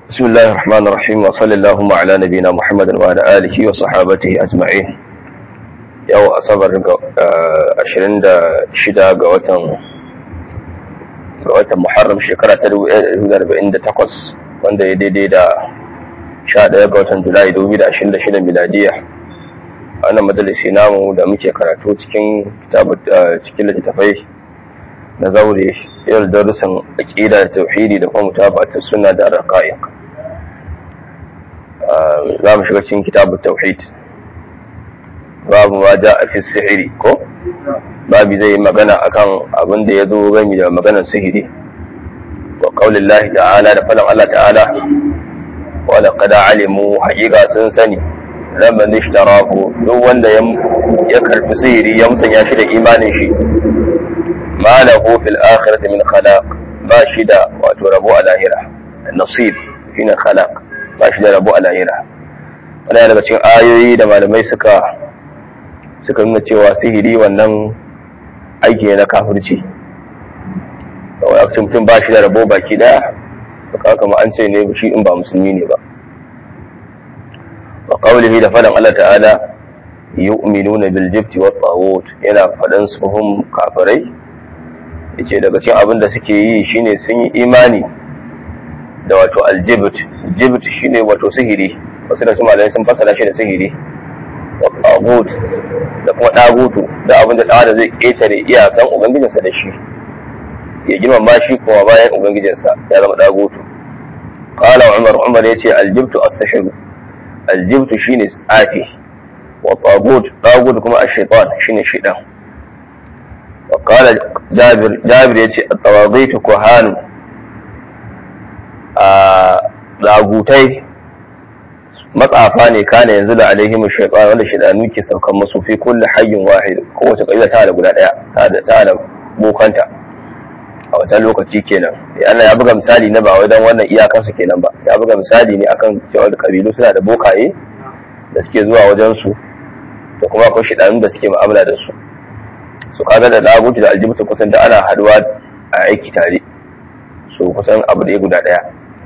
بسم الله الرحمن الرحيم وصلى اللهم على نبينا محمد وعلى آله وصحابته أجمعين yau asabar ashirin da shida ga watan ga watan muharram shekara ta dubu ɗaya da arba'in da takwas wanda ya daidai da sha ɗaya ga watan julai dubu da ashirin da shida miladiya a wannan majalisi namu da muke karatu cikin cikin littattafai na zaure yau darussan aƙida da tauhidi da kuma mutabata suna da raqa'iq za mu shiga cikin kitabut tauhid babu ma ja a fi sihiri ko babu zai yi magana akan abin da ya zo gami da maganar sihiri wa qaulin lahi ta'ala da falon Allah ta'ala wa laqad alimu haqiqa sun sani lamman ishtarahu duk wanda ya karfi sihiri ya musanya shi da imanin shi ma lahu fil akhirati min khalaq ba shi da wato rabo a lahira nasib shine khalaq ba shi da rabo a lahira wannan daga cikin ayoyi da malamai suka suka nuna cewa sihiri wannan aiki ne na kafirci wakacin mutum ba shi da rabo baki daya suka kama an ce ne shi in ba musulmi ne ba wa qawlihi da fadan Allah ta'ala yu'minuna bil jibti wat tawut yana fadan su hum kafirai yace daga cikin abin da suke yi shine sun yi imani da wato aljibt jibt shine wato sihiri wasu da su malamai sun fasara shi da sihiri tagut da kuma tagutu da abin da ɗan zai ƙetare iyakan ubangijinsa da shi ya girmama shi kuma bayan ubangijinsa ya zama tagutu qala umar umar yace aljibtu as-sihr aljibtu shine tsafi wa tagut tagut kuma ash-shaytan shine shaytan wa qala jabir jabir yace at-tawaghit kuhanu a lagutai matsafa ne kana yanzu da alaihim shaytan wanda shaydanu ke saukan musu fi kulli hayyin wahid kowace kabila ta da guda daya ta da ta da bokanta a wata lokaci kenan Allah ya buga misali na ba wai dan wannan iyakar su kenan ba ya buga misali ne akan cewa kabilu suna da bokaye da suke zuwa wajen su da kuma akwai shaydanu da suke mu'amala da su su kaga da labutu da aljibtu kusan da ana haduwa a aiki tare su kusan abu da guda daya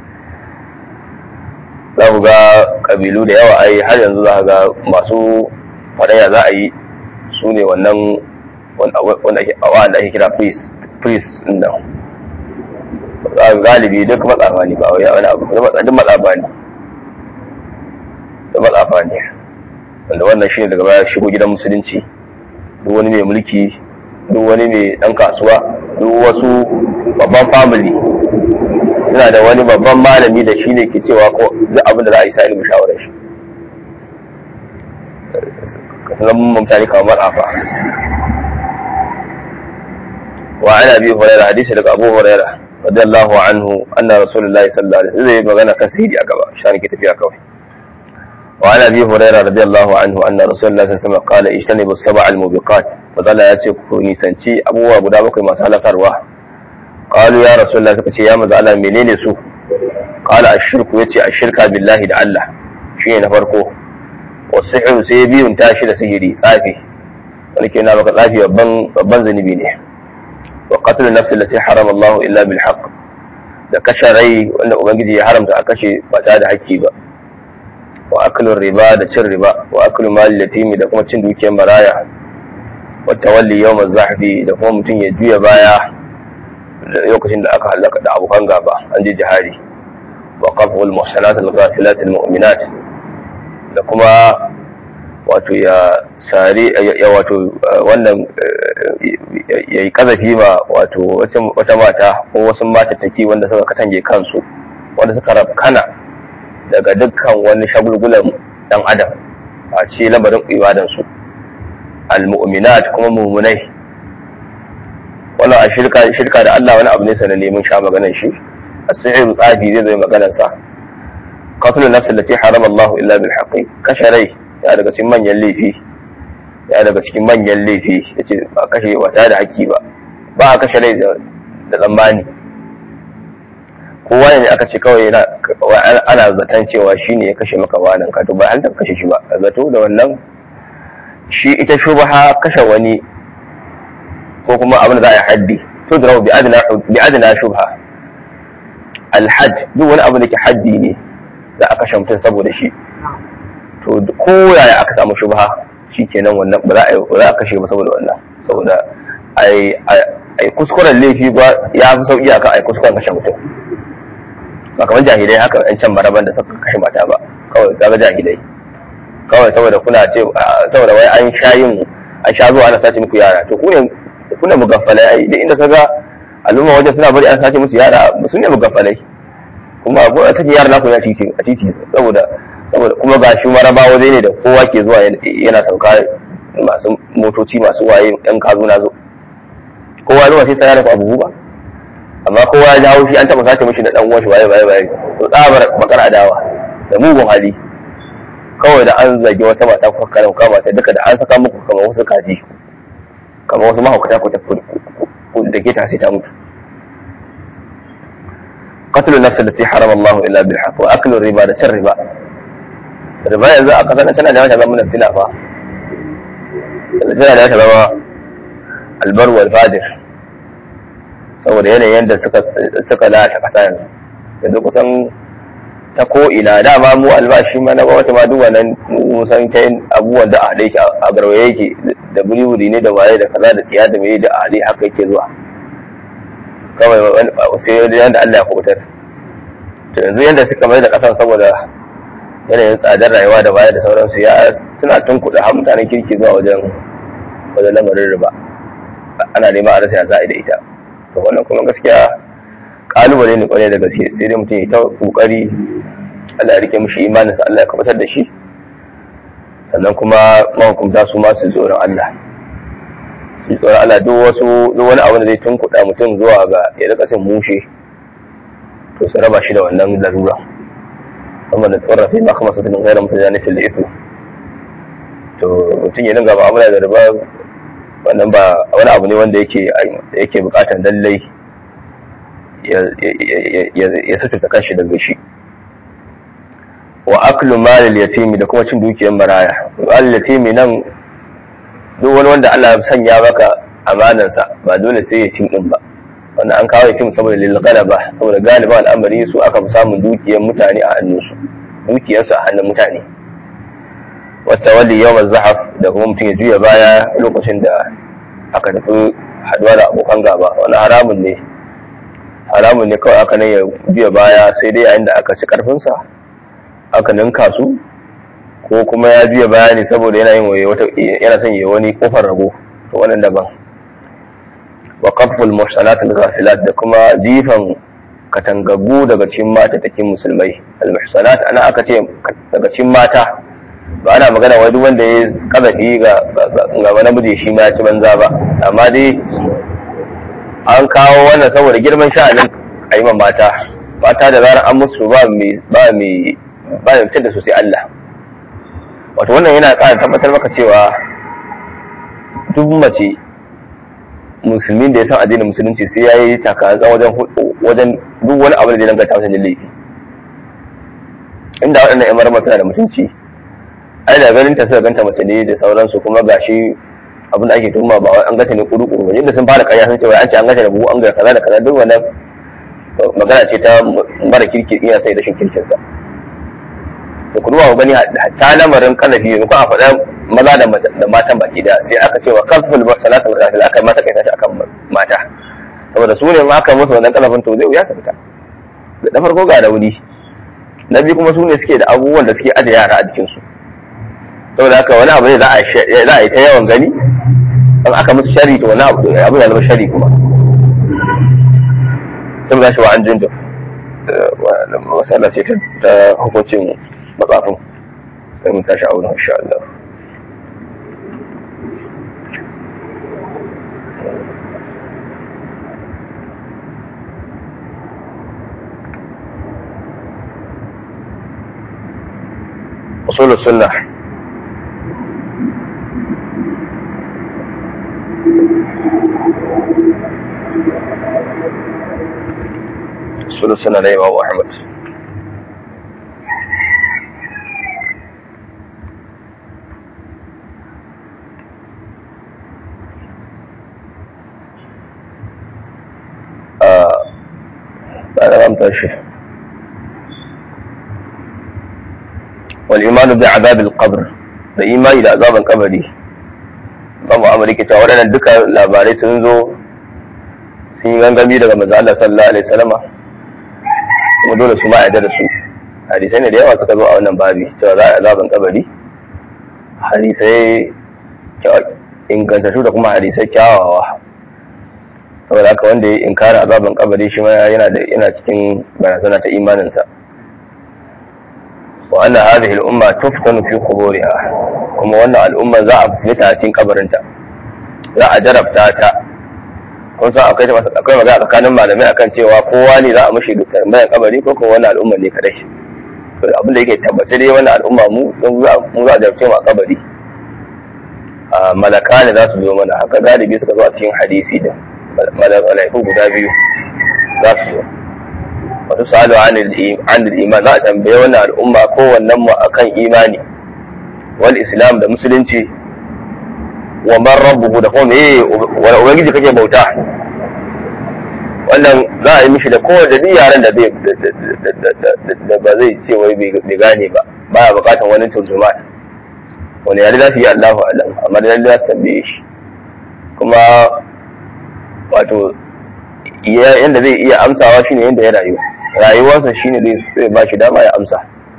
za ku ga kabilu da yawa ai har yanzu za ga masu faɗaya za a yi su ne wannan wanda ake kira priest priest din nan galibi duk matsafa ne ba wani abu duk matsafa ne duk matsafa ne wanda wannan shi ne daga baya shigo gidan musulunci duk wani mai mulki duk wani mai ɗan kasuwa duk wasu babban family suna da wani babban malami da shi ne ke cewa ko duk abin da za a yi sa ilimin shawarar shi ka sanar mun mutane kamar afa wa ana bi hurairah hadisi daga abu hurairah radiyallahu anhu anna rasulullahi sallallahu alaihi wasallam zai magana kan sihiri a gaba shi ke tafiya kawai wa ana bi hurairah radiyallahu anhu anna rasulullahi sallallahu alaihi wasallam qala ijtanibu sab'a al-mubiqat fadalla ya ce ku nisanci abubuwa guda bakwai masu halakarwa قالوا يا رسول الله suka ce ya maza Allah menene su qala ashirku yace ashirka billahi da Allah shine na farko wasihru sai biyun tashi da sihiri tsafi wani ke na baka tsafi babban babban zunubi ne wa qatl nafs allati harama Allah illa bil haqq da kashe rai wanda ubangiji ya haramta a kashe ba tare da haƙƙi ba wa aklu riba da cin riba wa aklu mal yatimi da kuma cin dukiyar maraya wa tawalli yawm az-zahfi da kuma mutum ya juya baya lokacin da aka halaka da abokan gaba an je jihari wa qaful muhsanat al-ghafilat al-mu'minat da kuma wato ya sare ya wato wannan yayi kazafi ma wato wata mata ko wasu matattaki wanda suka katange kansu wanda suka rafkana daga dukkan wani shagulgulan dan adam a ce lamarin ibadansu al-mu'minat kuma mu'minai wannan a shirka shirka da Allah wani abu ne sanan neman sha maganar shi as-sihr tsafi zai zai maganar sa qatlu nafs allati harama Allah illa bil haqqi kashe rai ya daga cikin manyan laifi ya daga cikin manyan laifi yace ba kashe ba tare da haƙƙi ba ba a kashe rai da tsammani kowa ne aka ce kawai ana zaton cewa shine ya kashe maka wanan ka to ba an kashe shi ba zato da wannan shi ita shubha kashe wani ko kuma abin da za a yi haddi tudrau bi adna bi adna shubha alhajj duk wani abu da ke haddi ne da aka shamtun saboda shi to ko yaya aka samu shubha shikenan wannan ba za a ba za a kashe ba saboda wannan saboda ai ai kuskuren laifi ba ya fi sauki akan ai kuskuren kashe mutum ba kamar jahilai haka yan can maraban da suka kashe mata ba kawai kaga jahilai kawai saboda kuna ce saboda wai an sha yin an sha zuwa ana sace muku yara to ku ne ku ne mugaffalai ai duk inda kaga al'umma wajen suna bari an sace musu yara su ne mugaffalai kuma ko a sake yara naku ya titi a titi saboda saboda kuma ga shi maraba waje ne da kowa ke zuwa yana sauka masu motoci masu waye yan kazo na zo kowa zuwa sai tsaya da abu ba amma kowa ya jawo shi an taba sace mishi da dan uwan shi waye waye waye to tsabar bakar adawa da mugun hali kawai da an zage wata mata ko karam kama ta duka da an saka muku kamar wasu kaji kamar wasu mahaukata ko ta da ke ta sai ta mutu قتل النفس التي حرم الله الا بالحق واكل الربا da cin riba riba yanzu a kasar tana da wata zama fitina fa tana da wata zama albar wal fadir saboda yanayin da suka suka lalata kasa yanzu yanzu kusan ta ko ina dama mu albashi ma na wata ma duk wannan mu san ta yin abubuwan da a haɗe yake a garwaye yake da buri ne da waye da kaza da tsiya da mai da a haɗe haka yake zuwa kawai sai yadda Allah ya kubutar to yanzu yadda suka mai da kasan saboda yanayin tsadar rayuwa da baya da sauransu ya suna tun kuɗa har mutanen kirki zuwa wajen wajen lamarin riba ana neman a rasa ya za'a da ita to wannan kuma gaskiya kalubale ne kwarai da gaske sai dai mutum ya ta kokari Allah ya rike mishi imaninsa Allah ya kubutar da shi sannan kuma mahukunta su ma su tsoron Allah su tsoron Allah duk wasu duk wani abu da zai tunkuɗa mutum zuwa ga ya rika cin mushe to su raba shi da wannan larura amma da tsoron fi maka masu tunin gairar mutum zane fil ifu to mutum ya dinga mu'amala da riba wannan ba wani abu ne wanda yake yake bukatar lallai ya sututa kanshi daga shi wa aklu malil yatimi da kuma cin dukiyar maraya malil yatimi nan duk wani wanda Allah ya sanya maka amanansa ba dole sai ya cin din ba wanda an kawo yatim saboda lil galaba saboda galiba al'amari su aka fi samun dukiyar mutane a hannunsu dukiyarsu a hannun mutane wata wali yawan zahaf da kuma mutum ya juya baya lokacin da aka tafi haduwa da abokan gaba wani haramun ne haramun ne kawai aka nan ya juya baya sai dai yayin da aka ci karfinsa aka ninka su ko kuma ya juya baya ne saboda yana yin wata yana son yi wani kofar rago to wannan daban wa qaful muhsanat al-ghafilat da kuma jifan katangaggu daga cikin mata take musulmai al-muhsanat ana aka ce daga cikin mata ba ana magana wai duk wanda ya kazafi ga ga wani miji shi ma ya ci banza ba amma dai an kawo wannan saboda girman sha'anin aiman mata mata da zarar an musu ba mai ba mai ba mai fitar da su sai Allah wato wannan yana ƙara tabbatar maka cewa duk mace musulmin da ya san addinin musulunci sai ya yi takazan wajen wajen duk wani abu da zai danganta masa da laifi inda waɗannan yan marmar suna da mutunci ai da ganin ta suka ganta mace ne da sauransu kuma gashi abin da ake tuhuma ba wai an gata ne kuru kuru yadda sun fara ƙarya sun ce wai an ce an gata da buhu an ga kaza da kaza duk wannan magana ce ta mara kirki iya sai rashin kirkinsa da ku duba gani ta lamarin kalafi ne ko a faɗa maza da matan baki da sai aka cewa kafin salatul kafil aka mata kai tashi akan mata saboda su ne ma aka musu wannan kalafin to zai wuya su fita da farko ga rauni na biyu kuma su ne suke da abubuwan da suke aje yara a jikinsu saboda haka wani abu ne za a yi ta yawan gani in aka musu shari to wani abu abu ya zama shari kuma sun gashi wa an jinjin masallaci ta hukuncin matsafin sai mun tashi a wurin insha Allah usul sunnah usul sunnah da Imam Ahmad a da ramta shi wal imanu bi azabil qabr da imani da azaban kabari ba mu amurka cewa waɗannan duka labarai sun zo sun yi gangami daga manzo Allah sallallahu alaihi wasallama kuma dole su ma yarda da su hadisai ne da yawa suka zo a wannan babi cewa za a azaban kabari hadisai ingantattu da kuma hadisai kyawawa saboda haka wanda ya inkara azaban kabari shi ma yana da yana cikin barazana ta imaninsa wa anna hadhihi al-umma tuftanu fi quburiha kuma wannan al'umma za a fita a cikin kabarinta za a jarabta ta kun san akwai akwai magana tsakanin malamai akan cewa kowa ne za a mushi tambayar kabari ko kuma wannan al'umma ne kadai to abin da yake tabbace dai wannan al'umma mu don mu za a jarabce mu a kabari malaka ne za su zo mana haka galibi suka zo a cikin hadisi da malaiku guda biyu za su zo wasu sa'adu an iman za a tambaye wannan al'umma kowannen mu akan imani wal islam da musulunci wa man rabbuhu da kuma meye wani ubangiji kake bauta wannan za a yi mishi da kowace duk yaren da zai da ba zai ce wai bai gane ba baya bukatan wani turjuma wani yare za su yi Allahu alam amma da lalle za su tambaye shi kuma wato yadda zai iya amsawa shine yadda ya rayu rayuwarsa shine zai ba shi dama ya amsa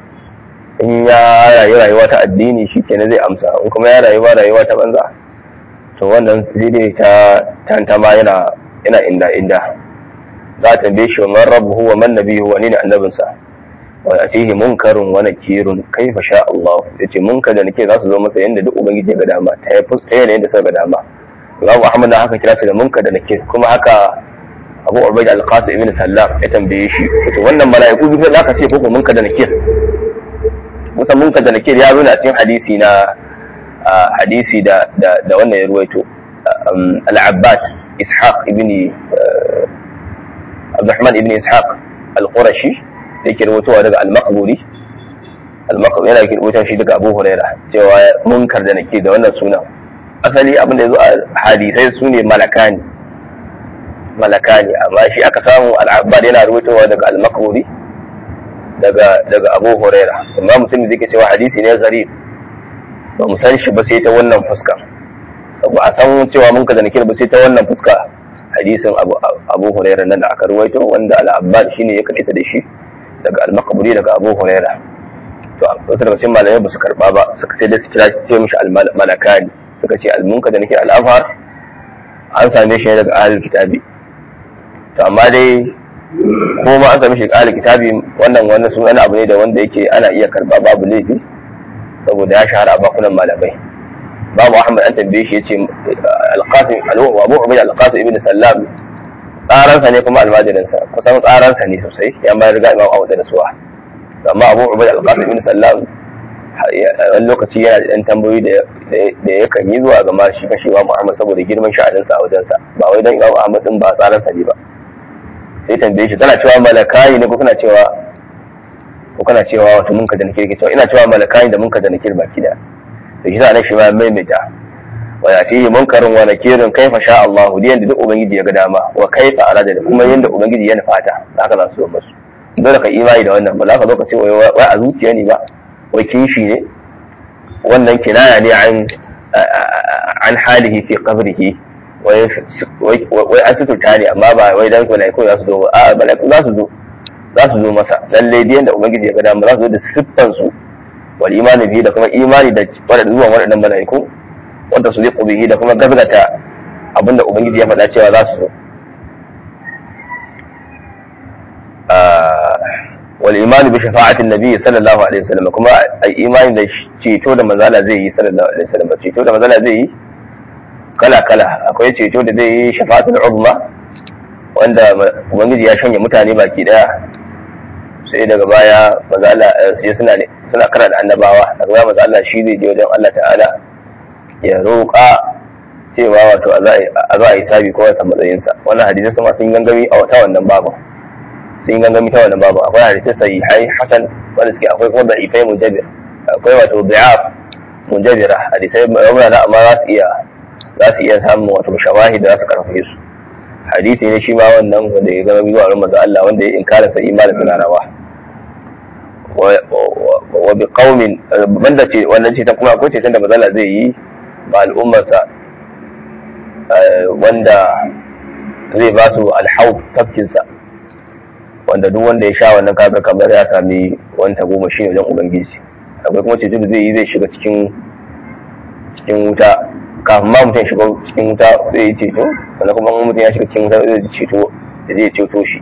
in ya rayu rayuwa ta addini shi kenan zai amsa in kuma ya rayu ba rayuwa ta banza to wannan sai dai ta tantama yana yana inda inda za a tambaye shi wa man rabbuhu wa man nabiyuhu wa ne annabinsa wa atihi munkarun wa nakirun kaifa sha Allah yace munkar da nake za su zo masa yanda duk ubangiji ya ga dama ta yi fuska yana yanda suka ga dama Imam Ahmad da haka kira su da munkar da nakir kuma haka Abu Ubaid al-Qasim ibn Sallam ya tambaye shi to wannan mala'iku duk za ka ce ko munkar da nakir musa munkar da nakir ya zo ne a cikin hadisi na hadisi da da wannan ya ruwaito al-Abbas Ishaq ibn Abdurrahman ibn Ishaq al-Qurashi da yake rubutowa daga al-Maqburi al-Maqburi yana yake rubuta shi daga Abu Huraira cewa munkar da nakir da wannan sunan asali abin da ya zo a hadisai su ne malakani malakani amma shi aka samu al-Abbad yana rubutowa daga al-Maqburi daga daga Abu Huraira amma mutum da yake cewa hadisi ne gharib ba mu san shi ba sai ta wannan fuska ba a san cewa mun kaza nakir ba sai ta wannan fuska hadisin Abu Abu Huraira nan da aka ruwaito wanda al-Abbad shine ya kaita da shi daga al-Maqburi daga Abu Huraira to wasu daga cikin malamai ba su karba ba suka sai da su kira ce mishi al-malakani suka ce al-munka da nake al-afhar an same shi daga ahlul kitabi to amma dai ko ma an same shi daga ahlul kitabi wannan wannan sun wani abu ne da wanda yake ana iya karba babu laifi saboda ya shahara a bakunan malamai babu ahmad an tambaye shi yace al-qasim abu ubayd al-qasim ibn sallam tsaransa ne kuma almajirinsa kusan tsaransa ne sosai ya bayar ga imam abu da suwa amma abu ubayd al-qasim ibn sallam wani lokaci yana da ɗan tambayoyi da ya kan yi zuwa ga ma shi kashi imam muhammad saboda girman sha'aninsa a wajensa ba wai dan imam muhammad din ba tsaransa ne ba sai tambaye shi tana cewa malakai ne ko kana cewa ko kana cewa wato mun ka da nake cewa ina cewa malakai da mun ka da nake baki da to shi nan shi ma maimaita wa yatihi munkarun wa nakirun kaifa sha Allah diyan da duk ubangiji ya ga dama wa kaifa arada da kuma yanda ubangiji ya nufata haka za su zo musu dole ka imani da wannan ba za ka zo ka ce wai a zuciya ne ba wai kishi ne wannan kinaya ne an an halihi fi qabrihi wai an suturta ne amma ba wai dan malaiku za su zo ba a malaiku za su zo za su zo masa lalle diyan da ubangiji ya ga dama za su zo da siffan su wal imani bihi da kuma imani da wadannan zuwan wadannan malaiku wanda su liƙo bihi da kuma gazgata abinda ubangiji ya faɗa cewa za su zo wal imani bi shafa'atin nabi sallallahu alaihi wasallam kuma ai imani da ceto da manzala zai yi sallallahu alaihi wasallam ceto da manzala zai yi kala kala akwai ceto da zai yi shafa'atul uzma wanda ubangiji ya shanye mutane baki daya sai daga baya manzala sai suna ne suna kara da annabawa daga baya manzala shi zai je wajen Allah ta'ala ya roƙa cewa wato a za a yi sabi ko wata matsayinsa wannan hadisai sama sun gangami a wata wannan babu sun gangami ta wannan babu akwai hadisai sai hai hasan wanda suke akwai kuma da'ifai mujabir akwai wato bi'af mujabira hadisai rauna da amma za su iya za su iya samun wato shawahi da za su karfafe su hadisi ne shi ma wannan wanda ya gama biyu a rumar Allah wanda ya inkara sa imanin suna rawa wa bi qaumin banda ce wannan ce ta kuma akwai ceton da mazala zai yi ba al'ummarsa wanda zai ba su alhaub tafkinsa wanda duk wanda ya sha wannan kaga kamar ya sami wani goma shi wajen ubangiji akwai kuma ceto da zai yi zai shiga cikin cikin wuta kafin ma mutum shiga cikin wuta zai yi ceto sannan kuma mutum ya shiga cikin wuta zai ceto da zai ceto shi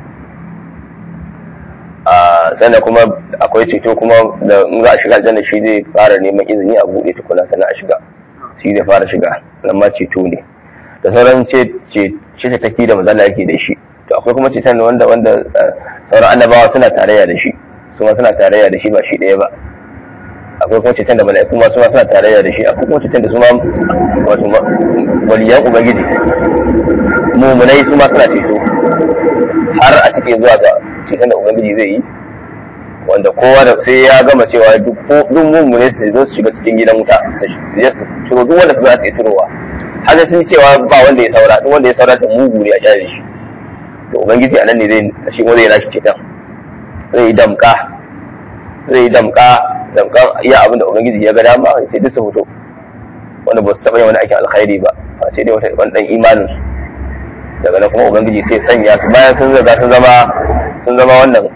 sannan kuma akwai ceto kuma da in za a shiga aljanna shi zai fara neman izini a buɗe tukuna sannan a shiga shi zai fara shiga nan ma ceto ne da sauran ce ce tafi da mazala yake da shi to akwai kuma ceton wanda wanda sauran annabawa suna tarayya da shi su ma suna tarayya da shi ba shi ɗaya ba akwai kuma ceton da mala'iku ma su ma suna tarayya da shi akwai kuma ceton da su ma wato waliyan ubangiji mumunai su ma suna ceto har a cike zuwa ga ceton da ubangiji zai yi wanda kowa da sai ya gama cewa duk mummune su zo su shiga cikin gidan wuta su je su ciro duk wanda su za su yi turowa har sun cewa ba wanda ya saura duk wanda ya saura da mugu ne a kyale shi to ubangiji anan ne zai shi wanda ya nashi ceton zai yi damka zai yi damka damkan iya abin da ubangiji ya ga dama ya ce duk su fito wanda ba su taɓa yin wani aikin alkhairi ba a ce dai wata wani ɗan imanin su daga nan kuma ubangiji sai sanya su bayan sun zaga sun zama sun zama wannan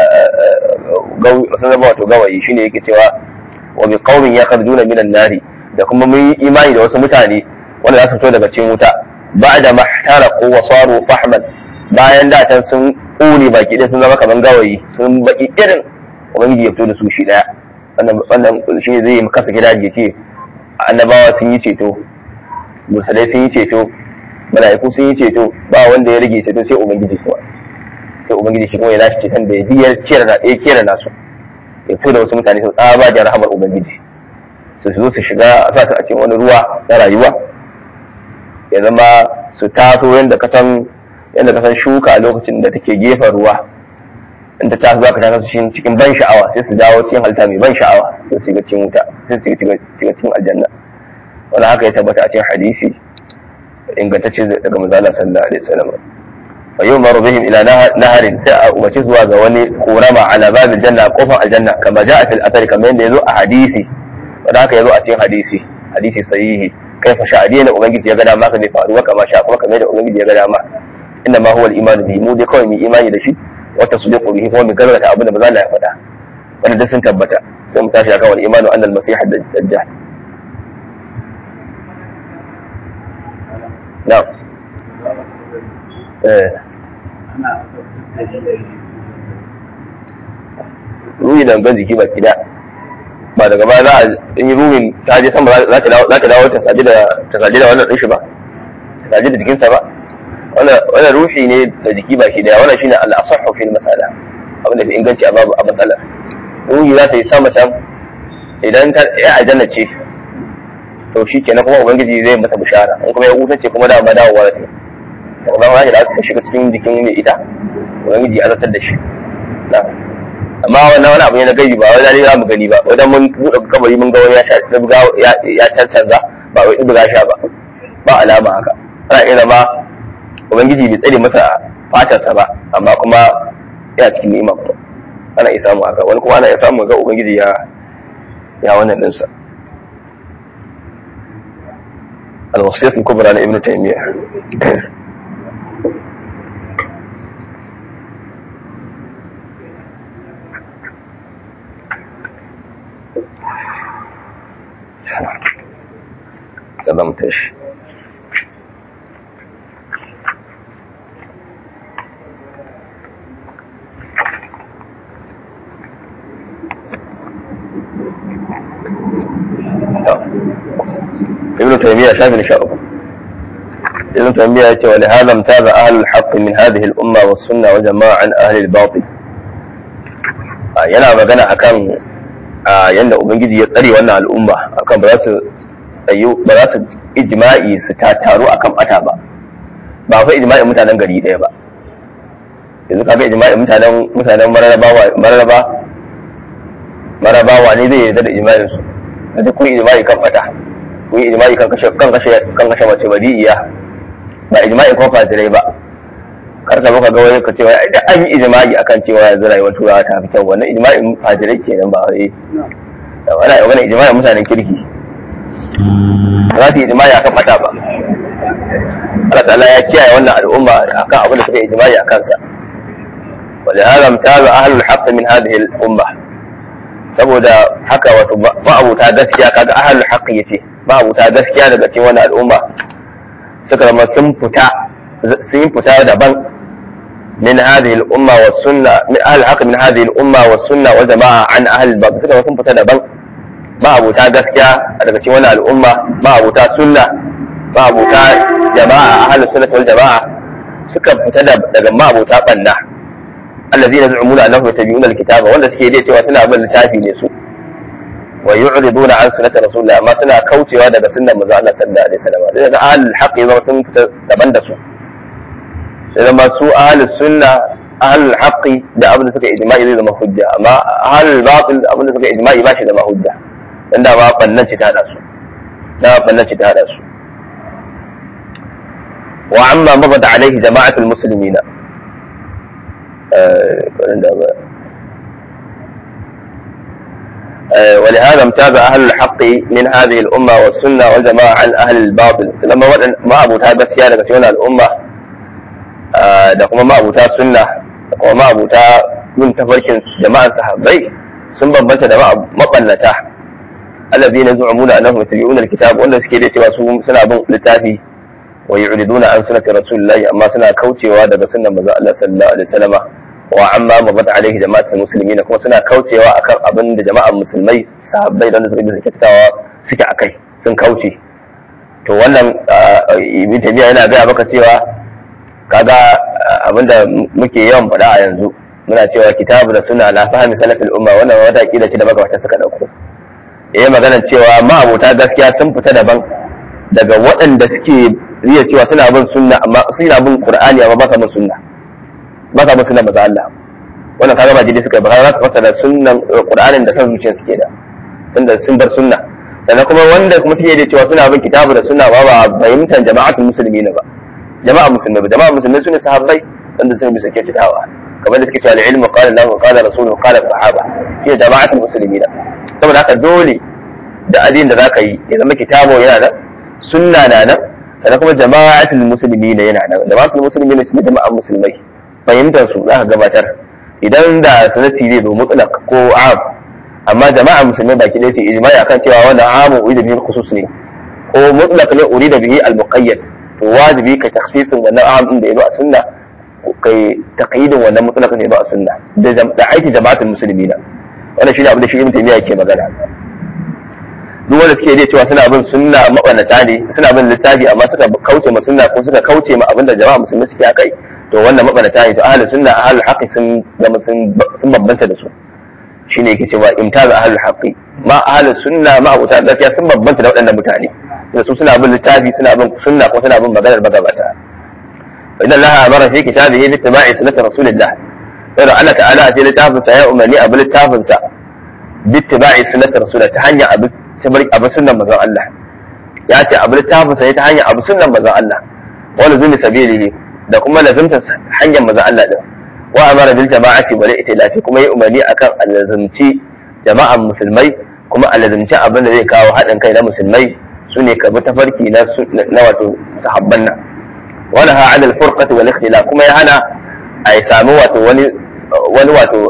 sun zama wato gawayi shine yake cewa wa bi qaumin yakhrujuna minan nari da kuma mun yi imani da wasu mutane wanda za su fito daga cikin wuta ba'da mahtaraqu wa saru fahman bayan da can sun ƙone baki ɗaya sun zama kaman gawayi sun baki irin ubangiji ya fito da su shi ɗaya wannan shi ne zai kasa gida ya ce annabawa sun yi ceto mursalai sun yi ceto mala'iku sun yi ceto ba wanda ya rage ceto sai ubangiji kuma sai ubangiji shi kuma ya lashe ceton da ya biyar ya kera nasu ya fito da wasu mutane su tsaba da rahamar ubangiji su zo su shiga a sa su a cikin wani ruwa na rayuwa ya zama su taso yadda ka san yadda ka san shuka a lokacin da take gefen ruwa in ta taso za ka taso cikin ban sha'awa sai su dawo cikin halitta mai ban sha'awa sai su shiga cikin wuta sai su shiga cikin aljanna wani haka ya tabbata a cikin hadisi ingantacce daga manzala sallallahu alaihi wasallam wa yumaru bihim ila naharin sai a umarci zuwa ga wani korama ala babil janna kofar aljanna kama ja'a fil athar kamar yadda yazo a hadisi wanda haka yazo a cikin hadisi hadisi sahihi kaifa sha'adi na ubangiji ya ga dama ka zai faruwa kama sha kuma kamar yadda ubangiji ya ga dama inna ma huwa al-iman bihi mu dai kawai mu imani da shi wata su biqu bihi kuma mu gargata abin da ba za ya faɗa wanda duk sun tabbata sai mu tashi akan al-imanu anna al-masih ad-dajjal na'am eh ruhi da gan jiki baki da ba daga baya za a yi ruhin ta je sama za ta dawo ta saji da ta saji da wannan ɗin shi ba ta saji da jikinsa ba wannan ruhi ne da jiki baki daya wannan shine al-asahhu fil masala abin da fi inganci a babu a matsala ruhi za ta yi sama can idan ta ya aljanna ce to shi kenan kuma ubangiji zai mata bishara in kuma ya hutace kuma da ma dawowa ta da kuma ma da ta shiga cikin jikin mai ita ubangiji ya zartar da shi amma wannan wani abu ne na gaibi ba wai dalili za mu gani ba wajen mun buɗe kabari mun ga wani ya ya cancanza ba wai buga sha ba ba alama haka ana iya zama ubangiji bai tsare masa fatarsa ba amma kuma yana cikin ni'ima kuma ana iya samu haka wani kuma ana iya samu ga ubangiji ya ya wannan ɗinsa الوصية الكبرى لابن تيمية كلمتش ابن تيمية شاف نشاءه ابن تيمية يقول ولهذا امتاز أهل الحق من هذه الأمة والسنة والجماعة عن أهل الباطل yana magana akan yadda ubangiji ya tsare wannan al'umma akan ba za su tsayo ba za su ijma'i su tataru akan bata ba ba fa ijma'in mutanen gari ɗaya ba yanzu kaga ijma'in mutanen mutanen mararaba mararaba mararaba ne zai yarda da ijma'in su da kun ijma'i kan bata kun yi ijma'i kan kashe kan kashe kan kashe mace badi'iya ba ijma'i ko fasirai ba kar ka muka ga wani ka cewa da an yi ijma'i akan cewa yanzu rayuwar turawa ta fi kyau wannan ijma'in fajirai kenan ba wai wani wani ijma'in mutanen kirki ba za su yi ijma'i akan mata ba Allah ta'ala ya kiyaye wannan al'umma akan abin da suka yi ijma'i akan sa ولهذا امتاز أهل الحق من هذه الأمة saboda haka wato ma'abuta gaskiya kaga ahlul haqqi yace ma'abuta gaskiya daga cikin wannan al'umma suka zama sun fita sun fita daban min hadhihi al-umma was sunna min ahli haqq min hadhihi al-umma was sunna wal jama'a an ahli al suka sun fita daban ma'abuta gaskiya daga cikin wannan al'umma ma'abuta sunna ma'abuta jama'a ahli sunnah wal jama'a suka fita daga ma'abuta banna الذين يزعمون انهم يتبعون الكتاب wanda suke dai cewa suna bin littafi ne su wa yu'riduna an sunnati rasulillah amma suna kaucewa daga sunnar manzo Allah sallallahu alaihi wasallam sai da ahlul haqqi zama sun fita daban da su sai zama su ahlus sunna ahlul haqqi da abin da suka ijma'i zai zama hujja amma ahlul batil abin da suka ijma'i ba shi zama hujja dan da ba bannan ci ta hada su da bannan ci ta hada su wa amma mabada alaihi jama'atul muslimina ولهذا امتاز أهل الحق من هذه الأمة والسنة والجماعة عن أهل الباطل لما ما أبو تها بس daga cikin al'umma da kuma ma abuta sunna da kuma ma abuta yin tafarkin jama'an sahabbai sun bambanta da mabannata allazi na zu'amuna annahum yattabi'una alkitab wanda suke da cewa su suna bin littafi wa yu'riduna an sunnati rasulillahi amma suna kaucewa daga sunnan manzo Allah sallallahu alaihi wasallam wa amma mabat alaihi jama'atul muslimin kuma suna kaucewa akan abin da jama'an musulmai sahabbai da suka bisa kyakkyawa suke akai sun kauce to wannan ibn tabiya yana gaya maka cewa kaga abinda muke yawan faɗa a yanzu muna cewa kitabu da suna la fahimi salafil umma wannan wata kila ce da magabata suka dauko yayi magana cewa ma'abota gaskiya sun fita daban daga waɗanda suke riya cewa suna bin sunna amma suna bin qur'ani amma ba sa bin sunna ba sa bin sunna maza Allah wannan kaga ba jide suka ba za su fasara sunnan qur'anin da san zuciyar suke da tunda sun bar sunna sannan kuma wanda kuma suke da cewa suna bin kitabu da sunna ba ba fahimtar jama'atul muslimin ba jama'a musulmi ba jama'a musulmi sune sahabbai wanda sun bi suke kitawa kamar da suke cewa al-ilmu qala Allah qala rasuluhu qala sahaba shi jama'atul muslimin saboda haka dole da adin da zaka yi ya zama kitabo yana nan sunna na nan sannan kuma jama'atul muslimin yana nan jama'atul muslimin su ne jama'an musulmai fahimtar su za ka gabatar idan da sanati zai zo mutlaq ko am amma jama'a musulmai baki ɗaya su ijma'i akan cewa wannan amu urida bihi khusus ne ko mutlaq ne urida bihi al-muqayyad to wajibi ka takhsisin wannan am din da yazo a sunna kai taqyidin wannan mutlaq ne ba a sunna da da aiki jama'atul muslimina wannan shi ne abin da shi ibn taymiya yake magana duk wanda suke dai cewa suna bin sunna mabanata ne suna bin littafi amma suka kauce ma sunna ko suka kauce ma abin da jama'a musulmi suke akai to wannan mabanata ne to ahlus sunna ahlul haqqi sun zama sun bambanta da su shine yake cewa imtaz ahlul haqqi ma ahlus sunna ma abuta gaskiya sun bambanta da waɗannan mutane da su suna bin littafi suna bin sunna ko suna bin maganar magabata idan Allah amara fi kitabihi bi ittiba'i sunnati rasulillah sai Allah ta'ala a cikin littafin sa ya umarni a bi littafin sa bi ittiba'i sunnati rasulillah ta hanyar abu tabarki abu sunnan manzon Allah ya ce abu littafin sa ta hanyar abu sunnan manzon Allah wani zumi sabilihi da kuma lazimta hanyar manzon Allah din wa amara bil jama'ati wal itilafi kuma yi umarni akan alazimci jama'an musulmai kuma alazimci abin da zai kawo haɗin kai na musulmai su ne ka bi tafarki na wato sahabban nan wani ha adal furqati wal ikhtilaf kuma ya hana a yi samu wato wani wani wato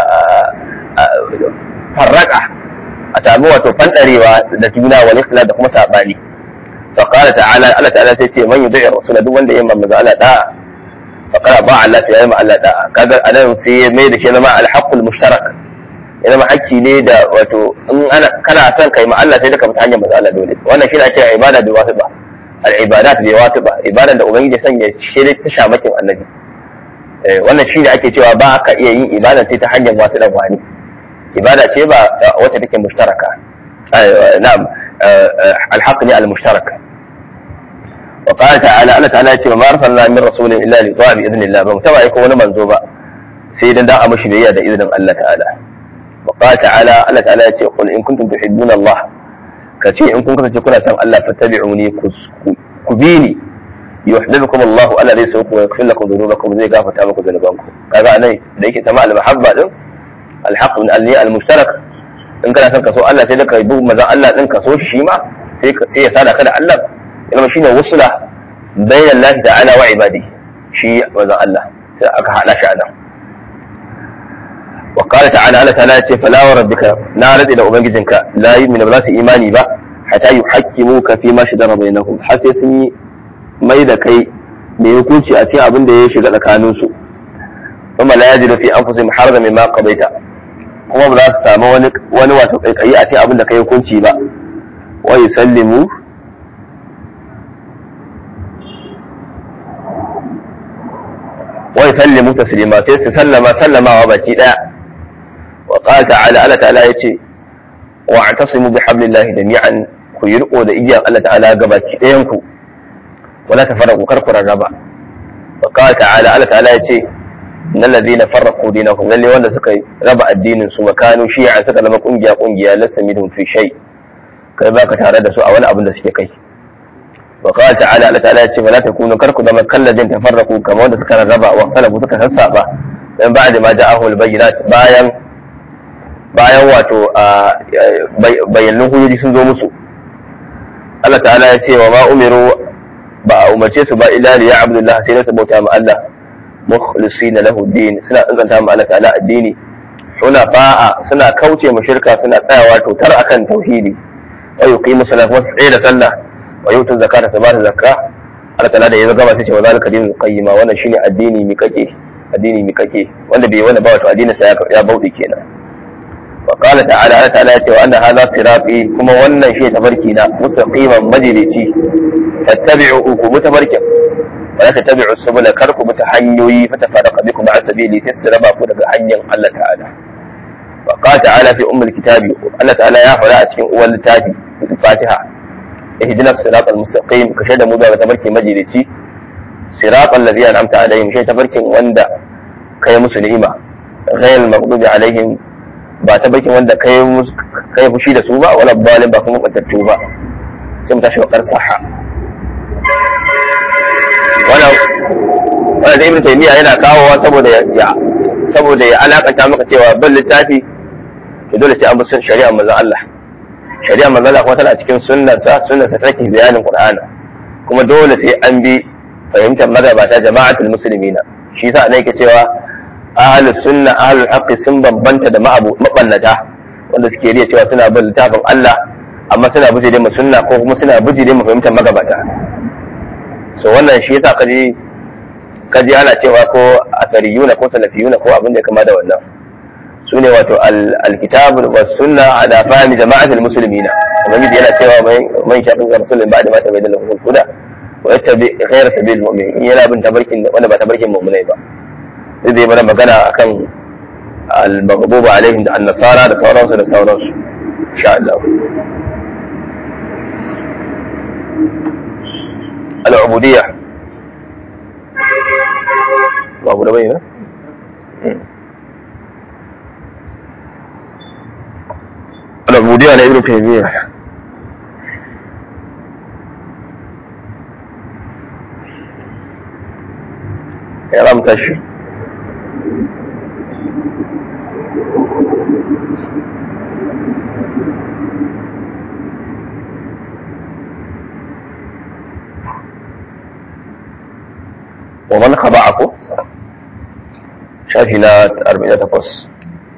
farraka a samu wato fandarewa da juna wal ikhtilaf da kuma sabani fa qala ta'ala Allah ta'ala sai ce man yudai rasula duk wanda ya yi manzo Allah da fa qala ba Allah ya yi Allah da kaga anan sai ya mai da shi zama al-haqqul mushtarak ya zama hakki ne da wato in ana kana son kai ma Allah sai da ka fita hanyar manzo Allah dole wannan shi ne ake ibada da wasu ba al-ibadat bi wasu ba ibadan da ubangiji sanya shi ne ta shamakin annabi wannan shi ne ake cewa ba ka iya yin ibada sai ta hanyar wasu dan wani ibada ce ba wacce take mushtaraka na'am al-haqq ne al-mushtaraka وقال تعالى الله تعالى يقول ما أرسلنا من رسول إلا ليطاع بإذن الله بمتبع يكون منزوبا سيدا دا أمشي بيا دا إذن الله تعالى وقال تعالى الله تعالى يقول إن كنتم تحبون الله كتي إن كنتم تكون سان الله فاتبعوني كبيني yuhibbukum Allah Allah zai so ku yaghfir lakum dhunubakum zai gafarta muku dhunubanku kaga anan da yake tama al-mahabba din al-haqq min al al-mushtarak in kana son ka so Allah sai da ka bi manzon Allah din ka so shi ma sai sai ya sada ka da Allah yana shine wusula bayan Allah ta'ala wa ibadi shi manzon Allah sai aka hada shi anan wa qala ta'ala Allah ta'ala ce fala wa rabbika na rade da ubangijinka la yu'minu ba su imani ba hatta yuhaqqimuka fi ma shajara bainahum har sai sun yi mai da kai mai hukunci a cikin abin da ya shiga tsakanin su kuma la yajidu fi anfusihim harajan mimma qadaita kuma ba za su samu wani wani wato kaikayi a cikin abin da kai hukunci ba wa yusallimu wa yusallimu taslima sai su sallama sallamawa baki daya wa qala ta'ala Allah ta'ala yace wa atasimu bihablillahi jami'an ku yi riko da igiyan Allah ta'ala ga baki ɗayan ku wala tafarraqu kar ku rarraba wa qala ta'ala Allah ta'ala yace innal ladina farraqu dinahum lalle wanda suka raba addinin su makanu shi'a suka zama kungiya kungiya lasa minhum fi shay kai baka tare da su a wani abin da suke kai wa qala ta'ala Allah ta'ala yace wala takunu kar ku zama kalladin tafarraqu kamar wanda suka rarraba wa kalabu suka sassaba dan ba'da ma ja'ahul bayyinat bayan bayan wato bayyanin hujjoji sun zo musu Allah ta'ala ya ce wa ma umiru ba a umarce su ba illa li ya'budullah sai su bauta ma Allah mukhlisina lahu din suna inganta ma Allah ta'ala addini suna fa'a suna kauce ma shirka suna tsayawa to tar akan tauhidi wa yuqimu salata wa tsaye da sallah wa yutu zakata su ba da zakka Allah ta'ala da ya gaba sai ce wa zalika dinul qayyima wannan shine addini mi kake addini mi kake wanda bai wanda ba wato addinin sa ya bauɗe kenan وقال تعالى الله تعالى وأن هذا صراطي كما ونن شيء تبركينا مستقيما مجلسي فاتبعوا متبركا ولا تتبعوا السبل كركم متحنيوي فتفرق بكم عن سبيلي تسربا كنا حنيا الله تعالى وقال تعالى في أم الكتاب الله تعالى يا فلا في أول التابي الفاتحة اهدنا الصراط المستقيم كشد مدى وتبركي مجلسي صراط الذي أنعمت عليهم شيء تبركي وندا كي مسلمة غير المغضوب عليهم ba ta bakin wanda kai kai fushi da su ba wala balin ba kuma kwantattu ba sai mu tashi wakar saha wannan wannan da ibn taymiya yana kawowa saboda ya saboda ya alakanta maka cewa bin littafi to dole sai an bi shari'a manzon Allah shari'a manzon Allah kuma tana cikin sunnar sa sunnar sa take bayanin Qur'ani kuma dole sai an bi fahimtar magabata jama'atul muslimina shi yasa ne yake cewa ahlus sunna ahlul haqqi sun bambanta da mabannata wanda suke riya cewa suna bin littafin Allah amma suna bijire mu sunna ko kuma suna bijire mu fahimtar magabata so wannan shi yasa kaji kaji ana cewa ko asariyuna ko salafiyuna ko abin da kama da wannan su ne wato alkitabu wa sunna ala fahmi jama'atul muslimina ubangiji yana cewa man shaƙin ga musulmin ba da mata mai dalilin huda wa yattabi ghayra sabil mu'min yana bin tabarkin wanda ba tabarkin mu'minai ba zai zai mana magana akan al-maghdubu alaihim da an-nasara da sauransu da sauransu insha Allah al-ubudiyya ba abu da bai ne al-ubudiyya na ibnu taymiyyah ya ramta shi ومن خضعكم شافي لا أربعين تقص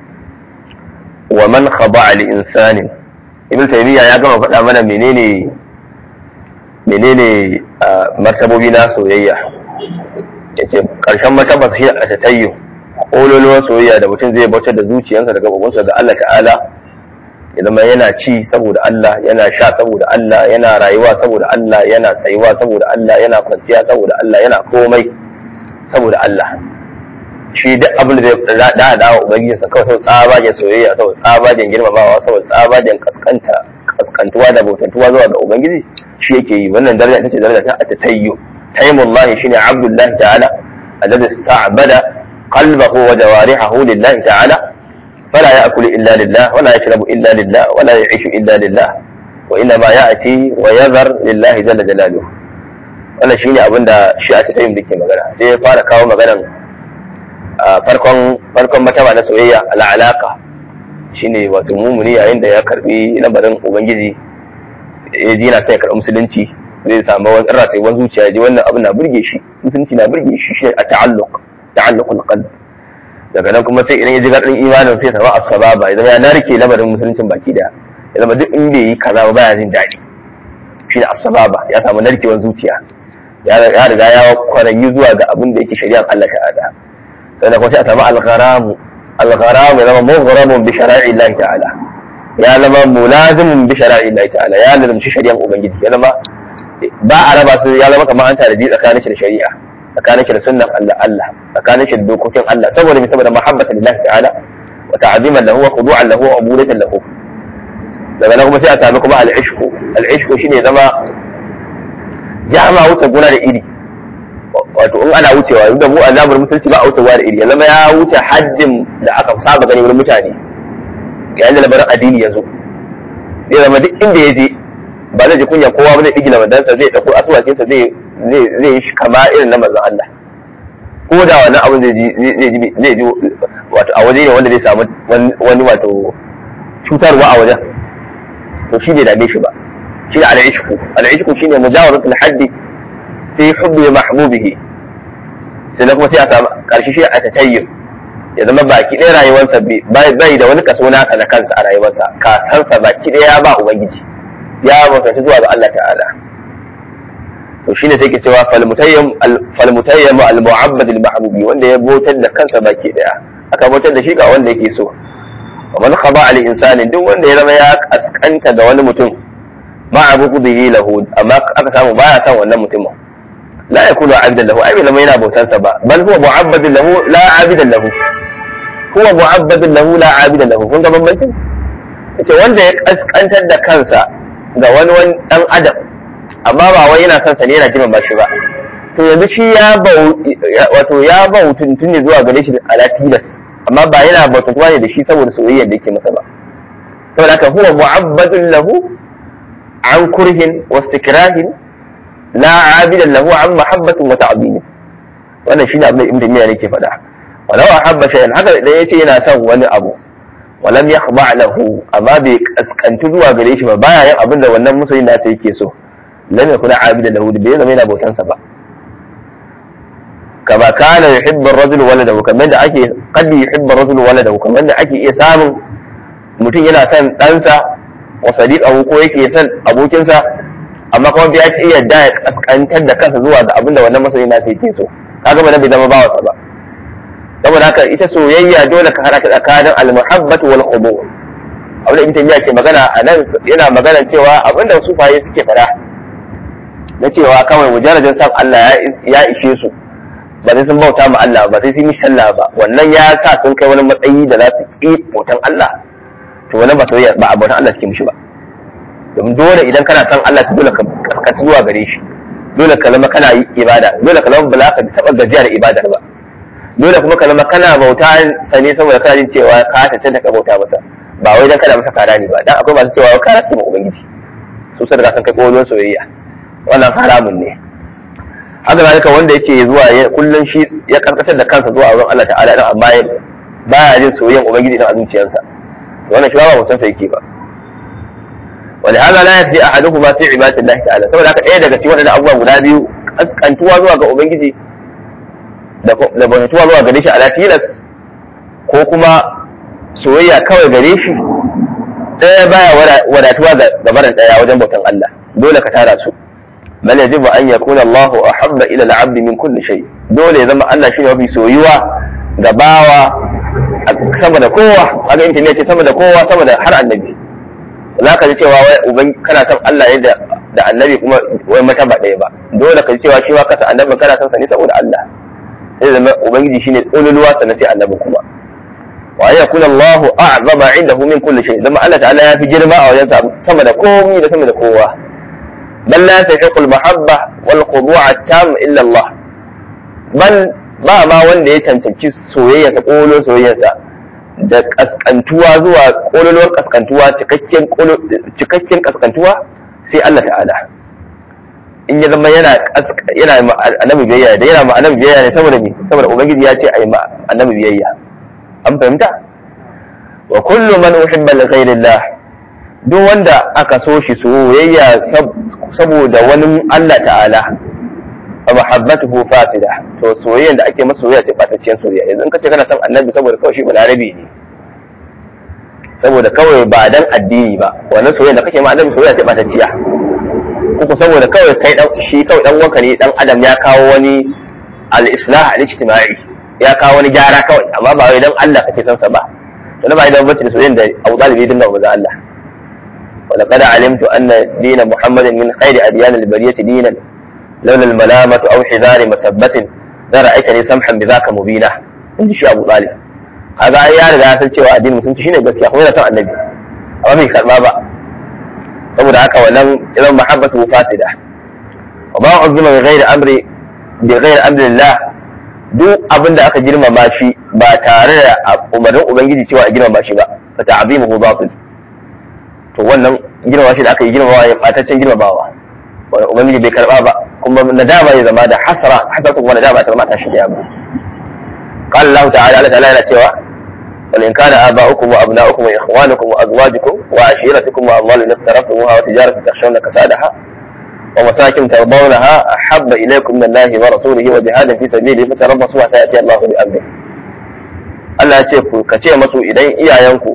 ومن خضع لإنسان ابن تيمية يا جماعة faɗa mana menene menene martabobi na soyayya yace karshen martaba shi a tatayyu kololuwar soyayya da mutum zai bautar da zuciyarsa da gabobinsa ga Allah ta'ala ya zama yana ci saboda Allah yana sha saboda Allah yana rayuwa saboda Allah yana tsayuwa saboda Allah yana kwanciya saboda Allah yana komai saboda Allah shi duk abin da zai da da wa ubangijinsa kawai sau tsabagen soyayya sau tsabagen girmamawa sau tsabagen kaskanta kaskantuwa da bautantuwa zuwa ga ubangiji shi yake yi wannan daraja ita ce daraja ta atatayyu taimullahi shine abdullahi ta'ala alladhi ista'bada qalbahu wa jawarihahu lillahi ta'ala فلا يأكل إلا لله ولا يشرب إلا لله ولا يعيش إلا لله وإنما يأتي ويذر لله جل جلاله wannan shine abin da shi a tayin da ke magana sai ya fara kawo maganan farkon farkon mataba na soyayya al'alaka shine wato mumuni yayin da ya karbi lambarin ubangiji ya ji na sai ya karbi musulunci zai samu wani ratayuwar zuciya ya ji wannan abin na burge shi musulunci na burge shi shi a ta'alluq ta'alluqul qalb daga nan kuma sai idan ya ji gadin imanin sai ya zama asbaba ya zama ya narke lamarin musuluncin baki daya ya zama duk in bai yi kaza ba baya jin daɗi shi ne asbaba ya samu narkewar zuciya ya riga ya kwaranyi zuwa ga abin da yake shari'ar Allah ta'ala sannan kuma sai a samu al-gharamu al-gharamu ya zama mughramun bi shara'i Allah ta'ala ya zama mulazimun bi shara'i Allah ta'ala ya lazimci shari'ar ubangiji ya zama ba a raba su ya zama kamar an tare tsakanin shi da shari'a tsakanin shi da sunnan Allah Allah tsakanin shi da dokokin Allah saboda mai saboda mahabbata lillahi ta'ala wa ta'ziman lahu wa khudu'an lahu wa ubudatan lahu daga nan kuma sai a sami kuma al-ishqu al-ishqu shine zama jama wuce gona da iri wato in ana wucewa da mu azabar musulci ba a wucewa da iri ya zama ya wuce haddin da aka saba gani wurin mutane yayin da labarin addini ya zo zai zama duk inda ya je ba zai ji kunya kowa ba zai igila madansa zai dauko asuwacinsa zai zai yi kama irin na manzon Allah ko da wannan abin zai ji zai ji wato a waje ne wanda zai samu wani wato cutarwa a wajen to shi bai dame shi ba shi ne al'ishku al'ishku shine mujawaratul haddi fi hubbi mahbubihi sai na kuma sai a samu karshe shi a tatayyum ya zama baki ɗaya rayuwarsa bai da wani kaso nasa na kansa a rayuwarsa kasansa baki ɗaya ba ubangiji ya mutunci zuwa ga Allah ta'ala to shine sai ke cewa falmutayyam falmutayyam al-mu'abbad al-mahbubi wanda ya botar da kansa baki ɗaya aka botar da shi ga wanda yake so wa man khaba al insani duk wanda ya zama ya kaskanta ga wani mutum ma abudihi lahu amma aka samu baya san wannan mutumin la yakunu abdan lahu ai bai yana bautansa ba bal huwa mu'abbadun lahu la abidan lahu huwa mu'abbadun lahu la abidan lahu kun ga bambancin ita wanda ya kaskantar da kansa ga wani wani dan adam amma ba wai yana son sa ne yana jima ba shi ba to yanzu shi ya bau wato ya bau tuntun ne zuwa gare shi ala tilas amma ba yana bauta kuma ne da shi saboda soyayyar da yake masa ba saboda haka huwa mu'abbadun lahu an kurhin wa istikrahin la abidan lahu an mahabbatin wa ta'zim wannan shine abin da ibn taymiya yake faɗa walau ahabba shay'an haka idan yace yana son wani abu walam yakhba lahu amma bai kaskantu zuwa gare shi ba baya yin abin da wannan musulmi da ta yake so lam yakuna abidan lahu bai zama yana bautansa ba kama kana yuhibbu ar-rajulu waladahu kamar da ake qad yuhibbu ar-rajulu waladahu kamar da ake iya samun mutum yana son ɗansa wa sadiqahu ko yake son abokinsa amma kuma bai iya yadda ya kaskantar da kansa zuwa ga abin da wannan masoyi na sai yake so kaga ba bai zama bawansa ba saboda haka ita soyayya dole ka hada ta tsakanin al-muhabbatu wal khudu abin da ibn taymiya ke magana a nan yana magana cewa abinda sufaye suke fada na cewa kawai mujarradin san Allah ya ishe su ba sai sun bauta ma Allah ba sai sun yi sallah ba wannan ya sa sun kai wani matsayi da za su ki bautan Allah to wannan ba soyayya ba bautan Allah suke mishi ba domin dole idan kana san Allah to dole ka kaskata zuwa gare shi dole ka zama kana yi ibada dole ka zama ba za ka taɓa gajiya da ibadar ba dole kuma ka zama kana bauta sane saboda kana jin cewa ka tantance ka bauta masa ba wai dan kana masa kara ne ba dan akwai masu cewa ka rasa ma ubangiji su sai da san kai kolon soyayya wannan haramun ne haka zalika wanda yake zuwa kullun shi ya karkatar da kansa zuwa wurin Allah ta'ala dan amma baya jin soyayyan ubangiji dan a zuciyarsa wannan shi ba mutunta yake ba ولهذا لا يفدي احدهما في عباده الله تعالى saboda haka ɗaya daga cikin waɗannan abubuwa guda biyu askantuwa zuwa ga ubangiji da bautuwa zuwa gare shi ala tilas ko kuma soyayya kawai gare shi ɗaya baya wadatuwa ga barin ɗaya wajen bautan Allah dole ka tara su bal yajibu an yakuna Allah ahabba ila al-abd min kulli shay dole ya zama Allah shine mafi soyuwa ga bawa sama da kowa kaga intanet ce sama da kowa sama da har annabi za ka ji cewa wai uban kana son Allah ne da da annabi kuma wai mata ba ɗaya ba dole ka ji cewa shi ma kasa annabi kana son sa ne saboda Allah sai zama ubangiji shine ululuwa sannan sai annabi kuma wa an yakuna Allah a'zama indahu min kulli shay zama Allah ta'ala ya fi girma a wajen sama da komai da sama da kowa bal la tahiqul mahabba wal khudu'a tam illa Allah bal ba ma wanda ya cancanci soyayya ta kolo soyayyarsa da kaskantuwa zuwa kololuwar kaskantuwa cikakken cikakken kaskantuwa sai Allah ta'ala in ya zama yana yana ma annabi biyayya da yana ma annabi biyayya ne saboda me saboda ubangiji ya ce ai ma annabi biyayya an fahimta wa kullu man uhibba li ghayrillah duk wanda aka so shi soyayya saboda wani Allah ta'ala fa mahabbatuhu fasida to soyayyan da ake masa soyayya ce batacciyar soyayya yanzu in kace kana son annabi saboda kawai shi balarabi ne saboda kawai ba dan addini ba wannan soyayya da kake ma annabi soyayya ce batacciya uku saboda kawai kai dan shi kawai dan wanka ne dan adam ya kawo wani al-islah al-ijtimai ya kawo wani gyara kawai amma ba wai dan Allah kake son sa ba to ba idan bace da soyayya da Abu Talib din da manzo Allah ولقد علمت أن دين محمد من خير أديان البرية دينا لولا الملامة أو حذار مسبة لرأيتني سمحا بذاك مبينا عندي شيء أبو طالب هذا يا رجال san cewa addinin musulunci shine gaskiya kuma yana son annabi amma bai karba ba saboda haka wannan idan mahabbatu fasida wa ma uzima bi ghairi amri bi ghairi amri Allah duk abin da aka girmama shi ba tare da umarnin ubangiji cewa a girmama shi ba fa ta'zimuhu batil to wannan girmama shi da aka yi girmamawa ya bataccen girmamawa wanda ubangiji bai karba ba kuma nadama ya zama da hasara hasara kuma nadama ta zama ta shi da ba قال الله تعالى الله تعالى yana cewa وإن كان آباؤكم وأبناؤكم وإخوانكم وأزواجكم وعشيرتكم وأموال اقترفتموها وتجارة تخشون كسادها ومساكن ترضونها أحب إليكم من الله ورسوله وجهاد في سبيله فتربصوا حتى يأتي الله بأمره Allah ya ce ku ka ce masu idan iyayenku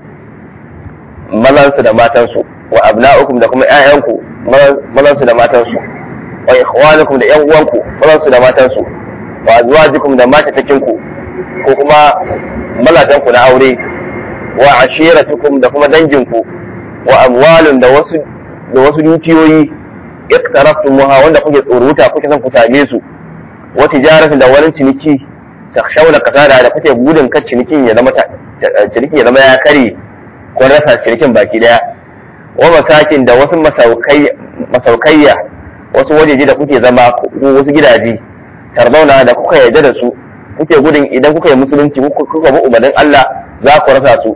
mazansu da matansu wa abna'ukum da kuma ƴaƴanku mazansu da matansu wa ikhwanukum da ƴan uwanku mazansu da matansu wa azwajikum da matatakinku ko kuma mazajenku na aure wa ashiratukum da kuma danginku wa amwalun da wasu da wasu dukiyoyi iqtaraftumuha wanda kuke tsoruta kuke son ku same su wa tijaratin da wani ciniki takhshawna kasada da kuke gudun kan cinikin ya zama cinikin ya zama ya kare ko rasa cinikin baki daya wa masakin da wasu masaukayya wasu wajeji da kuke zama ko wasu gidaje tarzauna da kuka yarda da su kuke gudun idan kuka yi musulunci kuka bi umarnin Allah za ku rasa su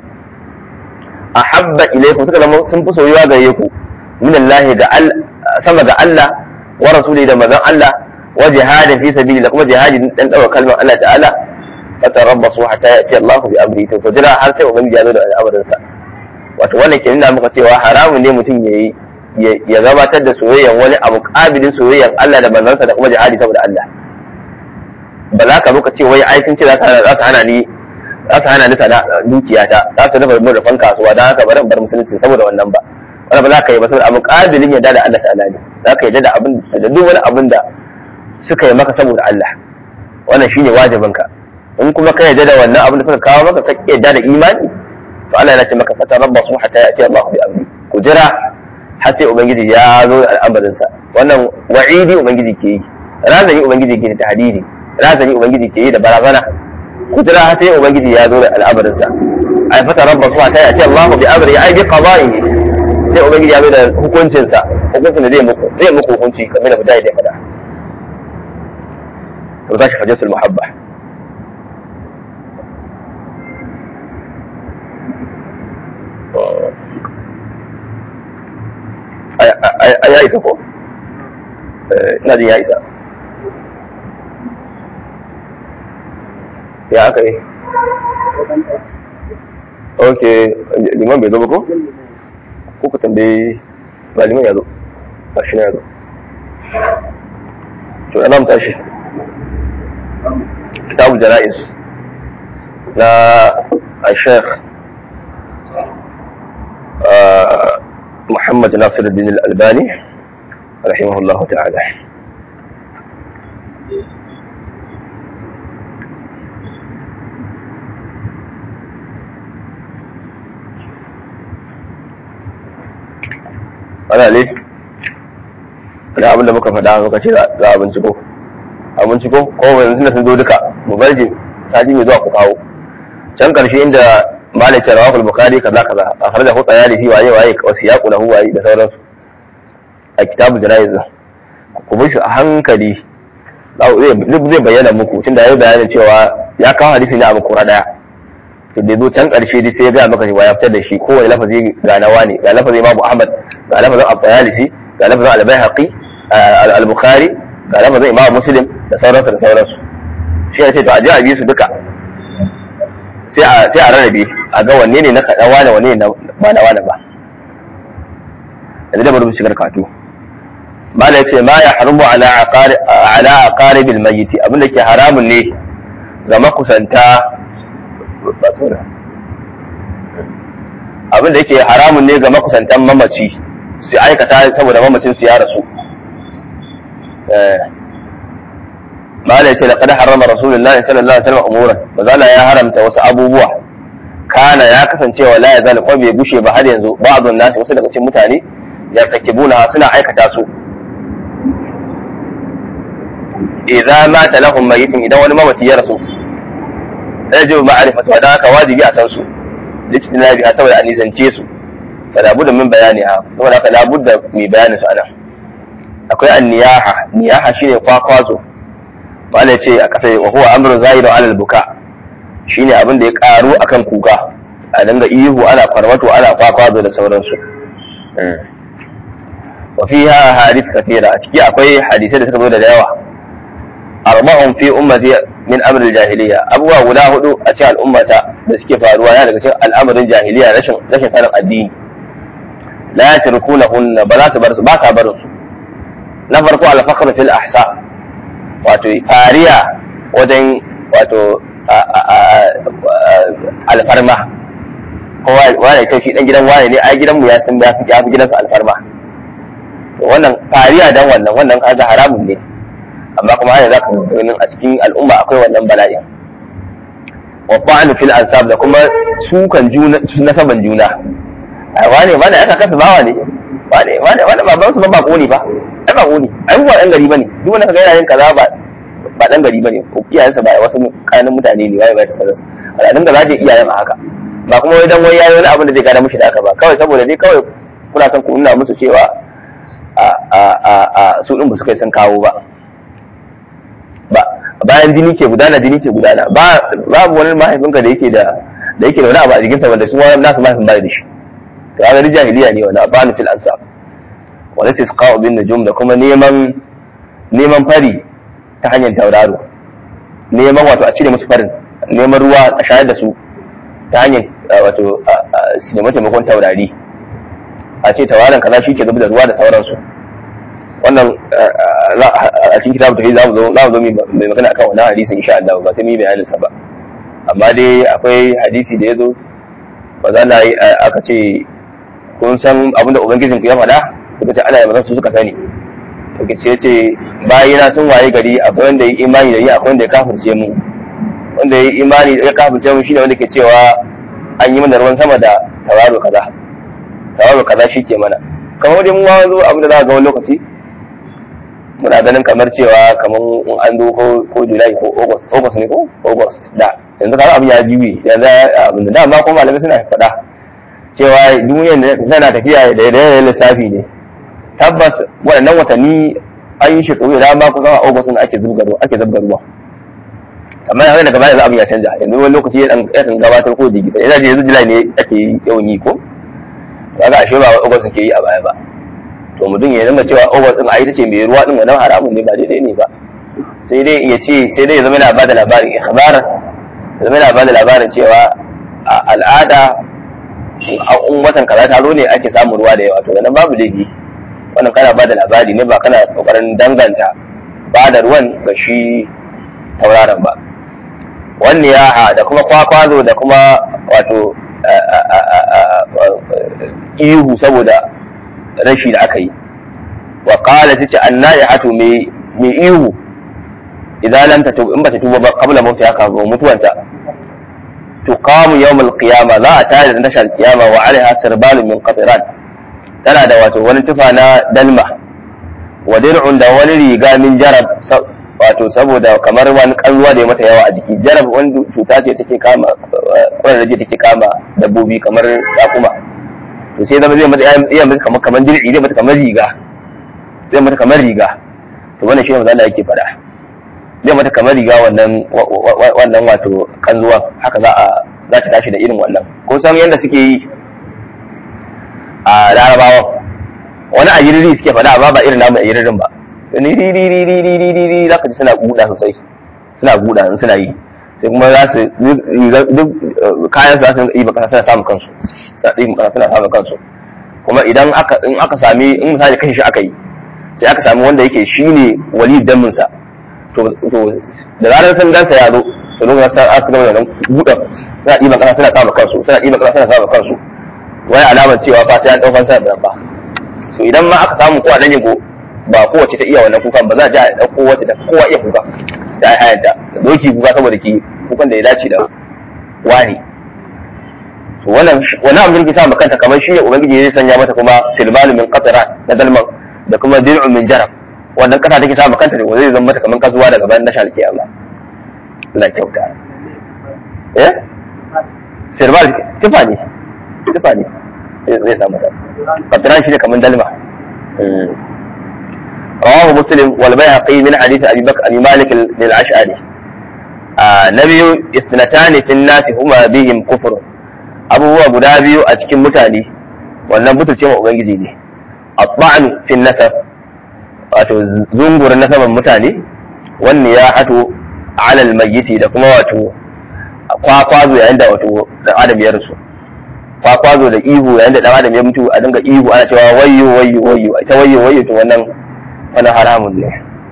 a habba ilaikum suka zama sun fi soyuwa gare ku min Allah ga sama ga Allah wa rasuli da manzon Allah wa jihadin fi sabili da kuma jihadi dan dawa kalmar Allah ta'ala fatarabbasu hatta ya'ti Allah bi amri to jira har sai ubangiji ya zo da al'amarin sa wato wannan ke nuna muka cewa haramun ne mutum yayi ya gabatar da soyayyan wani abu kabilin soyayyan Allah da manzansa da kuma jihadi saboda Allah ba za ka muka ce wai ai sun ce za su hana ni za su hana ni sana dukiyata za su rufe mu rufan kasuwa don haka bari bar musulunci saboda wannan ba wani ba za ka yi ba saboda abu kabilin yadda da Allah ta'ala ne za ka yadda da abin da duk wani abin da suka yi maka saboda Allah wannan shine wajibin ka in kuma ka yadda da wannan abin da suka kawo maka ka yadda da imani to Allah yana ce maka fata rabbasu hatta ya'ti Allah bi amri ku jira har sai ubangiji ya zo da al'amarinsa wannan wa'idi ubangiji ke yi razani ubangiji ke da tahdidi razani ubangiji ke yi da barazana ku jira har sai ubangiji ya zo da al'amarinsa ai fata rabba su ta yace Allahu bi amri ai bi qada'ihi sai ubangiji ya zo da hukuncinsa hukuncin da zai muku zai muku hukunci kamar da mutane da fada to zashi hajjatul muhabba ya isa ko ina jin ya isa ya aka yi ok liman bai zo ba ko ko ku tambayi ba liman ya zo ba shi ya zo to ana tashi kitabul jana'iz na الشيخ محمد ناصر الدين الألباني رحمه الله تعالى ana ne da abin da muka faɗa muka ce za a binciko a binciko ko yanzu da sun zo duka mu barje sati mai zuwa ku kawo can karshe inda malik rawahul bukhari kaza kaza a farda hu tsayali waye waye wasu yaƙu na huwaye da sauransu a kitabul janayiz ku bi shi a hankali zai bayyana muku tunda ya yi bayanin cewa ya kawo hadisi ne a makura daya to da zo can karshe dai sai ya gaya maka cewa ya fitar da shi kowane lafazi ga nawa ne ga lafazin imamu ahmad ga lafazin al-bayalisi ga lafazin al-baihaqi al-bukhari ga lafazin imam muslim da sauransu da sauransu shi ya ce to a je a bi su duka sai a sai a rarrabe a ga wanne ne na kaɗan wane wanne ne ba na wane ba yanzu da bari mu shigar katu mala yace ma ya haramu ala aqari ala aqaribil mayyit abin da ke haramun ne ga makusanta ba tsora abin da yake haramun ne ga makusantan mamaci su aikata saboda mamacin su ya rasu mala yace laqad harrama rasulullahi sallallahu alaihi wasallam umuran bazala ya haramta wasu abubuwa kana ya kasance wa la yazal ko bai gushe ba har yanzu ba'dun nasi wasu daga cikin mutane yartakibuna suna aikata su idza mata lahum mayyitun idan wani mamaci ya rasu yajibu ma'rifatu wa haka wajibi a san su lijtina biha saboda a nisance su fala budda min bayani ha saboda haka la budda mi bayani su anan akwai an-niyaha niyaha shine kwakwazo wanda ce a kasa wa huwa amru zahiru ala al-buka shine abin da ya karu akan kuka a dinga ihu ana kwarmato ana kwakwazo da sauransu wa fiha hadith kathira a ciki akwai hadisai da suka zo da yawa arba'un fi ummati min amr al-jahiliya abubuwa guda hudu a cikin al'ummata da suke faruwa yana daga cikin al'amarin jahiliya rashin rashin sanin addini la yatrukunahunna ba za su bar su ba sa barin su na farko al-fakhr fil ahsa wato fariya wajen wato alfarma kowa wane ce shi dan gidan wane ne ai gidanmu ya san ya fi gidansu alfarma wannan fariya dan wannan wannan kaga haramun ne amma kuma hanyar za ka ganin a cikin al'umma akwai wannan bala'in wa ba'anu fil ansab da kuma sukan juna nasaban juna ai wane wane aka kasa bawa ne wane wane wane baban su ba ba ne ba ai ba ne ai ba dan gari bane duk wanda kaga yana yin kaza ba ba dan gari bane ko iyayensa ba wasu kanin mutane ne wai ba ta sarrafa al'adun da za ta iyayen a haka ba kuma wai dan wai yayi wani abin da zai gada mushi da aka ba kawai saboda dai kawai kuna son ku nuna musu cewa a a a a su din ba su kai sun kawo ba ba bayan jini ke gudana jini ke gudana ba babu wani mahaifinka da yake da da yake da wani abu a jikinsa wanda su wani nasu mahaifin ba da shi to ga ni jahiliya ne wannan abanu fil ansab wala tisqa'u bin nujum da kuma neman neman fari ta hanyar tauraro neman wato a cire musu farin neman ruwa a shayar da su ta hanyar wato su nemi taimakon taurari a ce tauraron kaza shi ke zubi da ruwa da sauransu wannan a cikin kitabu tafi za mu zo za mu zo mai magana akan wannan hadisin insha Allah ba ta mi bayanin sa ba amma dai akwai hadisi da ya zo ba za na yi aka ce kun san abin da ubangijin ku ya faɗa suka ce ana yi su suka sani to ce ce bayina sun waye gari akwai wanda ya imani da yi akwai wanda ya kafirce mu wanda ya imani ya kafirce mu shine wanda ke cewa an yi mana ruwan sama da tauraro kaza tauraro kaza shi ke mana kamar dai mu ma zo abin da za ga wani lokaci muna ganin kamar cewa kamar in an zo ko ko July ko August August ne ko August da yanzu kamar abin ya juye yanzu abin da dama kuma malamai suna faɗa cewa duniyar tana tafiya da yanayin lissafi ne tabbas waɗannan watanni an yi shekaru da dama kusan a August ne ake zubga ruwa ake zubga ruwa amma yanzu daga baya abin ya canja yanzu wani lokaci ya kan gabatar ko digita yana yanzu July ne ake yawan yi ko kaga ashe ba August ke yi a baya ba to mutum ya zama cewa over din a ita ce mai ruwa din wannan haramun ne ba daidai ne ba sai dai ya ce sai dai ya zama yana bada labarin ikhbaran ya zama yana bada labarin cewa a al'ada a watan kaza taro ne ake samun ruwa da yawa to nan babu laifi wannan kana bada labari ne ba kana kokarin danganta bada ruwan ga shi tauraron ba wannan ya da kuma kwakwazo da kuma wato ihu saboda rashi da aka yi wa qala tace annai'atu mai mai ihu idan lam tatub in bata tuba ba qabla mauti aka ga mutuwanta tuqamu yawm al-qiyama za a tare da tashar qiyama wa alaiha sirbalun min qatiran tana da wato wani tufa na dalma wa dir'un da wani riga min jarab wato saboda kamar wani kalluwa da ya mata yawa a jiki jarab wani cuta ce take kama kwararraje take kama dabbobi kamar takuma to sai zama zai mata iya mata kamar kamar dir'i zai mata kamar riga zai mata kamar riga to wannan shi ne maza yake faɗa zai mata kamar riga wannan wannan wato kanzuwa haka za a za ta tashi da irin wannan ko san yadda suke yi a larabawan wani a yiriri suke faɗa amma ba irin namu a yiririn ba ni ri ri ri ri ri ri ri ri zaka ji suna buɗa sosai suna buɗa in suna yi sai kuma za su duk kayan su za su yi baka suna samun kansu suna samun kansu kuma idan aka in aka sami in misali kashe shi aka yi sai aka sami wanda yake shine wali damin sa to to da zarar sun gansa ya zo to lokacin sa aka gama da buɗa suna ɗiban ƙasa suna samun kansu suna ɗiban ƙasa suna samun kansu wani alamar cewa fa sai an ɗaukar sa da ba to idan ma aka samu ko a nan ko ba kowace ta iya wannan kukan ba za a ji a ɗauko wacce da kowa iya kuka ta yi hayanta da doki kuka saboda ki kukan da ya dace da wani to wannan wani abin da ke sa kanta kamar shi ne ubangiji zai sanya mata kuma silmanu min qatara na dalman da kuma dir'un min jarab wannan kasa take sa kanta ne wanda zai zama mata kamar kasuwa daga bayan nashal kiyama Allah kyauta eh silmal tufa ne tufa ne zai sa mata qatran shi ne kamar dalma رواه مسلم والبيهقي من حديث ابي بكر ابي مالك للاشعري آه نبي اثنتان في الناس هما بهم كفر abubuwa guda biyu a cikin mutane wannan butulce ma ubangiji ne atba'nu fi nasab wato zungur nasaban mutane wanne ya hato alal mayyiti da kuma wato kwakwazo yayin da wato dan adam ya rasu kwakwazo da ihu yayin da dan adam ya mutu a dinga ihu ana cewa wayyo wayyo wayyo ita wayyo wayyo to wannan wani haramun ne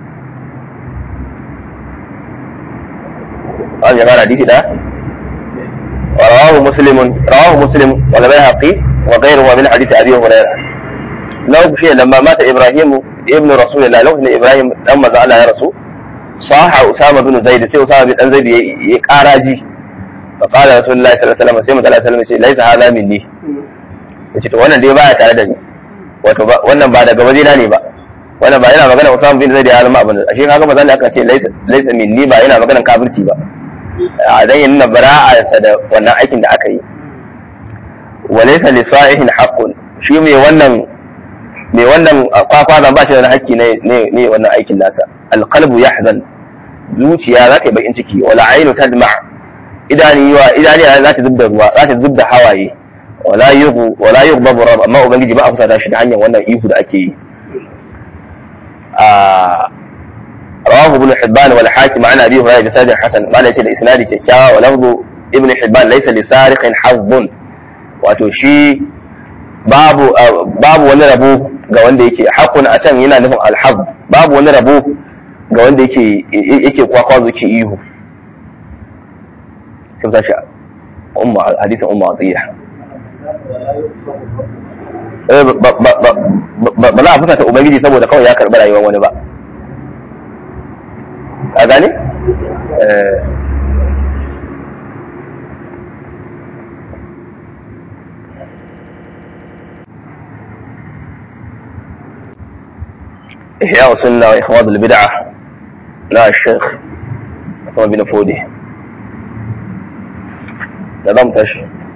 an jama'a hadisi da ورواه مسلم رواه مسلم والبيهقي وغيره من حديث ابي هريره لو شيء لما مات ابراهيم ابن رسول الله لو ان ابراهيم لما زعل يا رسول صاح اسامه بن زيد سي اسامه بن زيد يقاراجي فقال رسول الله صلى الله عليه وسلم sai manzo sallallahu alaihi ليس هذا مني yace to wannan dai baya tare da ni wato wannan ba daga wajena ne ba wannan ba yana magana Usama bin Zaid ya zama abin ashe kaga bazan aka ce laysa laysa minni ba yana magana kafirci ba a dan yin na bara'arsa da wannan aikin da aka yi walaysa li sa'ihin haqqun shi mai wannan mai wannan kwakwa zan ba shi da haƙƙi ne ne wannan aikin nasa alqalbu yahzan zuciya za ta yi bakin ciki wala ainu tadma idani wa idani za ta zubda ruwa za ta zubda hawaye wala yughbu wala yughbabu rabb amma ubangiji ba a fusa shi ta hanyar wannan ihu da ake yi رواه ابن حبان والحاكم عن ابي هريره بسند حسن ما ليس الاسناد كيكاوى ولفظ ابن حبان ليس لسارق حظ wato shi babu babu wani rabo ga wanda yake haƙun a can yana nufin alhaz babu wani rabo ga wanda yake yake kwakwazo ke ihu sai ta sha umma hadisin umma atiya ba za a fusata ubangiji saboda kawai ya karɓi rayuwar wani ba a gane? إحياء سنة وإخواد البدعة لا الشيخ ثم بن فودي نظمتش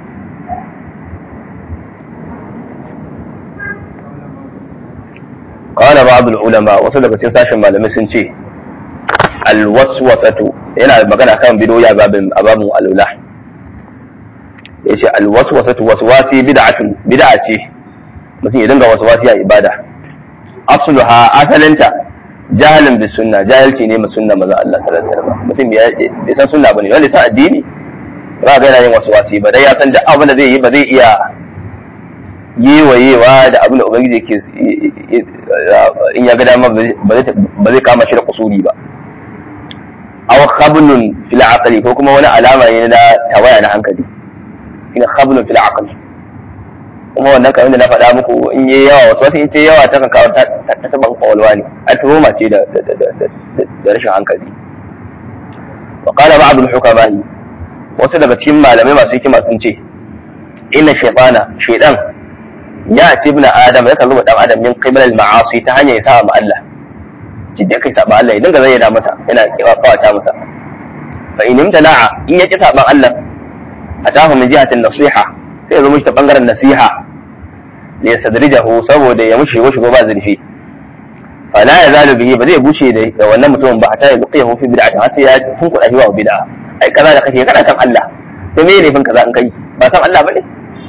قال بعض العلماء وصل لك ساشن malamai sun ce alwaswasatu yana magana kan bidoya babin ababun alula yace alwaswasatu waswasi bid'atun bid'a ce mutum ya dinga waswasi a ibada asluha asalinta jahalin bis sunna jahilci ne mai sunna maza Allah sallallahu alaihi wasallam mutum bai san sunna bane wanda san addini ba ga yana yin waswasi ba dai ya san duk abin da zai yi ba zai iya yewayewa da abin da ubangiji ke in ya ga dama ba zai kama shi da kusuri ba aw khablun fil aqli ko kuma wani alama ne na tawaya na hankali ina khablun fil aqli kuma wannan kamar da na faɗa muku in yi yawa wasu wasu in ce yawa ta kan kawo ta taɓa kwalwa ne a tuhuma ce da rashin hankali wa qala ba'd al-hukama wasu daga cikin malamai masu hikima sun ce inna shaytana shaytan ya ci ibn adam ya kalli dan adam min qibla al-ma'asi ta hanyar ya sa ma Allah ci da kai saba Allah ya dinga zayyana masa yana kawata masa fa in imtana'a in ya ki saban Allah atahu min jihatin nasiha sai ya zo mishi ta bangaren nasiha da ya sadrijahu saboda ya mushi shigo shigo ba zurfi fa la yazalu bihi ba zai bushe da wannan mutumin ba hatta ya buqiyahu fi bid'atin har sai ya funkuda shi wa bid'a ai kaza da kake kana kan Allah to me ne fin kaza in kai ba san Allah bane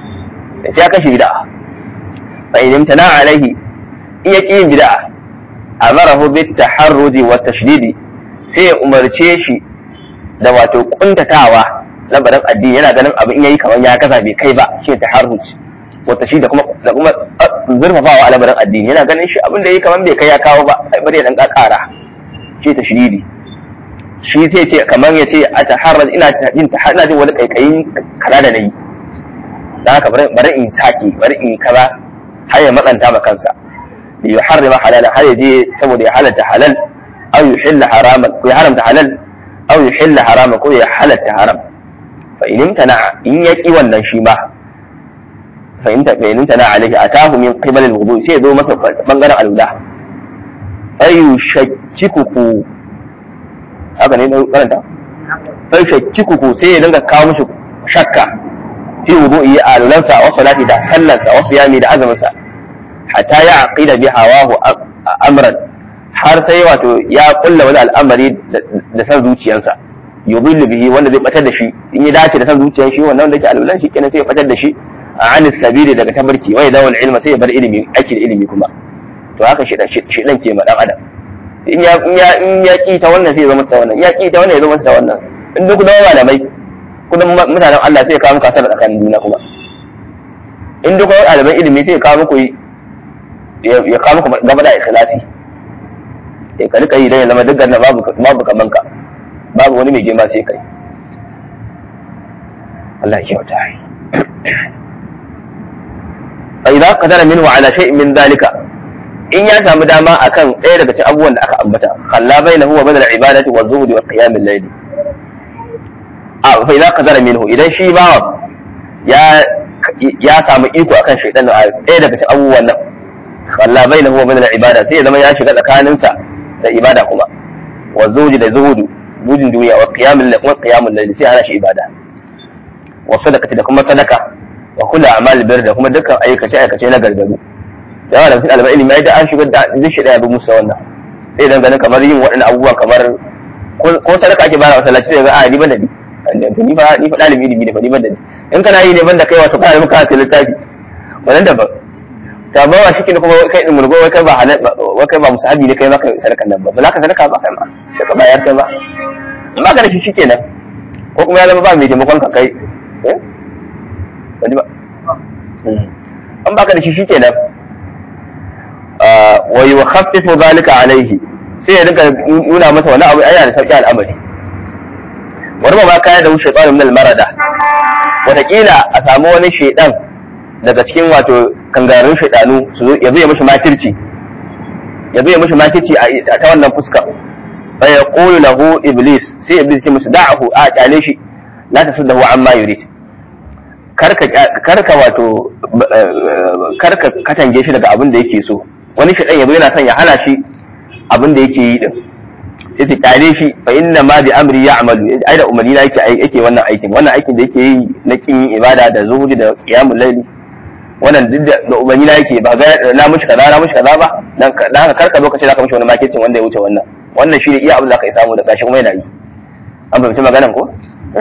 sai ya kashe bid'a fa in imtana'a alaihi in ya ki yin bid'a amarahu bit taharruji wa tashdidi sai ya umarce shi da wato kuntatawa labarin addini yana ganin abin in yayi kamar ya kasa bai kai ba shi taharruj wa tashdidi kuma da kuma zurfafawa a labarin addini yana ganin shi abin da yayi kamar bai kai ya kawo ba ai bari ya dan kakara shi tashdidi shi sai ce kamar ya ce a taharraj ina jin ina jin wani kaikayin kaza da nayi dan haka bari in sake bari in kaza har ya matsanta ma kansa li yuharrima halala har ya je saboda ya halalta halal aw yuhilla haraman ko ya haramta halal aw yuhilla haraman ko ya halatta haram fa in imtana in yaki wannan shi ma fa in ta in imtana alaihi atahu min qibal al-wudu sai ya zo masa bangaren alwala ayu shakkuku haka ne na karanta sai shakkuku sai ya dinga kawo mishi shakka fi wudu'i a alulansa wa salati da sallansa wa siyami da azuminsa hatta ya aqida bi hawahu amran har sai wato ya kulla wani al'amari da san zuciyarsa yudillu bihi wanda zai batar da shi in ya dace da san zuciyar shi wannan wanda yake alulan shi kenan sai ya batar da shi a anis sabili daga tabarki wai dawal ilma sai ya bar ilimi aiki da ilimi kuma to haka shi shi dan ke ma dan adam in ya in ya in ya ki ta wannan sai ya zama sa wannan in ya ki ta wannan ya zama sa wannan in duk da malamai kudin mutanen Allah sai ya kawo muku asara tsakanin juna kuma in duk wani ɗaliban ilimi sai ya kawo muku ya kawo muku gaba da ikhlasi ya ka rika yi dan ya zama duk ganna babu babu kaman ka babu wani mai girma sai kai Allah ya kyauta fa idza qadara minhu ala shay'in min dhalika in ya samu dama akan ɗaya daga cikin abubuwan da aka ambata khalla bainahu wa bainal ibadati wa zuhdi wa qiyam al-layl a fa idza qadara minhu idan shi bawa ya ya samu iko akan shaytan da ɗaya daga cikin abubuwan nan khalla bainahu wa bainal ibada sai ya zama ya shiga tsakaninsa da ibada kuma wa zuhdi da zuhudu gudun duniya wa qiyam al-layl wa qiyam al-layl sai ana shi ibada wa sadaqati da kuma sadaka wa kullu a'mal bir da kuma dukkan aikace aikace na gargaru yawa da cikin albai ilimi da an shigar da duk shi daya bi musa wannan sai dan ganin kamar yin waɗannan abubuwan kamar ko sadaka ake bayar masallaci sai ga a ni ban da ni ni fa ni fa dalibi ilimi ne fa ni ban da ni in kana yi ne ban da kai wato kana muka sai littafi wannan da ba ta ba wa shike kuma kai din murgo wai kai ba halal wai kai ba musahabi ne kai ma kai sadakan nan ba ba za ka sadaka ba kai ma sai ka bayar kai ma in ba ka da shi shikenan ko kuma ya zama ba mai taimakon ka kai eh ba an baka da shi shikenan wa yukhaffifu zalika alaihi sai ya rika nuna masa wani abu ayyana da sauki al'amari wani ba kaya da wuce tsarin min marada wataƙila a samu wani shaidan daga cikin wato kangarun shaidanu su zo ya zo ya mishi makirci ya zo ya mishi makirci a ta wannan fuska fa yaqulu lahu iblis sai iblis ya musu da'ahu a kyale shi la tasuddahu amma yurid karka karka wato karka katange shi daga abin da yake so wani shaɗan yabo yana son ya hana shi abin da yake yi din sai su kyale shi fa inna ma bi amri ya'malu ai da umarni na yake yake wannan aikin wannan aikin da yake yi na kin yin ibada da zuhudi da qiyamul layli wannan duk da umarni na yake ba ga na mushi kaza na mushi kaza ba dan dan haka karka lokaci zaka mushi wani makicin wanda ya wuce wannan wannan shi ne iya abin da kai samu da gashi kuma yana yi an fahimci maganan ko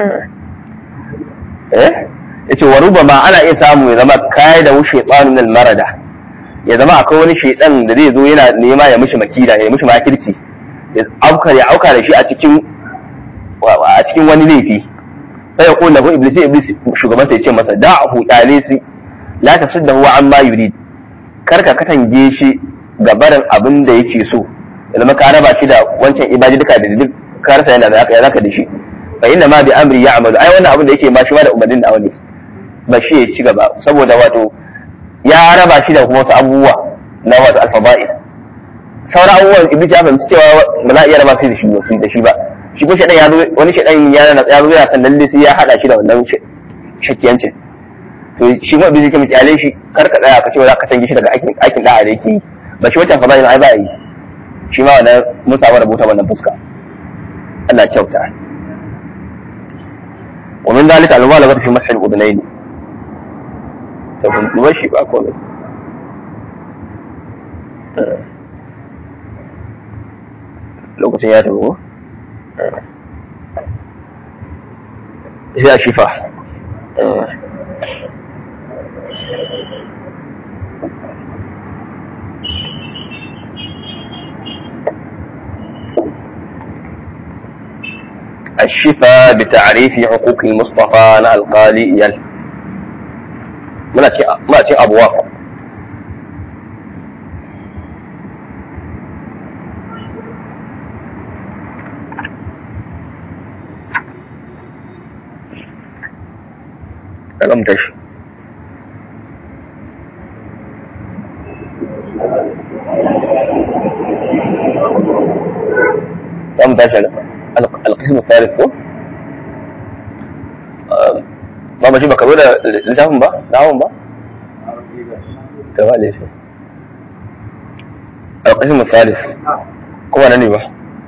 eh yace wa rubama ana iya samu ya zama kai da wuce tsanin marada ya zama akwai wani shaidan da zai zo yana nema ya mishi makida ya mishi makirci ya auka ya auka da shi a cikin a cikin wani laifi sai ya kula ko iblis iblis shugaban sai ya ce masa da'ahu dalisi la tasuddahu amma yurid kar ka katange shi ga barin abin da yake so ya zama ka raba shi da wancan ibadi duka da duk ka rasa yana da ya zaka da shi fa inna ma bi amri ya'malu ai wannan abin da yake ma shi ma da umarnin da wani ba shi ya ci gaba saboda wato ya raba shi da kuma wasu abubuwa na wato alfaba'il sauran abubuwan iblis ya fahimci cewa ba za a iya raba shi da shi ba da shi ba shi ko shaɗan ya zo wani shaɗan ya ya zo yana san lalle sai ya haɗa shi da wannan shakkiyancin to shi kuma iblis ya ce kyale shi kar ka tsaya ka ce za ka canji shi daga aikin aikin da'a da yake yi ba shi wancan fada'il ai ba yi shi ma wannan mun samu rubuta wannan fuska Allah ya kyauta ومن ذلك المبالغة في مسح الأذنين تكون ماشي بقى كومي lokacin ya tafi ko? sai a shifa الشفاء بتعريف حقوق المصطفى na alƙali iyal muna ce abuwa kalam tashi kalam tashi القسم الثالث ko ba ba shi ba ka zo da littafin ba dawon ba ta ba laifi القسم الثالث kuma na ne ba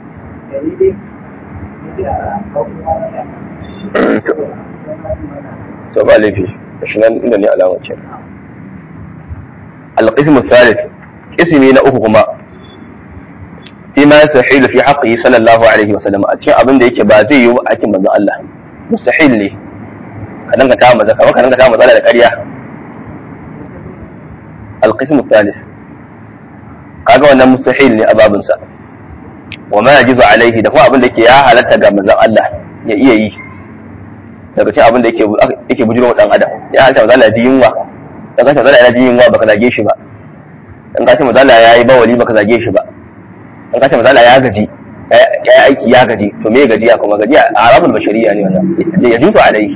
so ba laifi shi nan inda ne alamar ce القسم الثالث اسمي na uku kuma فيما يستحيل في حقه صلى الله عليه وسلم a cikin abin da yake ba zai yi a cikin manzon Allah mustahil ne ka danka ta maza kamar ka danka ta maza da ƙarya القسم الثالث kaga wannan mustahil ne a babin sa wa ma yajizu alaihi da kuma abin da yake ya halatta ga manzon Allah ya iya yi daga cikin abin da yake yake bujiro wa dan adam ya halatta manzon Allah ji yunwa dan ka manzon Allah ya ji yunwa baka zage shi ba dan ka ce manzon Allah yayi bawali baka zage shi ba in ka ce mazala ya gaji ya yi aiki ya gaji to me gajiya kuma gajiya a arabul bashariya ne wannan ya juzu alaihi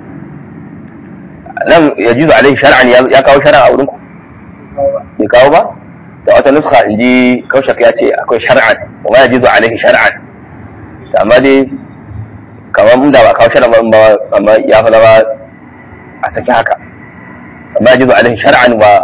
nan ya juzu alaihi shar'an ya kawo shar'an a wurin ku bai kawo ba da wata nuska in ji kaushak ya ce akwai shar'an kuma ya juzu alaihi shar'an amma dai kamar mun da ba kawo shar'an ba amma ya fi zama a saki haka amma ya juzu alaihi shar'an wa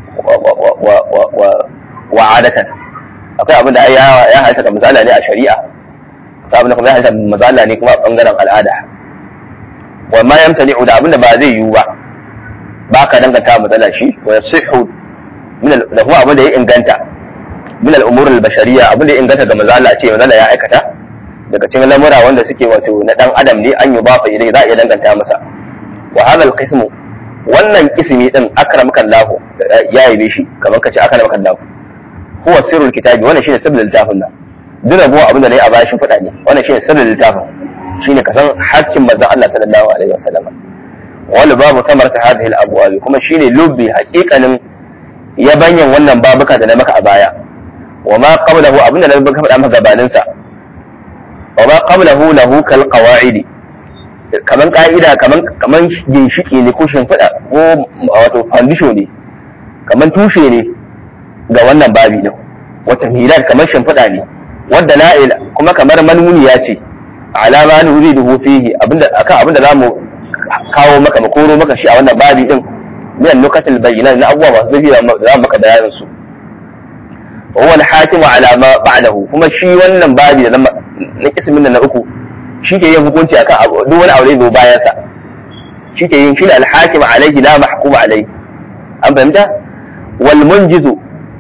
wa adatan akwai abin da ya halitta da mazala ne a shari'a akwai abin da kuma ya halitta mazala ne kuma a bangaren al'ada wa ma yamtani da abin da ba zai yiwu ba ba ka danganta mazala shi wa yasihu min da kuma abin da ya inganta min al'umur al-bashariyya abin da ya inganta ga mazala ce mazala ya aikata daga cikin lamura wanda suke wato na dan adam ne an yi ba fa idan za a iya danganta masa wa hadha al-qismu wannan ismi din akramakan lahu ya yi shi kamar kace akramakan lahu huwa sirrul kitabi wannan shine sirrul littafin nan duk rabuwa abin da nayi a bashin fada ne wannan shine sirrul littafin shine kasan hakkin manzon Allah sallallahu alaihi wasallam wal babu samarta hadhihi al abwab kuma shine lubbi haqiqanin yabanyan wannan babuka da na maka a baya wa ma qablahu abin da na maka fada maka gabanin sa wa ma qablahu lahu kal qawaid kaman ka'ida kaman kaman ginshiki ne ko shimfiɗa ko wato foundation ne kaman tushe ne ga wannan babi din wata milad kamar shimfiɗa ne wadda na'ila kuma kamar manmuniya ce alama ni wuri da fihi abinda akan abinda zamu kawo maka makoro maka shi a wannan babi din min nukatil bayyinat na abubuwa masu zafi da za maka bayanin su wa huwa al-hakimu ala ma ba'dahu kuma shi wannan babi da na kismin na uku shi ke yin hukunci akan abu duk wani aure da bayan sa shi ke yin shi da al-hakim alayhi la mahkum alayhi an fahimta wal munjizu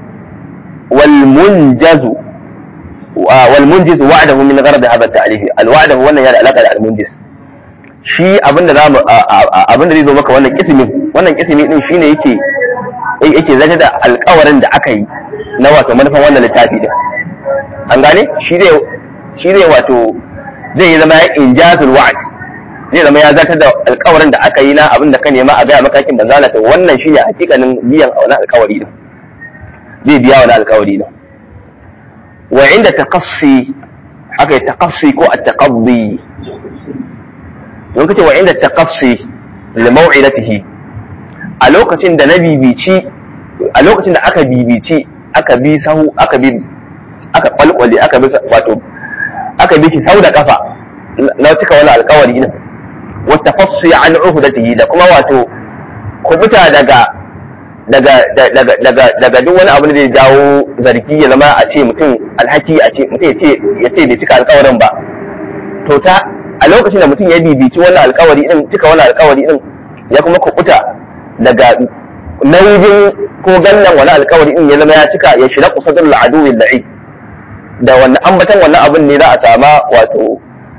والمنجز والمنجز وعده من غرض هذا التعريف الوعد هو wannan yana alaka da almunjiz shi abinda zamu abinda zai zo maka wannan kismi wannan kismi din shine yake yake zata da alƙawarin da aka yi na wato manufan wannan littafi din an gane shi zai shi zai wato zai yi zama injazul wa'd zai zama ya zata da alƙawarin da aka yi na abinda ka nema a ga makakin banzala to wannan shine hakikanin biyan wannan alƙawari din zai biya wani alkawari nan wa inda taqassi haka taqassi ko at-taqaddi don kace wa inda taqassi li maw'idatihi a lokacin da na bibici a lokacin da aka bibici aka bi sahu aka bi aka kwalkwale aka bi wato aka bi shi sau da kafa na cika wani alkawari nan wa tafassi an uhdatihi da kuma wato kubuta daga daga daga daga daga duk wani abu da zai jawo zargi ya zama a ce mutum alhaki a ce mutum ya ce ya ce bai cika alkawarin ba to ta a lokacin da mutum ya bibici wannan alkawari din cika wannan alkawari din ya kuma kubuta daga nauyin ko gannan wani alkawari din ya zama ya cika ya shira kusadar al'aduwin da'i da wannan ambatan wannan abin ne za a sama wato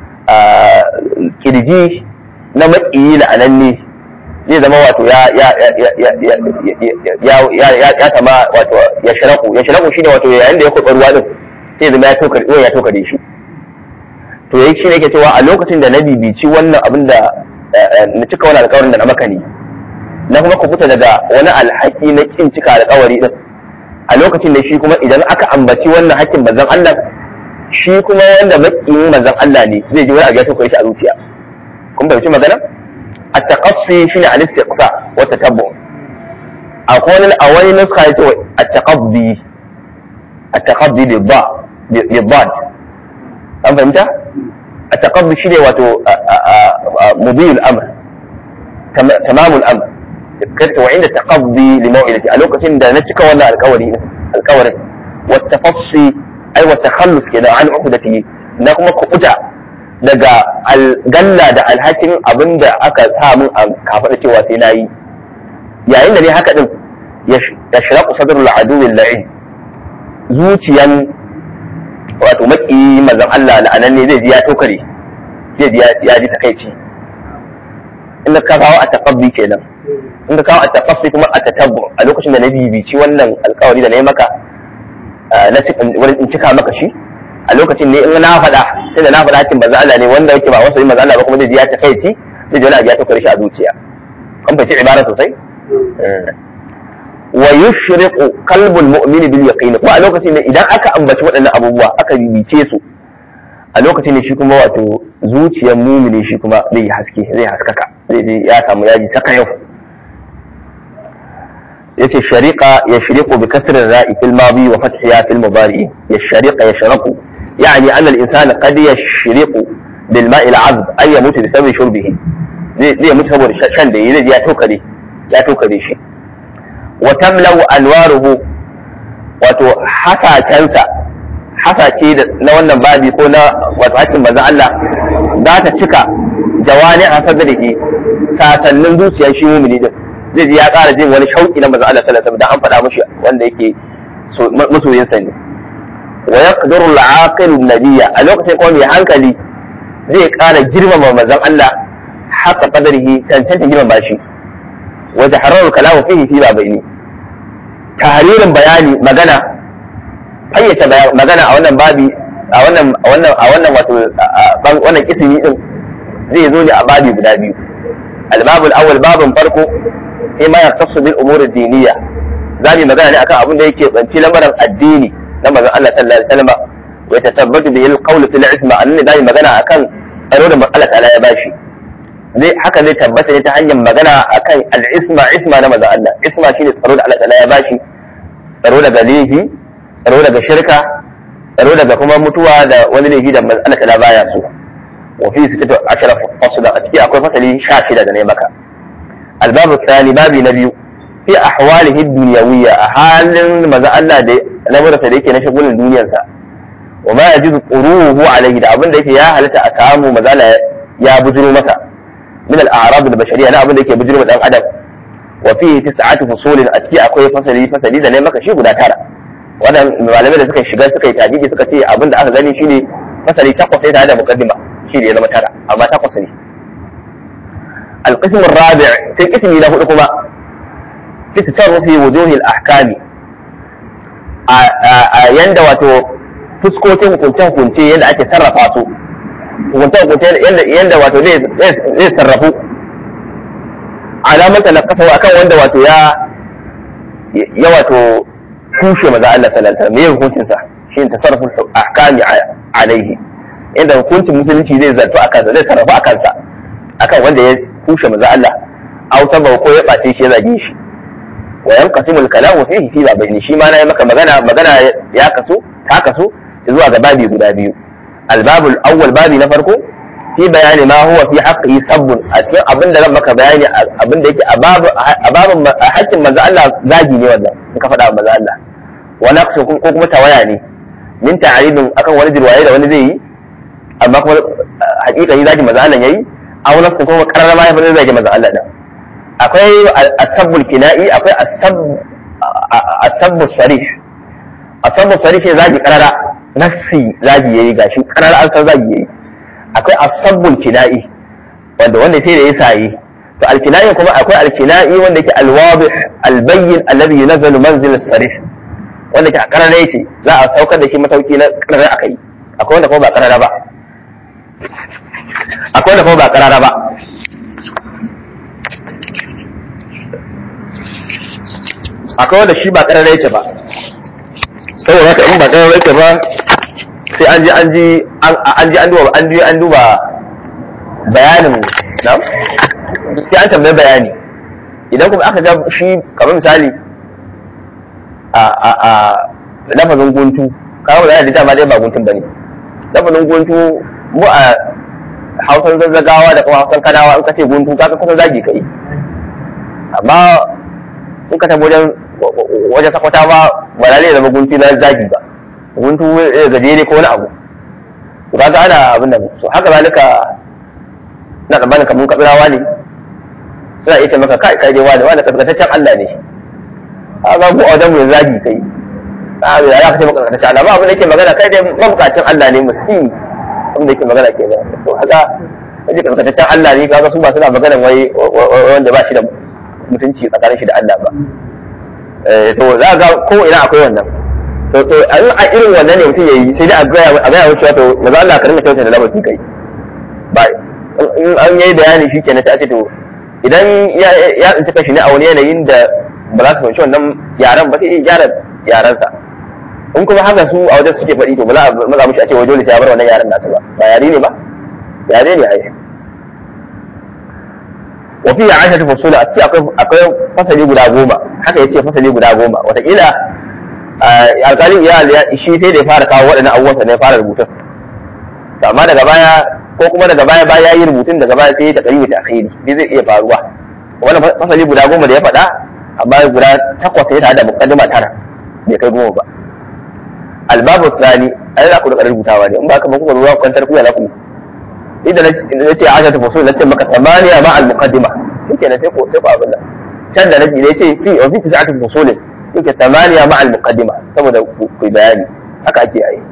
kirji na maƙiyi la'ananne zai zama wato ya ya ya ya ya ya ya ya ya sama wato ya shiraku ya shiraku shine wato yayin da ya kurɓa ruwa din sai zama ya toka ruwan ya toka da shi to yayi shi ne yake cewa a lokacin da na bibici wannan abin da na cika wani alƙawarin da na maka ne na kuma kubuta daga wani alhaki na kin cika alƙawari din a lokacin da shi kuma idan aka ambaci wannan hakkin manzon Allah shi kuma wanda makiyin manzon Allah ne zai ji wani abu ya sauka shi a zuciya kun fahimci magana at-taqassi shine al-istiqsa wa tatabbu akwai wani a wani nuska yace at-taqabbi at-taqabbi bi ba bi bad an fahimta at-taqabbi shine wato mudiyul amr tamamul amr كنت وعند تقضي لموعدتي a lokacin da na cika wannan alƙawari alƙawarin والتفصي ai wa takhallus kenan an uhdati na kuma kuɓuta daga algalla da alhakin abinda aka sa min a kafaɗa cewa sai na yi yayin da ne haka din ya shiraku sadrul aduwil la'in zuciyan wato maki manzon Allah la'anan ne zai ji ya tokare zai ji ya ji takaici inda ka kawo a taqabbi kenan in ka kawo a tafassi kuma a tatabbu a lokacin da na bibici wannan alkawari da na yi maka na in cika maka shi a lokacin ne in na faɗa sai da na faɗa hakin manzo Allah ne wanda yake ba wasu yin manzo Allah ba kuma zai ji ya takaici zai ji wani abu ya tokare shi a zuciya an fahimci ibara sosai wa yushriqu qalbul mu'mini bil yaqin ko a lokacin ne idan aka ambaci waɗannan abubuwa aka bibice su a lokacin ne shi kuma wato zuciyar mumini shi kuma zai haske zai haskaka zai je ya samu yaji saka yau yace shariqa yashriqu bi kasr ar-ra'i fil madi wa fathiha fil mudari yashriqa yashraqu يعني أن الإنسان قد يشرق بالماء العذب أي يموت بسبب شربه zai zai mutu saboda shan da yi zai ya tokare ya tokare shi wa tamlau anwaruhu wato hasakensa hasace na wannan babi ko na wato hakkin manzon Allah za ta cika jawani a sadrihi sasannin zuciyar shi mumini din zai ji ya ƙara jin wani shauƙi na manzon Allah sallallahu alaihi wasallam da an faɗa mushi wanda yake masoyin sa ne wa yaqdiru al-aqilu nabiyya a lokacin kuma mai hankali zai ƙara girmama manzon Allah haka qadarihi cancanta girmama shi wa tahraru kalamu fihi fi babaini tahririn bayani magana fayyace magana a wannan babi a wannan a wannan a wannan wato wannan kisimi din zai zo ne a babi guda biyu al-babu al-awwal babun farko sai ma yaktasu bil umuri diniya zamu magana ne akan abin da yake banci lamarin addini na manzon Allah sallallahu alaihi wasallam wa yatasabbatu bihi al-qawl fil isma annabi zamu magana akan tsaro da Allah ta'ala ya bashi zai haka zai tabbata ne ta hanyar magana akan al-isma isma na manzon Allah isma shine tsaro da Allah ta'ala ya bashi tsaro daga laifi tsaro daga shirka tsaro daga kuma mutuwa da wani laifi da Allah ta'ala baya so wa fi sittatu ashara fasla a ciki akwai fasali 16 da ne maka albabu tsani babi na biyu fi ahwalihi dunyawiyya a halin maza Allah da lamurarsa da yake na shagulin duniyarsa wa ma yajidu quruhu alaihi da abin da yake ya halatta a samu maza ya bujiro masa min al-a'rad al-bashariyya na abin da yake bujiro dan adam wa fi tis'atu fusulin a ciki akwai fasali fasali da ne maka shi guda tara wadan malamai da suka shiga suka yi tajiji suka ce abin da aka gani shine fasali takwas sai tare da muqaddima shi ne ya zama tara amma takwas ne القسم الرابع سي قسمي له كما في تصرف وجوه الاحكام yanda wato fuskokin hukunce-hukunce yadda ake sarrafa su hukunce-hukunce yadda wato zai sarrafu alamanta na kasa akan wanda wato ya ya wato kushe maza Allah sallallahu alaihi wasallam me hukuncin sa shine tasarruful ahkami alaihi inda hukuncin musulunci zai zartu akan sa zai sarrafa akan sa akan wanda ya kushe maza Allah aw sababa ko ya bace shi ya zage shi wa yanqasimu al-kalamu fihi fi babaini shi ma nayi maka magana magana ya kaso ta kaso zuwa ga babi guda biyu al-babu al-awwal babi na farko fi bayani ma huwa fi haqqi sabbun a cikin abin da zan maka bayani abin da yake a babin haƙƙin manzo Allah zagi ne wannan in ka faɗa manzo Allah wa naqsu ko kuma tawaya ne min ta'aridin akan wani jirwaye da wani zai yi amma kuma hakika yi zagi manzo Allah yayi aw nafsin kuma karara ma ya fara zagi manzo Allah din akwai asabbul kina'i akwai asabbu sarih asabbu sarih ne zagi karara nafsi zagi yayi gashi karara an san zagi yayi akwai asabbul kina'i wanda wanda sai da ya sayi to alkina'i kuma akwai alkina'i wanda yake alwadih albayyin alladhi yunazzalu manzil sarih wanda ke a karara yake za a saukar da shi matauki na karara akai akwai wanda kuma ba karara ba akwai da kuma ba karara ba akwai wanda shi ba karara yake ba saboda haka in ba karara yake ba sai an ji an ji an ji an duba an ji an duba bayanin na sai an tambayi bayani idan kuma aka ga shi kamar misali a a a lafazin guntu kawo da da dama dai ba guntun bane lafazin guntu mu a hausan zazzagawa da kuma hausan kanawa in ka ce guntu ka kusa zagi kai amma in ka tabo wajen wajen sakwata ba ba lalle zama guntu na zagi ba guntu gajere ko wani abu to kaga ana abin da so haka zalika na tsammanin kamar kabirawa ne suna iya ce maka kai kai dai wani wani kaskataccen Allah ne a ga ku a wajen mu zagi kai a ya za ka ce maka kaskataccen Allah ba abin da yake magana kai dai mabukacin Allah ne miskini abin da yake magana ke nan to haka kaje kaskataccen Allah ne kaga su ba suna magana wai wanda ba shi da mutunci tsakanin shi da Allah ba to za ga ko ina akwai wannan to to a irin wannan ne mutum yayi sai dai a gaya a gaya wucewa to maza Allah ka rinka kyautar da lamar kai ba in an yayi bayani shi kenan sai a ce to idan ya tsinci kashi ne a wani yanayin da ba za su fahimci wannan yaran ba sai ya gyara yaransa in kuma haka su a wajen suke faɗi to ba za a maza mushi a ce wajen sai ya bar wannan yaran nasu ba ba yare ne ba yare ne ai wa fi ashatu fasula a ciki akwai akwai fasali guda goma haka yace fasali guda goma wataƙila alƙalin ya shi sai da ya fara kawo waɗannan abubuwan sa ne ya fara rubutun amma daga baya ko kuma daga baya baya yi rubutun daga baya sai ya taƙari ta akhiri bai zai iya faruwa wannan fasali guda goma da ya faɗa amma guda takwas ya tare da muqaddima tara bai kai goma ba albabu tsani ai za ku da rubutawa ne in ba ka ba kuka ruwa kwantar kuya za ku idan na ce ashatu fusul na ce maka tamaniya ma al muqaddima shike na sai ko sai ko abin nan can da naji ne ce fi wa fi tis'atu fusulin yake tamaniya ma al muqaddima saboda ku bayani haka ake yi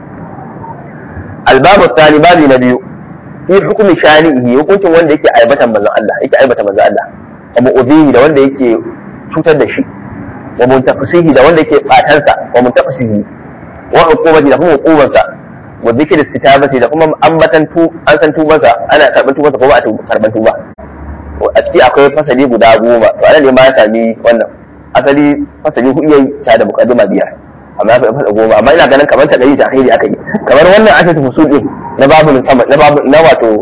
albabu tsani babi na biyu fi hukumi shani'i hukuncin wanda yake aibatan manzon Allah yake aibata manzon Allah wa mu'udhihi da wanda yake cutar da shi wa muntaqisihi da wanda yake batansa wa muntaqisihi wa hukumati da kuma hukumarsa wa zikir sitabati da kuma ambatan tu an san tubansa ana karban tubansa ko ba a karban tuba a ciki akwai fasali guda goma to anan ne ma ya sami wannan asali fasali hudu yayi ta da muqaddima biyar amma ya fada goma amma ina ganin kamar ta dari ta akhiri aka yi kamar wannan asatu fusul din na babu sama na babu na wato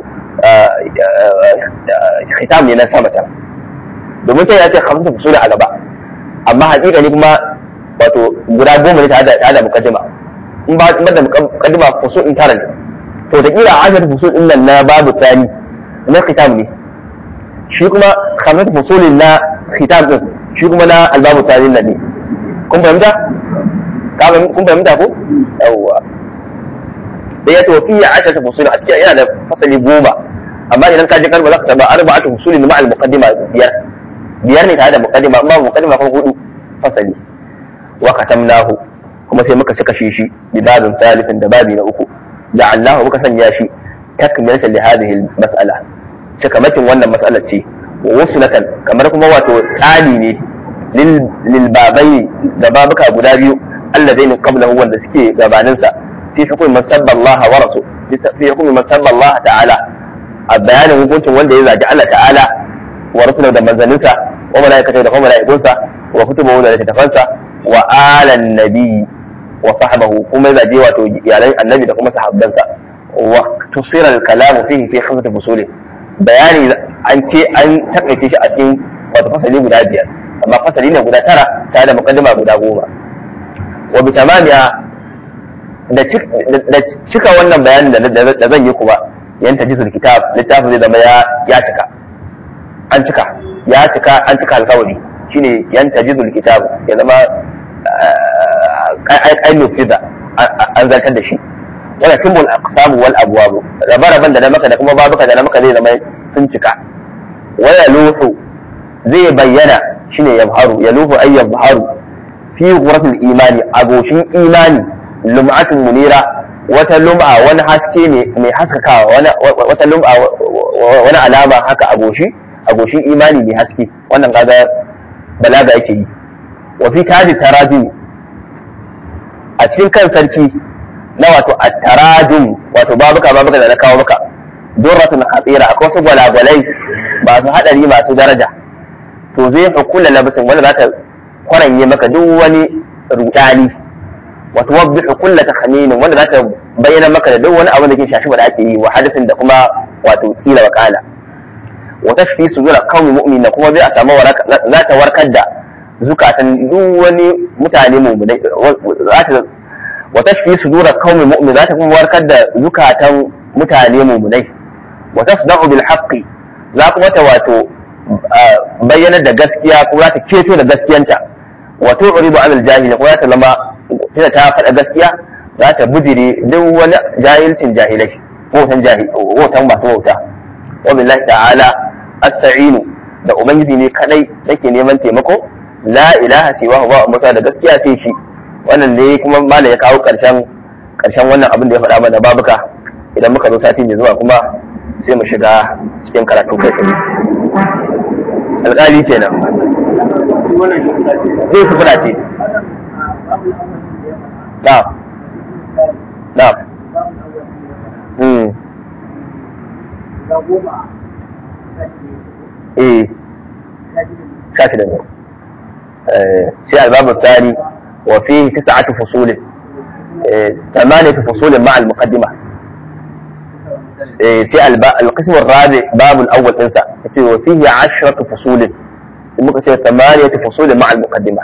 khitam ne na sama can domin sai ya ce khamsu fusul a gaba amma hakika ne kuma wato guda goma ne tare da muqaddima in ba in da muqaddima fusul in tara ne to da kira ashar fusul din nan na babu tani na khitam ne shi kuma khamsu fusulin na khitam din shi kuma na albabu tani ne kun fahimta kun fahimta ko yawwa da ya tofi ya ashar fusul a cikin yana da fasali goma amma idan ka je karba za ka taba arba'atu fusulin ma al muqaddima biyar biyar ne tare da muqaddima amma muqaddima kuma hudu fasali wa katamnahu kuma sai muka cika shi shi bi babin thalifin da babi na uku ja'alnahu muka sanya shi takmilatan li hadhihi mas'ala cikamakin wannan mas'alar ce wa wusulatan kamar kuma wato tsani ne lil babai da babuka guda biyu alladaini qablahu wanda suke gabanin sa fi hukumi man sabba Allah wa rasul fi hukumi man sabba Allah ta'ala a bayanin hukuncin wanda ya zagi Allah ta'ala wa rasulahu da manzanninsa wa malaikatu da kuma malaikunsa wa kutubahu da littafansa wa alan nabi wa sahbahu kuma ya je wato iyalan annabi da kuma sahabbansa wa tusira al-kalamu fihi fi khamsati fusuli bayani an ce an takaice shi a cikin wato fasali guda biyar amma fasali ne guda tara tare da muqaddima guda goma wa bi tamamiya da cika wannan bayanin da zan yi kuma yan tajizul kitab littafin zai zama ya cika an cika ya cika an cika alkawari shine yan tajizul kitab ya zama ai nufiza an zartar da shi wala tumbul aqsam wal abwab rabe-raben da na maka da kuma babuka da na maka zai zama sun cika waya luhu zai bayyana shine yabharu ya luhu ay yabharu fi ghuratil imani agoshin imani lum'atun munira wata lum'a wani haske ne mai haskakawa wata lum'a wani alama haka agoshi agoshin imani mai haske wannan kaga balaga yake yi wa fi taji tarajum a cikin kan sarki na wato at-tarajum wato babuka babuka da na kawo maka durratun khatira akwai wasu gwalagwalai masu hadari masu daraja to zai hukula labisin wanda za ta kwaranye maka duk wani rudani wa tuwaddihu kulla takhamin wanda za ta bayyana maka da duk wani abu da ke shashi da ake yi wa hadisin da kuma wato kila wa kala wa tashfi sudura qaumi mu'min kuma zai a samu za ta warkar da zukatan duk wani mutane mu'minai za ta wa tashfi sudura qaumi mu'min za ta kuma warkar da zukatan mutane mu'minai wa tasda'u bil haqqi za kuma ta wato bayyana da gaskiya ko za ta keto da gaskiyanta wa tu'ridu 'anil jahili ko za ta zama tunda ta faɗa gaskiya za ta bujire duk wani jahilcin jahilai wautan jahil wautan masu wauta wa billahi ta'ala as-sa'inu da ubangiji ne kadai nake neman taimako la ilaha siwa ba musa da gaskiya sai shi wannan ne kuma malam ya kawo karshen karshen wannan abin da ya faɗa mana babuka idan muka zo sati mai zuwa kuma sai mu shiga cikin karatu kai tsaye alƙali kenan zai su fura ce na'am na'am hmm eh shafi da ne sai albabu tsari wa fihi tis'atu fusulin ثمانية فصول مع المقدمة في القسم الرابع باب الأول انسى وفيه عشرة فصول ممكن ثمانية فصول مع المقدمة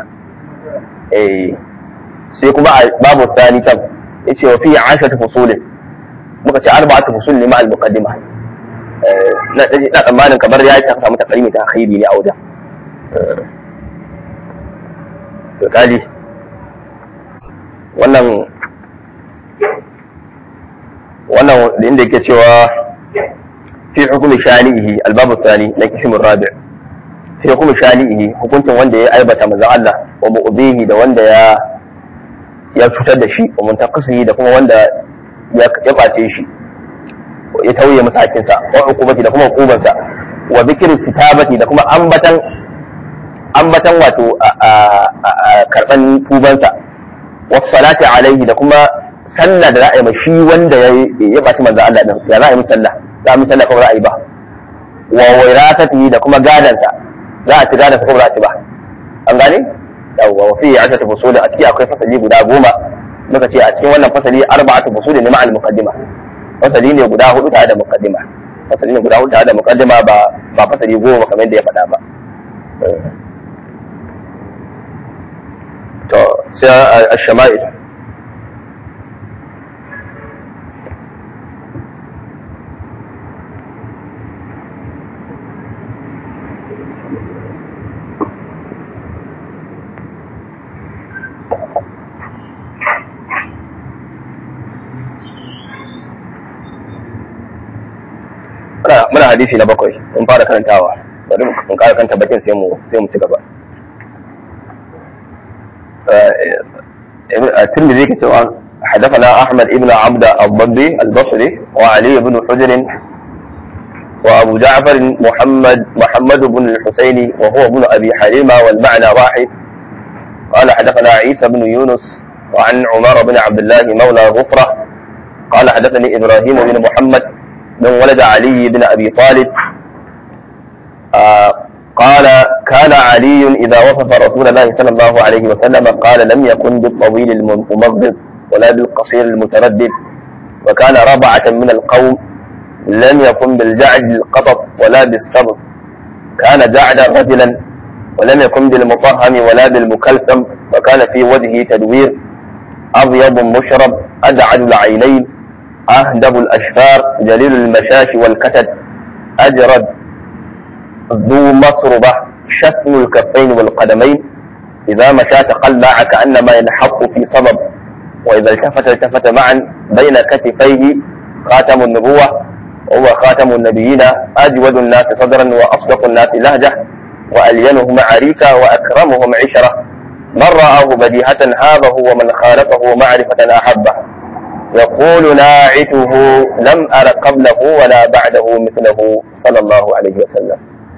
sai kuma babu tsani can yace wa fi ashatu fusulin muka ce arba'atu fusul ne ma al muqaddima na na tsammanin kamar ya ta samu takarimi ta akhiri ne a wajen to kaji wannan wannan inda yake cewa fi hukumi shani'ihi albabu tsani na kismin rabi fi hukumi shani'ihi hukuncin wanda ya aibata manzon Allah wa mu'bihi da wanda ya ya cutar da shi wa muntaqisihi da kuma wanda ya bace shi ya tauye masa hakinsa wa hukumati da kuma hukumarsa wa zikirin sitabati da kuma ambatan ambatan wato karban tubansa wa salati alaihi da kuma sallah da za a yi shi wanda ya baci manzo Allah din ya za a yi sallah za a yi sallah ko za a yi ba wa wairasatihi da kuma gadansa za a ci gadansa ko za a ci ba an gane yawwa wa fihi ashatu fusul a ciki akwai fasali guda goma muka ce a cikin wannan fasali arba'atu fusul ne ma'al muqaddima fasali ne guda hudu tare da muqaddima fasali ne guda hudu tare da muqaddima ba ba fasali goma kamar yadda ya faɗa ba to sai ash-shama'il muna hadisi na bakwai mun fara karantawa bari mun kara kanta bakin sai mu sai mu ci gaba الترمذي كتب حدثنا احمد ابن عبد الضبي البصري وعلي بن حجر وابو جعفر محمد محمد بن الحسين وهو ابن ابي حليمه والمعنى واحد قال حدثنا عيسى بن يونس وعن عمر بن عبد الله مولى غفره قال حدثني ابراهيم بن محمد من ولد علي بن أبي طالب آه قال كان علي إذا وصف رسول الله صلى الله عليه وسلم قال لم يكن بالطويل الممغض ولا بالقصير المتردد وكان ربعة من القوم لم يكن بالجعد القطط ولا بالصبر كان جعدا رجلا ولم يكن بالمطهم ولا بالمكلثم وكان في وجهه تدوير أبيض مشرب أدعد العينين أهدب الأشفار جليل المشاش والكتد أجرد ذو مصربة شتم الكفين والقدمين إذا مشى تقلع كأنما ينحط في صبب وإذا التفت التفت معا بين كتفيه خاتم النبوة وهو خاتم النبيين أجود الناس صدرا وأصدق الناس لهجة وألينهم عريكا وأكرمهم عشرة من رآه بديهة هابه ومن خالفه معرفة أحبه يقول ناعته لم أر قبله ولا بعده مثله صلى الله عليه وسلم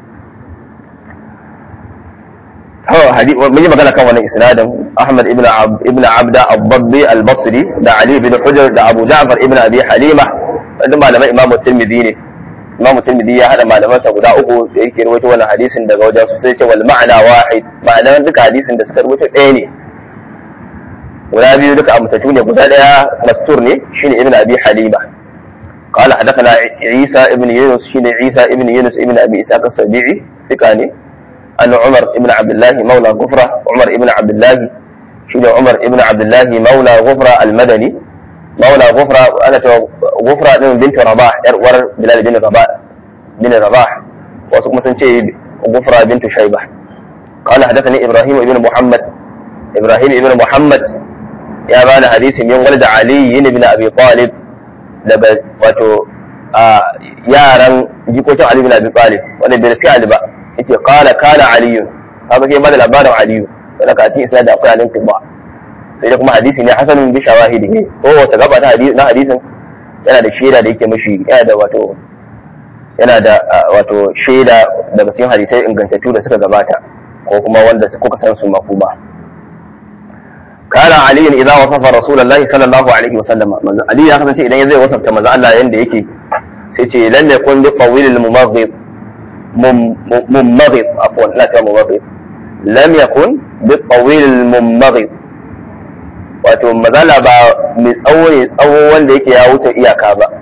هو حديث من magana kan wannan isnadin Ahmad ibn ibn Abda al-Dabbi al-Basri da Ali ibn Hujr da Abu Ja'far ibn Abi Halima da malamai Imam Tirmidhi ne Imam Tirmidhi ya hada malamansa guda uku da yake rawaito wannan hadisin daga wajen su sai ce wal ma'ana wahid ma'anar duka hadisin da suka rawaito ɗaya ne guda biyu duka amsatu ne guda ɗaya mastur ne shine ibn abi halima قال حدثنا عيسى ابن يونس شين عيسى ابن يونس ابن ابي اسحاق السبيعي ثقاني ان عمر ابن عبد الله مولى غفره عمر ابن عبد الله شين عمر ابن عبد الله مولى غفره المدني مولى غفره انا غفره بنت رباح ور بلال بن رباح بن رباح wasu kuma sun ce gufra bintu shaiba قال حدثني ابراهيم ابن محمد ابراهيم ابن محمد يا بان حديث من ولد علي بن ابي طالب daga wato a yaran jikokin Ali bin Abi Talib wanda bai riski Ali ba yace qala kana Ali haka sai bada labarin Ali wanda ka cikin isnad akwai alin tibba sai da kuma hadisi ne hasanun bi shawahidi ko wata gaba ta hadisi na hadisin yana da shaida da yake mishi yana da wato yana da wato shaida daga cikin hadisai ingantattu da suka gabata ko kuma wanda kuka san su makuma كان علي اذا وصف رسول الله صلى الله عليه وسلم علي ya kasance idan zai wasafta manzo Allah yanda yake sai ce lam yakun bi tawil al mumaghib mumaghib afwan la ta mumaghib lam yakun bi tawil al mumaghib wato mazala ba mai tsawo ne tsawo wanda yake ya wuce iyaka ba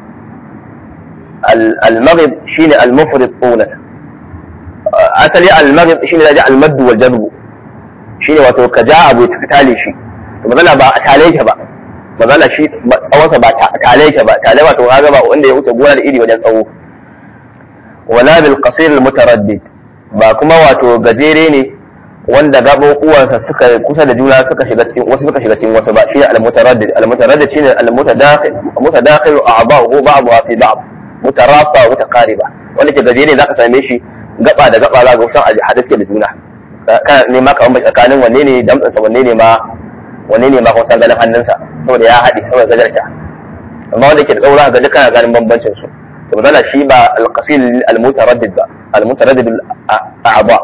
al maghib shine al mufrid tulan asali al maghib shine da al madd wal jadb shine wato ka ja abu ka tale shi magana ba a tale yake ba magana shi tsawonsa ba tale yake ba tale wato kaga ba wanda ya wuce gona da iri wajen tsawo wala bil qasir al mutaraddid ba kuma wato gajere ne wanda gabo uwansa suka kusa da juna suka shiga cikin wasu suka shiga cikin wasu ba shi al mutaraddid al mutaraddid shine al mutadakhil mutadakhil a'dahu ba'daha fi ba'd mutarasa wa mutaqariba wanda ke gajere zaka same shi gaba da gaba za ga kusan a hada suke da juna kana nema ka bambanci tsakanin wanne ne damtsansa wanne ne ma wanne ne ma kuma san ganin hannunsa saboda ya haɗe saboda gajarta amma wanda ke da tsaura ga duka ganin bambancin su to mazala shi ba alqasil almutaraddid ba almutaraddid a'ba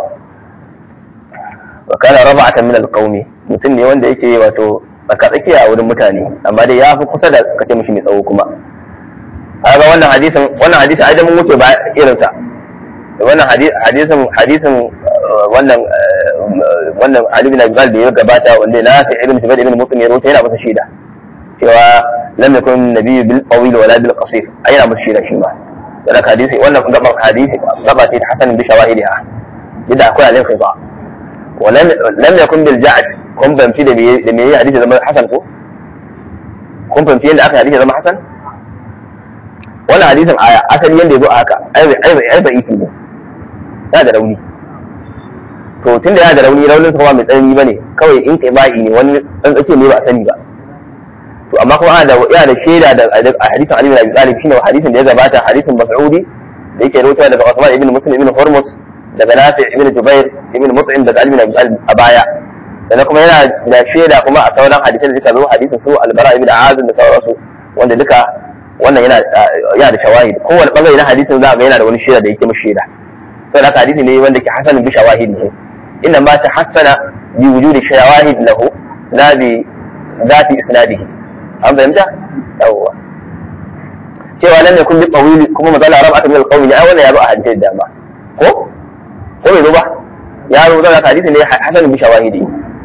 wa kana rab'atan min alqawmi mutum ne wanda yake wato tsaka tsakiya a wurin mutane amma dai ya fi kusa da kace mishi mai tsawo kuma kaga wannan hadisin wannan hadisi ai da mun wuce ba irin sa wannan hadisin hadisin wannan wannan Ali bin Abi Talib da ya gabata wanda na fi ibn Zubair ibn Mut'im ya rawaita yana masa shaida cewa lam yakun nabiyyu bil tawil wala bil qasir ai yana masa shaida shi ma wannan hadisi wannan gaban hadisi gaba ce hasan bi shawahidiha idan akwai alin kai ba ولم لم يكن بالجعد kun fahimci da me da me hadisi zama hasan ko kun fahimci yadda aka hadisi zama hasan wannan hadisin aya asali yanda ya zo a haka ai ai ai ba iki ne ya da rauni to tun da ya da rauni raunin sa ba mai tsanani bane kawai in kai ba'i ne wani dan tsake ne ba a sani ba to amma kuma ana da yana da shaida da a hadisin Ali bin Abi Talib shine hadisin da ya gabata hadisin Mas'udi da yake rawaitowa daga Uthman ibn Muslim ibn Hormuz daga Nafi ibn Jubair ibn Mut'im daga Ali bin Abi Talib a baya sannan kuma yana da shaida kuma a sauran hadisan da suka zo hadisin su Al-Bara ibn Azim da sauransu wanda duka wannan yana yana da shawahid kowane bangare na hadisin za ga yana da wani shaida da yake mashi shaida sai da hadisi ne wanda ke hasanin bi shawahid ne inna ma tahassana bi wujudi shawahid lahu la bi zati isnadihi an fahimta yawwa cewa lam yakun bi tawili kuma mazala rab'at min al-qawmi ne ai wannan ya zo a hadisin da dama ko ko bai zo ba ya zo da hadisi ne hasanin bi shawahidi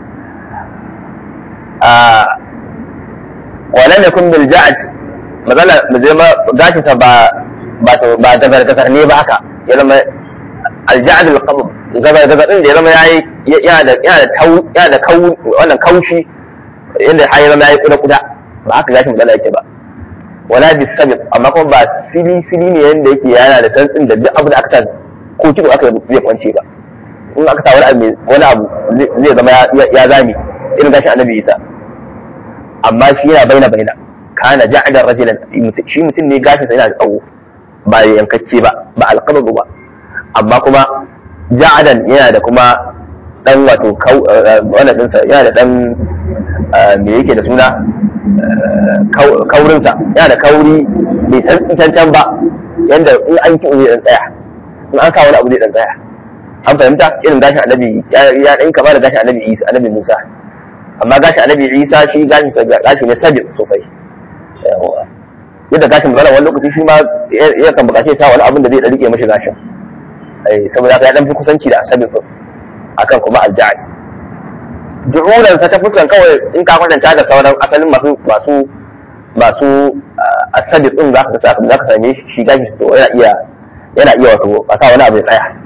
a wa lam yakun bil ja'd mazala mazama gashi sa ba ba ba daga ne ba haka ya zama alja'ad al-qabd gaba gaba din da ya zama yayi yana da yana da tau yana da kau wannan kaushi yanda har ya zama yayi kuda kuda ba haka gashin magana yake ba wala bi sabit amma kuma ba sili sili ne yanda yake yana da santsin da duk abu da aka ta ko kido aka zai kwance ba in aka sa wani abu wani abu zai zama ya zami irin gashin annabi Isa amma shi yana baina baina kana ja'ada rajulan shi mutum ne gashin sa yana da tsawo ba yankacce ba ba alqabdu ba amma kuma ja'adan yana da kuma dan wato wannan dinsa yana da dan me yake da suna kaurinsa yana da kauri bai san cancan ba yanda in an ki zai dan tsaya in an sa wani abu zai dan tsaya an fahimta irin gashin annabi ya dan kama da gashin annabi Isa annabi Musa amma gashin annabi Isa shi gashin gashi ne sabi sosai yadda gashin magana wani lokaci shi ma ya kan bukaci ya sa wani abin da zai rike mashi gashin saboda haka ya dan fi kusanci da asabi akan kuma alja'ad ju'ulan sa ta fuskan kawai in ka kwatanta da sauran asalin masu masu masu asabi din za ka sa za ka same shi gashi su yana iya yana iya wato a sa wani abu ya tsaya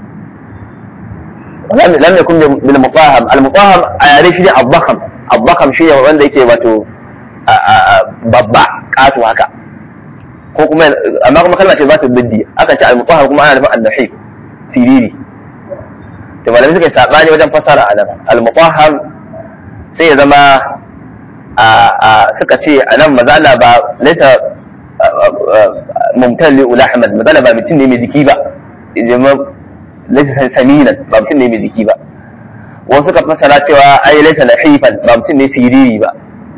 lam yakun bil mutahham al mutahham a yare shi ne abbakam abbakam shi ne wanda yake wato babba katu haka ko kuma amma kuma kalma ce ba ta biddi aka ce al mutahham kuma ana nufin an-nahib siriri to malamai suka yi sabani wajen fasara a nan al mutahham sai ya zama suka ce a nan mazala ba laisa mumtan li ulahman mazala ba mutum ne mai jiki ba laisa saminan ba mutum ne mai jiki ba wasu suka fasara cewa ai laisa nahifan ba mutum ne siriri ba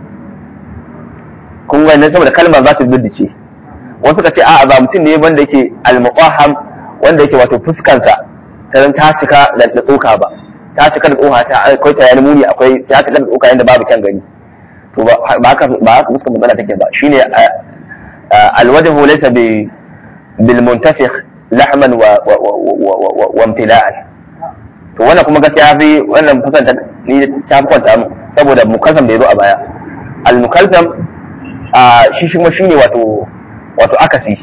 kun ga saboda kalmar za ta ce wasu suka ce a'a ba mutum ne wanda yake al-muqahham wanda yake wato fuskansa ta ta cika da tsoka ba ta cika da tsoka ta akwai ta yani muni akwai ta cika da tsoka yanda babu kyan gani to ba haka ba haka fuskar magana take ba shine alwajhu laysa bi bil muntafikh lahman wa wa imtila'an to wannan kuma gaskiya fi wannan fasanta ni ta fi kwanta mu saboda mukalsam da yazo a baya al mukalsam shi shi kuma shine wato wato akasi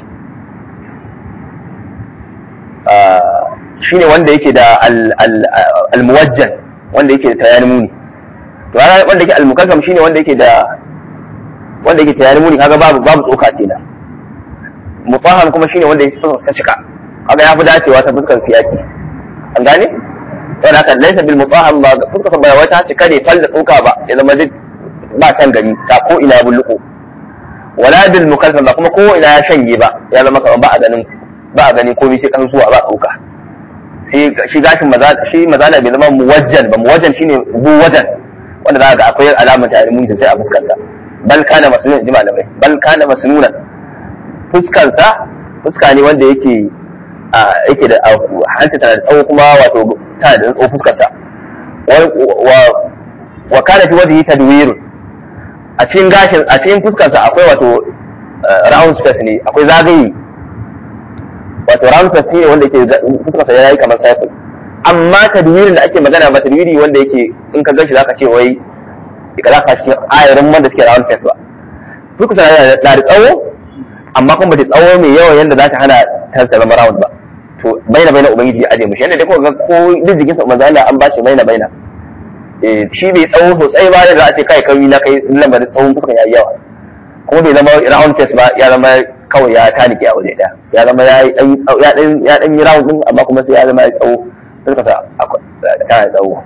shine wanda yake da al muwajjan wanda yake da tayani muni to ana wanda yake almukazzam shine wanda yake da wanda yake tayari muni kaga babu babu tsoka kenan mutahham kuma shine wanda yake ta cika kaga ya fi dacewa ta fuskar siyaki an gane to haka laysa bil mutahham ba fuskar ba wai ta cika ne fal da tsoka ba ya zama duk ba kan gari ta ko ina bulluko wala bil mukazzam ba kuma ko ina ya shanye ba ya zama kamar ba a ganin ba a ganin komai sai kan zuwa ba tsoka sai shi gashin maza shi mazala bai zama muwajjan ba muwajjan shine bu wajan wanda za ga akwai alamar tare mun sai a fuskarsa bal kana masnunan ji malamai bal kana masnunan fuskarsa fuska ne wanda yake a yake da hanta tana da tsawo kuma wato tana da tsawo fuskarsa wa wa kana fi wajhi tadwir a cikin gashin a cikin fuskarsa akwai wato round space ne akwai zagaye wato round space ne wanda yake fuskarsa yayi kamar cycle amma tadwirin da ake magana ba tadwiri wanda yake in ka gashi zaka ce wai ka za ka shi ayarin wanda suke round face ba duk sana da da tsawo amma kuma da tsawo mai yawa yanda za ta hana ta zama round ba to baina baina ubangiji ya aje mushi yanda dai ko ga ko duk jikin sa manzo Allah an bashi baina baina eh shi bai tsawo sosai ba da za a ce kai kai na kai lamarin tsawon fuska yayi yawa kuma bai zama round face ba ya zama kawai ya tanike a waje daya ya zama ya dan ya dan yi round din amma kuma sai ya zama ya tsawo suka sa ta tsawo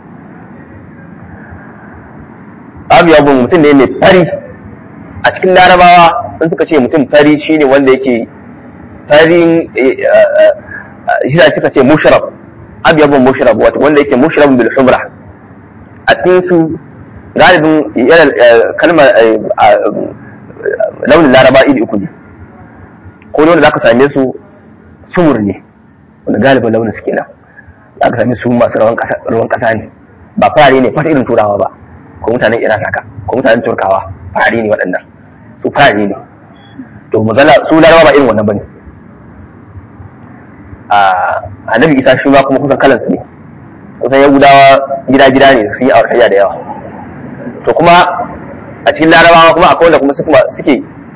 abu ya bin mutum ne mai fari a cikin larabawa in suka ce mutum fari shine wanda yake farin shi da suka ce mushrab abu ya bin mushrab wato wanda yake mushrab bil humra a cikin su galibin yana kalmar launin laraba iri uku ne ko wanda zaka same su sumur ne wanda galibin launin su kenan za ka sami su masu ruwan ƙasa ne ba fari ne fata irin turawa ba ko mutanen iran haka ko mutanen turkawa fari ne waɗannan su fari ne to mazala su larawa ba irin wannan ba ne a annabi isa shi ma kuma kusan kalansu ne kusan yahudawa gida gida ne su yi aurayya da yawa to kuma a cikin larabawa kuma akwai wanda kuma suke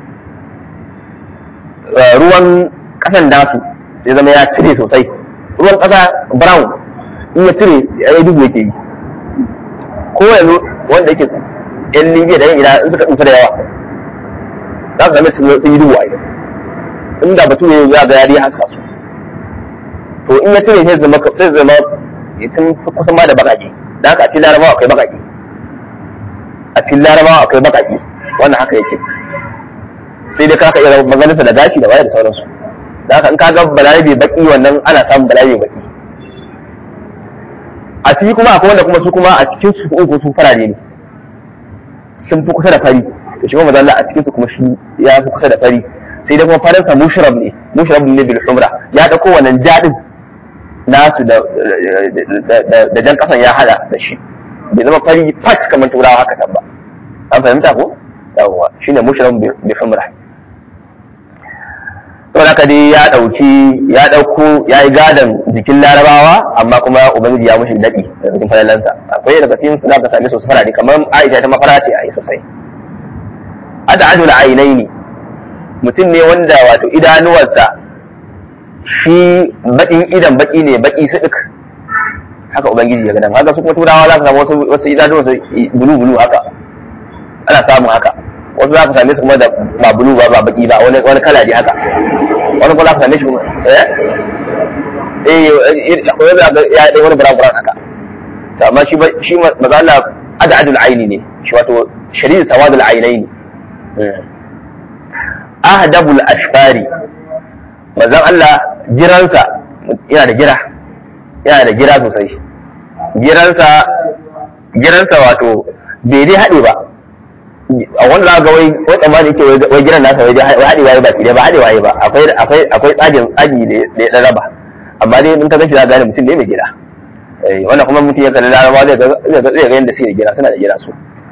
ruwan ƙasan nasu ya zama ya cire sosai ruwan ƙasa brown in ya cire ya yi dubu yake yi ko yanzu wanda yake yan libya da yan ina in suka tsufa da yawa za su zama sun yi dubu a yi inda batu ne za ga yari haska su to in ya cire sai zama sai zama sun kusan ma da baƙaƙe da haka a cikin larabawa akwai baƙaƙe a cikin larabawa akwai baƙaƙe wannan haka yake sai dai kaka iya maganinsa da gashi da waye da sauransu da haka in ka ga balarabe baki wannan ana samun balarabe baki a ciki kuma akwai wanda kuma su kuma a cikin su uku su farare ne sun fi kusa da fari to shi kuma mazalla a cikin su kuma shi ya fi kusa da fari sai dai kuma faransa mushrab ne mushrab ne bil humra ya dauko wannan jadin nasu da da jan kasan ya hada da shi bai zama fari fat kamar turawa haka can ba an fahimta ko yawwa shine mushrab bil humra saboda haka dai ya dauki ya dauko ya yi gadon jikin larabawa amma kuma ubangiji ya mushi daɗi da cikin falalansa akwai daga cikin su ka same su su farare kamar aisha ta mafara ce a yi sosai ad'adul ainaini mutum ne wanda wato idanuwarsa shi baƙin idan baƙi ne baƙi su duk haka ubangiji ya gadan haka su kuma turawa za ka samu wasu wasu idanuwarsu bulu bulu haka ana samun haka wasu za ka same su kuma da ba bulu ba ba baƙi ba wani wani kala ne haka wani kuma za ka same shi kuma eh eh akwai wani ga ya dai wani buran haka to amma shi ba shi maza Allah ad'adul aini ne shi wato shadid sawadul ainaini ahdabul ashfari manzon Allah jiransa yana da gira yana da gira sosai giransa giransa wato bai dai haɗe ba a wanda za ga wai wai tsammani yake wai giran nasa wai haɗe waye ba ba haɗe waye ba akwai akwai akwai tsagin tsagi da ya raba amma dai in ka gashi za ka gane mutum ne mai gira wannan kuma mutum ya kalli larabawa zai ga zai ga yadda suke da gira suna da gira su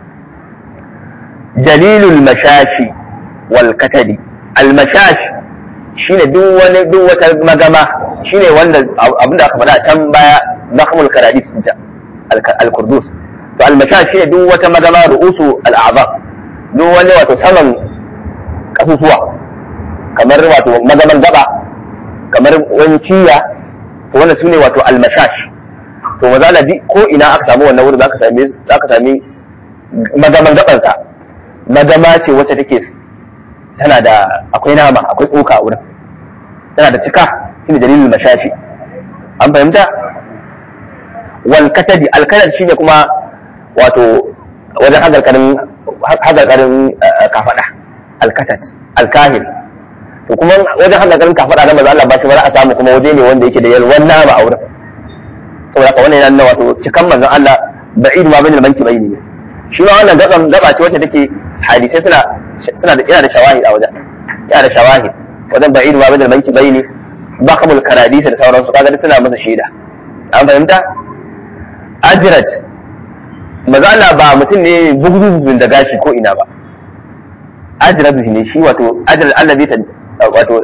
jalilul mashashi wal katadi al mashash shine duk wani duk wata magama shine wanda abinda aka faɗa can baya zakhmul karadis ta al kurdus to al mashash shine duk wata magama ru'usu al a'zam duk wani wato saman kasusuwa kamar wato magaman gaba kamar wani ciya to wannan sune wato al mashash to maza ji ko ina aka samu wannan wurin zaka same zaka sami magaman gabansa magama ce wacce take tana da akwai nama akwai tsoka a wurin tana da cika shine dalilin mashashi an fahimta wal katadi al katad shine kuma wato wajen hagarkarin hagarkarin kafada al katad al kahil to kuma wajen hagarkarin kafada da maza Allah ba shi ba za a samu kuma waje ne wanda yake da yalwan nama a wurin saboda haka wannan yana wato cikan manzon Allah ba'id ma bainal manki bayni ne shi ma wannan gaban gaba ce wacce take hadisai suna suna da yana da shawahid a wajen yana da shawahid wajen ba'id ma bainal manki bayni bakamul karadisa da sauransu kaga suna masa shaida an fahimta ajrat maza Allah ba mutum ne bugudun da gashi ko ina ba ajrat ne shi wato ajrat allazi wato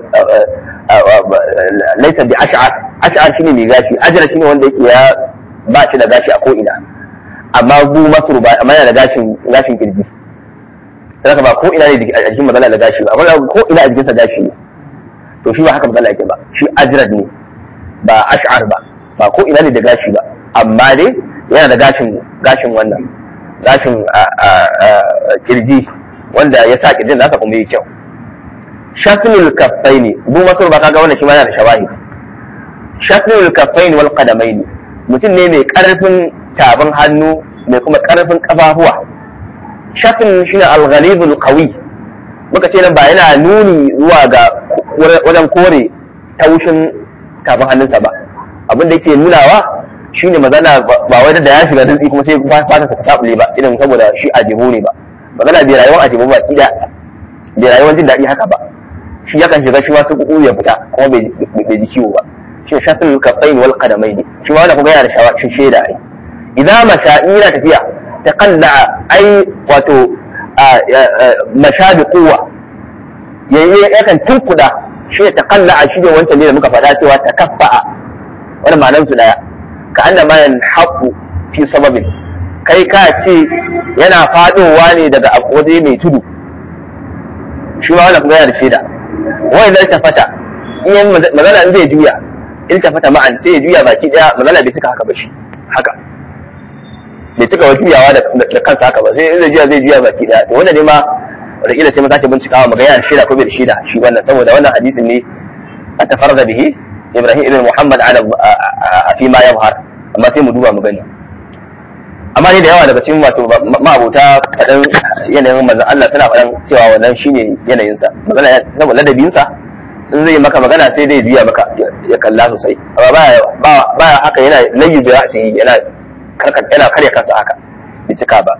laisa bi ash'ar ash'ar shine mai gashi ajra shine wanda yake ya ba shi da gashi a ko ina amma bu masru ba amma yana da gashin gashin kirji saka ba ko ina ne a jikin mazala da gashi ba amma ko ina a jikin sa gashi ne to shi ba haka mazala yake ba shi ajrad ne ba ash'ar ba ba ko ina ne da gashi ba amma dai yana da gashin gashin wannan gashin kirji wanda ya sa kirjin nasa kuma yi kyau shafnul kaffaini bu masur ba kaga wannan shi ma yana da shawahi shafnul kaffaini wal qadamaini mutum ne mai karfin tabin hannu mai kuma karfin kafafuwa shafin shine al-ghalibul qawi muka ce nan ba yana nuni zuwa ga wajen kore taushin tafin hannunsa ba abin da yake nunawa shine magana ba wai da ya shiga dutse kuma sai fata ta sabule ba irin saboda shi ajibu ne ba magana bai rayuwar ajibu ba kida bai rayuwar jin daɗi haka ba shi yakan shiga shi ma su kuku ya fita kuma bai ji ciwo ba shi shafin kafain wal qadamai ne shi ma wannan kuma yana da shawa shaida ai idan masha ina tafiya ta kalla ai wato masha bi quwwa yayi yakan tunkuda shi ta kalla shi ne wancan ne da muka faɗa cewa ta kaffa'a wani ma'anar su daya ka anna ma yanhaqu fi sababin kai ka ce yana fadowa ne daga waje mai tudu shi ma wannan kuma yana da shaida wai zai tafata in magana in zai juya in tafata ma'an sai ya juya baki daya magana bai cika haka ba shi haka bai cika wa juyawa da kansa haka ba sai in zai juya zai juya baki daya to wannan ne ma wataƙila sai mu sake bincikawa mu ga yana shaida ko bai da shaida shi wannan saboda wannan hadisin ne a tafarda bihi Ibrahim ibn Muhammad ala a fi ma yabhar amma sai mu duba mu gani amma ne da yawa daga cikin wato ma'abota kaɗan yanayin manzon Allah suna faɗan cewa wannan shine yanayinsa magana saboda ladabinsa in zai maka magana sai dai juya maka ya kalla sosai amma baya baya haka yana layyu da ra'si yana yana karya kansa haka bai cika ba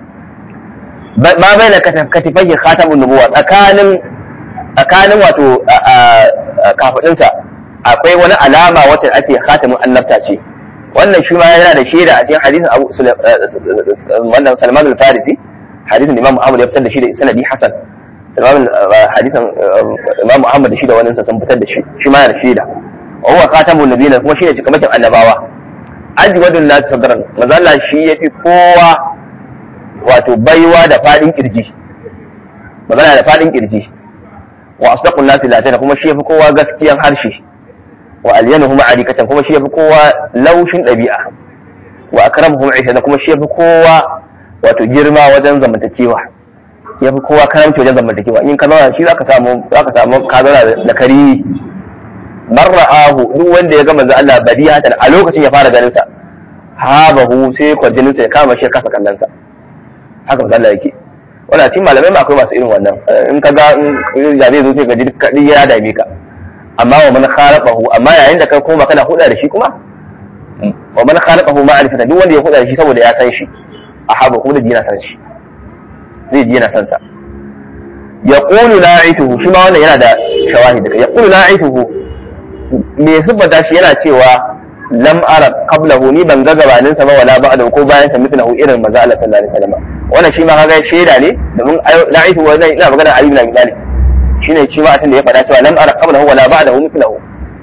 ma bai na katifai khatamun nubuwa tsakanin tsakanin wato kafadinsa akwai wani alama wacce ake khatamin annabta ce wannan shi ma yana da shaida a cikin hadisin Abu wannan Salman al-Farisi hadisin Imam Ahmad ya fitar da shi da sanadi Hasan Imam hadisan Imam Muhammad shi da wani sun fitar da shi shi ma yana shaida wa huwa khatamun nabiyina kuma shine cikamakin annabawa ajwadun nas sadran manzo Allah shi yafi kowa wato baiwa da fadin kirji magana da fadin kirji wa asdaqun nas latana kuma shi yafi kowa gaskiyan harshe wa alyanuhum arikatan kuma shi yafi kowa laushin dabi'a wa akramuhum aisha kuma shi yafi kowa wato girma wajen zamantakewa yafi kowa karamci wajen zamantakewa in ka zauna shi zaka samu zaka samu ka zauna da kari marra'ahu duk wanda ya ga manzo Allah badiyatan a lokacin ya fara ganin sa habahu sai kwarjinin sa ya kama shi kasa kallon sa haka manzo Allah yake wannan cikin malamai ma akwai masu irin wannan in ka ga in ya zai zo sai ka ji kadi ya dame ka amma wa man khalaqahu amma yayin da kai koma kana huda da shi kuma wa man khalaqahu ma'rifatan duk wanda ya huda da shi saboda ya san shi a haba kuma da yana san shi zai ji yana san sa yaqulu la'ituhu shi ma wannan yana da shawahid yaqulu la'ituhu me siffata shi yana cewa lam ara qablahu ni ban ga gabanin sa ba wala ba'da ko bayan sa mithlahu irin manzo Allah sallallahu alaihi wasallam wannan shi ma kaga shaida ne domin la'itu wa zai ina magana Ali ibn Abi Talib shine shi ma da ya faɗa cewa lam ara qablahu wala ba'dahu mithlahu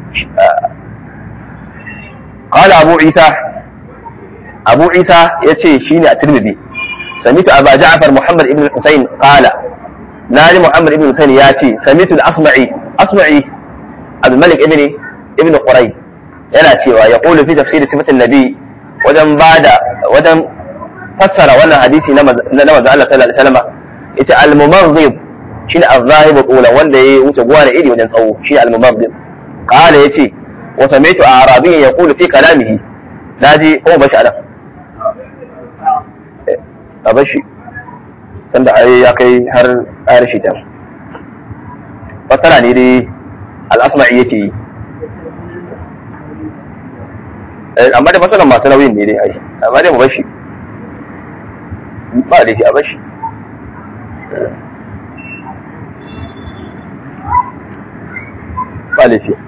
قال أبو عيسى أبو عيسى يتشي شيني الترمذي سمعت أبا جعفر محمد بن الحسين قال نادي محمد بن الحسين ياتي سمعت الأصمعي أصمعي الملك ابن ابن قري yana cewa ya ƙulu fi tafsiri sifatin nabi wajen bada wajen fassara wannan hadisi na manzo Allah sallallahu alaihi wasallam yace al-mumaghib shine az-zahib qula wanda yayi wuce gwana iri wajen tsawo shine al-mumaghib qala yace wa sami'tu arabiyyan yaqulu fi kalamihi naji ko bashi anan a bashi sanda ai ya kai har ayar shi ta fassara ne dai al-asma'i yake yi amma da matsalan masu nauyin ne dai ai amma dai mu bashi ba da shi a bashi ba da shi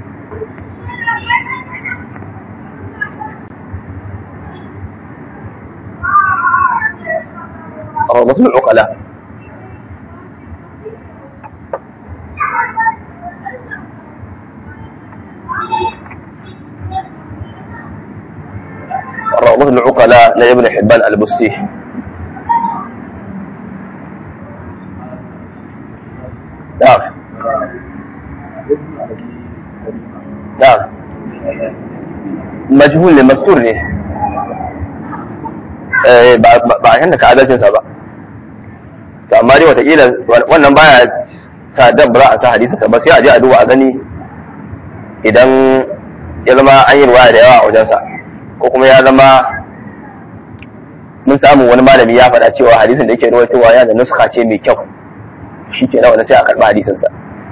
روضة العقلاء روضة العقلاء لابن حبان البستي نعم نعم مجهول ne mastur ne ba a yanda ka adalcinsa ba to amma dai watakila wannan baya sa dan ba za a sa hadisinsa ba sai a je a duba a gani idan ya zama an yi ruwaya da yawa a wajensa ko kuma ya zama mun samu wani malami ya faɗa cewa hadisin da yake ruwaitowa yana da nuska ce mai kyau shi ke nawa sai a karɓi hadisinsa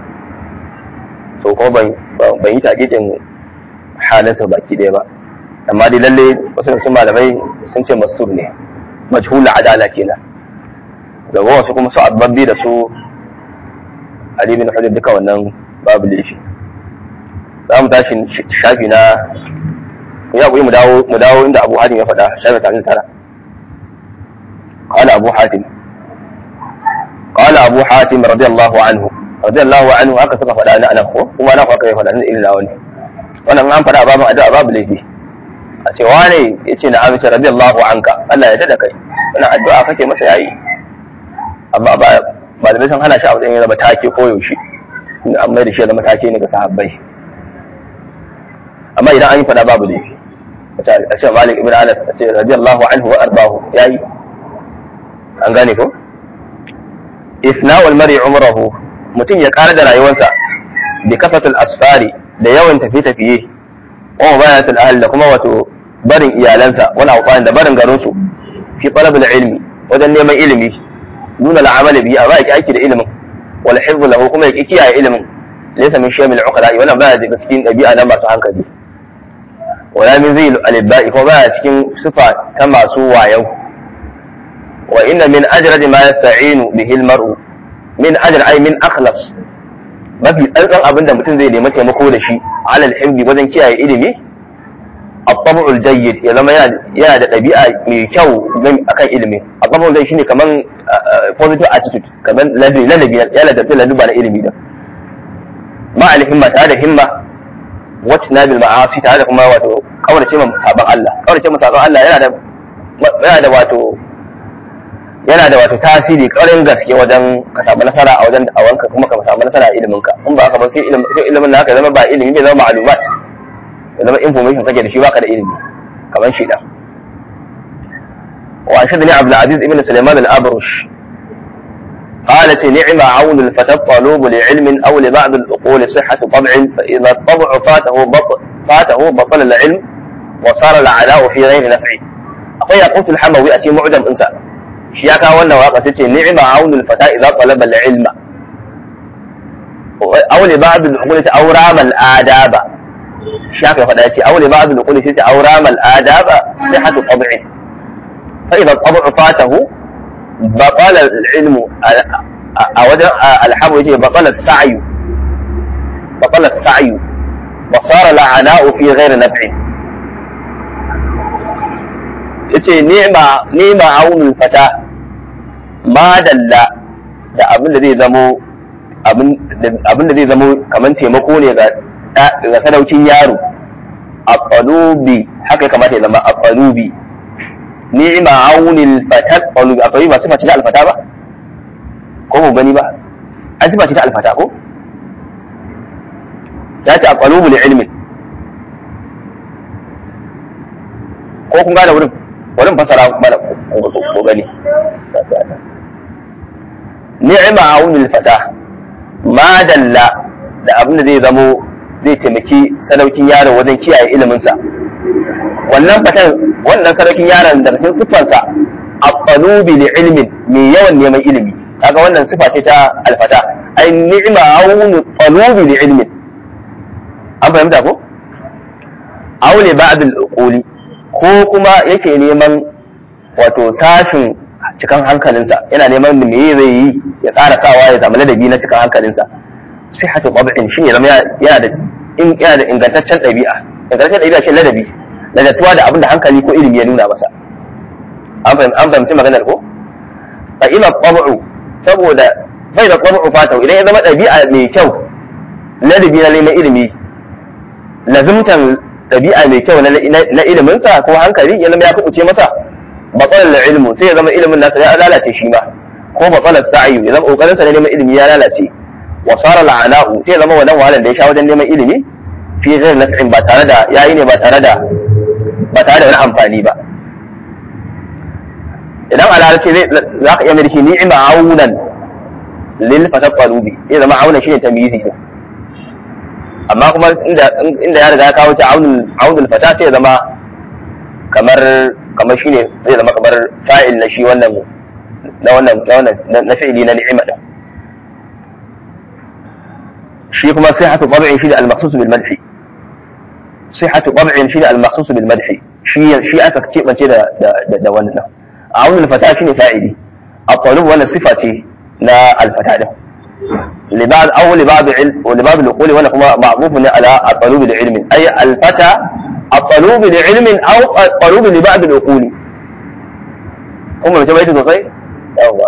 so kuma ban yi taƙiƙin halinsa baki ɗaya ba amma dai lalle wasu daga malamai sun ce mastur ne majhul adala kenan da wasu kuma su ababbi da su ali bin hujjar duka wannan babu laifi za mu tashi shafi na ya kuyi mu dawo mu dawo inda Abu Hatim ya faɗa shafi tare tara qala Abu Hatim qala Abu Hatim radiyallahu anhu radiyallahu anhu haka suka faɗa na anan ko kuma na haka ya faɗa na irin nawa ne wannan an faɗa babu addu'a babu laifi a ce wane yace na amince radiyallahu anka Allah ya tada kai wannan addu'a kake masa yayi amma ba ba da san hana shi abu da ya zama take ko yaushe an mai da shi ya zama take ne ga sahabbai amma idan an yi fada babu laifi a ce malik ibn anas a ce radiyallahu anhu wa arbahu yayi an gane ko isna wal mar'i umrahu mutum ya kara da rayuwarsa bi kafatul asfari da yawan tafiye tafiye wa mubayatul ahl da kuma wato barin iyalansa wani awqan da barin garin su fi talabul ilmi wajen neman ilimi nuna al'amal bi amma yake aiki da ilimin wal hifz lahu kuma yake kiyaye ilimin laysa min shay'in al-uqala wannan baya daga cikin dabi'a na masu hankali wala min zai al-ibba'i ko baya cikin sifa ta masu wayau wa inna min ajrad ma yasta'inu bihi al-mar'u min ajr ay min akhlas mafi tsantsan abin da mutum zai nemi taimako da shi alal himbi wajen kiyaye ilimi at-tab'u al-jayyid ya zama yana da ɗabi'a mai kyau akan ilimi at-tab'u al shine kaman positive attitude kaman ladabi ladabi ya ladabi ladabi na ilimi da ma al-himma tare da himma wacce na bil ma'asi tare da kuma wato kaurace ma sabon Allah kaurace ma sabon Allah yana da yana da wato yana da wato tasiri ƙarin gaske wajen ka samu nasara a wajen da'awanka kuma ka samu nasara a ilimin ka in ba haka ba sai ilimin sai ilimin naka zama ba ilimi bai zama ma'lumat ya zama information kake da shi baka da ilimi kamar shi da wa shadni Abdul Aziz ibn Sulaiman al-Abrush قالت نعم عون الفتى الطالوب لعلم او لبعض العقول صحه طبع فاذا الطبع فاته بطل فاته بطل العلم وصار العلاء في غير نفعه akwai yaqutul hamawi a cikin mu'jam ɗinsa shi ya kawo wannan waka tace ni'ma aunul fata idza talaba al-ilma aw li ba'd al-uqul ta awram al-adaba shi aka faɗa yace aw li ba'd al-uqul ta awram al-adaba sihhatu tab'i fa idza tab'u fatahu batala al-ilm a wajen al-hamu yace batala as-sa'yu batala as-sa'yu wa sara la'ana'u fi ghairi naf'in yace nema nema aunul fata madalla da abin da zai zamo abin da zai zamo kamar taimako ne ga sadaukin yaro a qalubi haka ya kamata ya zama a qalubi ni'ma aunil fata qalubi akwai ba sifa ce ta alfata ba ko mu gani ba an sifa ce ta alfata ko ya ce a qalubu li ilmin ko kun gane wurin wurin fasara mana ko gani ni'ima aunil fata ma dalla da abin da zai zamo zai taimaki sadaukin yaron wajen kiyaye iliminsa wannan fatan wannan sadaukin yaron da cikin siffarsa aqalubi li ilmin mai yawan neman ilimi kaga wannan sifa ce ta alfata ai ni'ima aunu qalubi li ilmin an fahimta ko aule ba'd al-uquli ko kuma yake neman wato sashin cikan hankalinsa yana neman me zai yi ya ƙara sawa ya zama ladabi na cikin hankalinsa sai hatu tab'in shi ne zama yana da in yana da ingantaccen ɗabi'a ingantaccen ɗabi'a shi ladabi ladatuwa da abin da hankali ko ilimi ya nuna masa an fahimci maganar ko fa ima tab'u saboda bai da tab'u fatau idan ya zama ɗabi'a mai kyau ladabi na neman ilimi lazimtan ɗabi'a mai kyau na iliminsa ko hankali ya zama ya kuɓuce masa batsalar ilmu sai ya zama ilimin nasa ya lalace shi ma ko batsalar sa'ayu ya zama ƙoƙarinsa na neman ilimi ya lalace wa sara la'ana'u sai ya zama wannan wahalar da ya sha wajen neman ilimi fi zai naf'in ba tare da yayi ne ba tare da ba tare da wani amfani ba idan a larabci zai za ka iya mai shi ni'ima aunan lil fasad qalubi zai zama aunan shine tamyizi ne amma kuma inda ya riga ya kawo ta aunul fata sai ya zama kamar kamar shi ne zai zama kamar fa'il na shi wannan na wannan na wannan na fi'ili na ni'ima din shi kuma sihhatu tab'in shi da al-maqsus bil madhi sihhatu tab'in shi da al-maqsus bil madhi shi shi aka kebance da da da wannan aunul fata shine fa'ili at-talib wannan sifa ce na al-fata din لبعض او لبعض علم ولبعض العقول وانا كما معروف على الطلوب لعلم اي الفتى الطلوب لعلم او الطلوب لبعض العقول هم متى بيت sosai yawa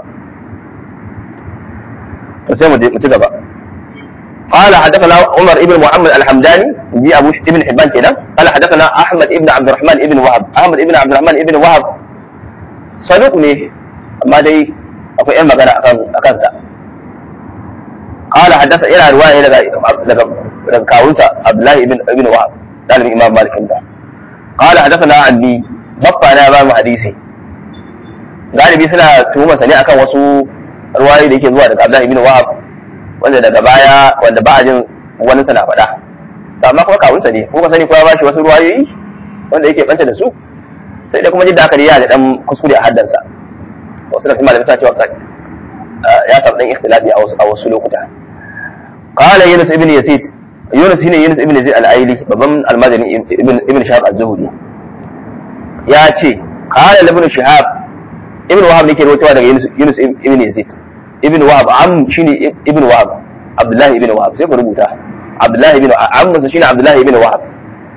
to sai mu ci gaba قال حدثنا عمر ابن محمد الحمداني دي ابو ابن حبان كده قال حدثنا احمد ابن عبد الرحمن ابن وهب احمد ابن عبد الرحمن ابن وهب صدوق ne amma dai akwai yan magana akan sa قال حدث الى روايه daga daga kawunsa Abdullahi ibn ibn Wahab dalibin Imam Malik da قال حدثنا عني babba na ba mu hadisi galibi suna tuhuma sani akan wasu ruwayoyi da yake zuwa daga Abdullahi ibn Wahab wanda daga baya wanda ba a jin wani sana faɗa amma kuma kawunsa ne ko ka sani ko ya bashi wasu ruwayoyi wanda yake banta da su sai da kuma jidda aka ya da dan kuskure a haddansa wasu da kuma da bisa cewa ya samu dan ikhtilafi a wasu lokuta qala yunus ibn yazid yunus shine yunus ibn yazid al-aili babban almajani ibn ibn shahab az-zuhri ya ce qala ibn shahab ibn wahab ne ke rawaitowa daga yunus yunus ibn yazid ibn wahab am shine ibn wahab abdullahi ibn wahab sai ku rubuta abdullahi ibn am shine abdullahi ibn wahab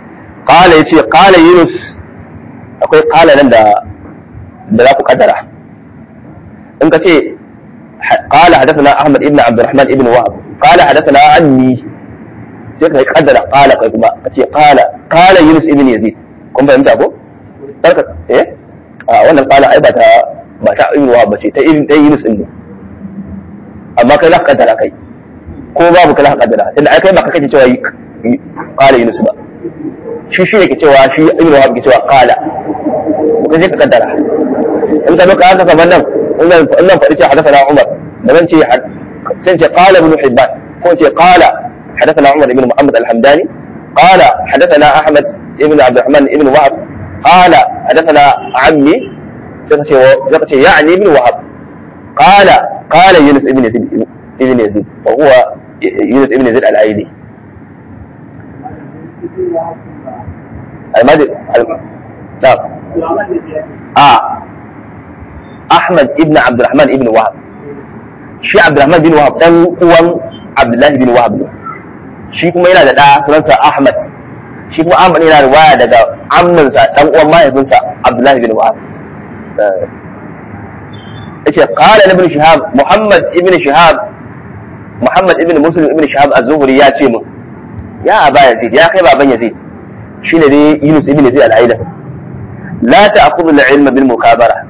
qala yace qala yunus akwai qala nan da da za ku kaddara in ka ce qala hadathana ahmad ibn abdurrahman ibn wahab qala hadathana anni sai ka kaddara qala kai kuma ka ce qala qala yunus ibn yazid kun fahimta ko barka eh a wannan qala ai ba ta ba ta ibn wahab bace ta ibn dai yunus din ne amma kai za ka kaddara kai ko babu kai za ka kaddara tunda ai kai ba ka kace cewa qala yunus ba shi shi ne ke cewa shi ibn wahab ke cewa qala ko je ka kaddara in ka doka haka kamar nan in nan faɗi ce hadathana umar da zan ce sai ce qala ibn hibban ko ce qala hadathana umar ibn muhammad al-hamdani qala hadathana ahmad ibn abd الرحمن ibn wahab qala hadathana ammi sai ka ce sai ka ce ya'ni ibn wahab qala qala yunus ibn yazid ibn yazid wa huwa yunus ibn yazid al-aili المادي نعم آه أحمد ابن عبد الرحمن ابن وهب shi Abdulrahman bin Wahab dan uwan Abdullahi bin Wahab ne shi kuma yana da ɗa sunansa Ahmad shi kuma Ahmad yana da waya daga amminsa dan uwan mahaifinsa Abdullahi bin Wahab yace qala ibn Shihab Muhammad ibn Shihab Muhammad ibn Muslim ibn Shihab az-Zuhri ya ce min ya aba Yazid ya kai baban Yazid shine dai Yunus ibn Yazid al-Aila la ta'khudhu al-ilma bil mukabara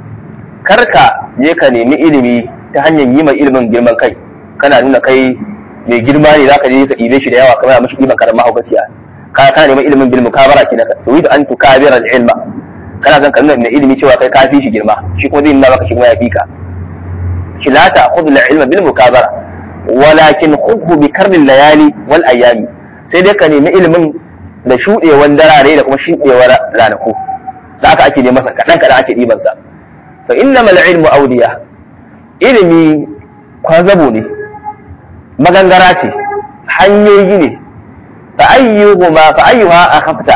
karka je ka nemi ilimi ta hanyar yi mai ilimin girman kai kana nuna kai mai girma ne zaka je ka ɗibe shi da yawa kamar mashi ɗiban karan mahaukaciya ka kana neman ilimin bil mukabara kenan ka turidu an tukabira al-ilma kana zan ka nuna mai ilimi cewa kai ka fi shi girma shi kuma zai nuna maka shi kuma ya fi ka shi la ta'khudhu al-ilma bil mukabara walakin khudhu bi karri layali wal ayami sai dai ka nemi ilimin da shuɗewan darare da kuma shuɗewar ranaku da aka ake neman sa kaɗan kaɗan ake ɗiban sa fa innamal ilmu awliya ilimi kwazabo ne magangara ce hanyoyi ne fa ayyuhuma fa ayyuha akhafta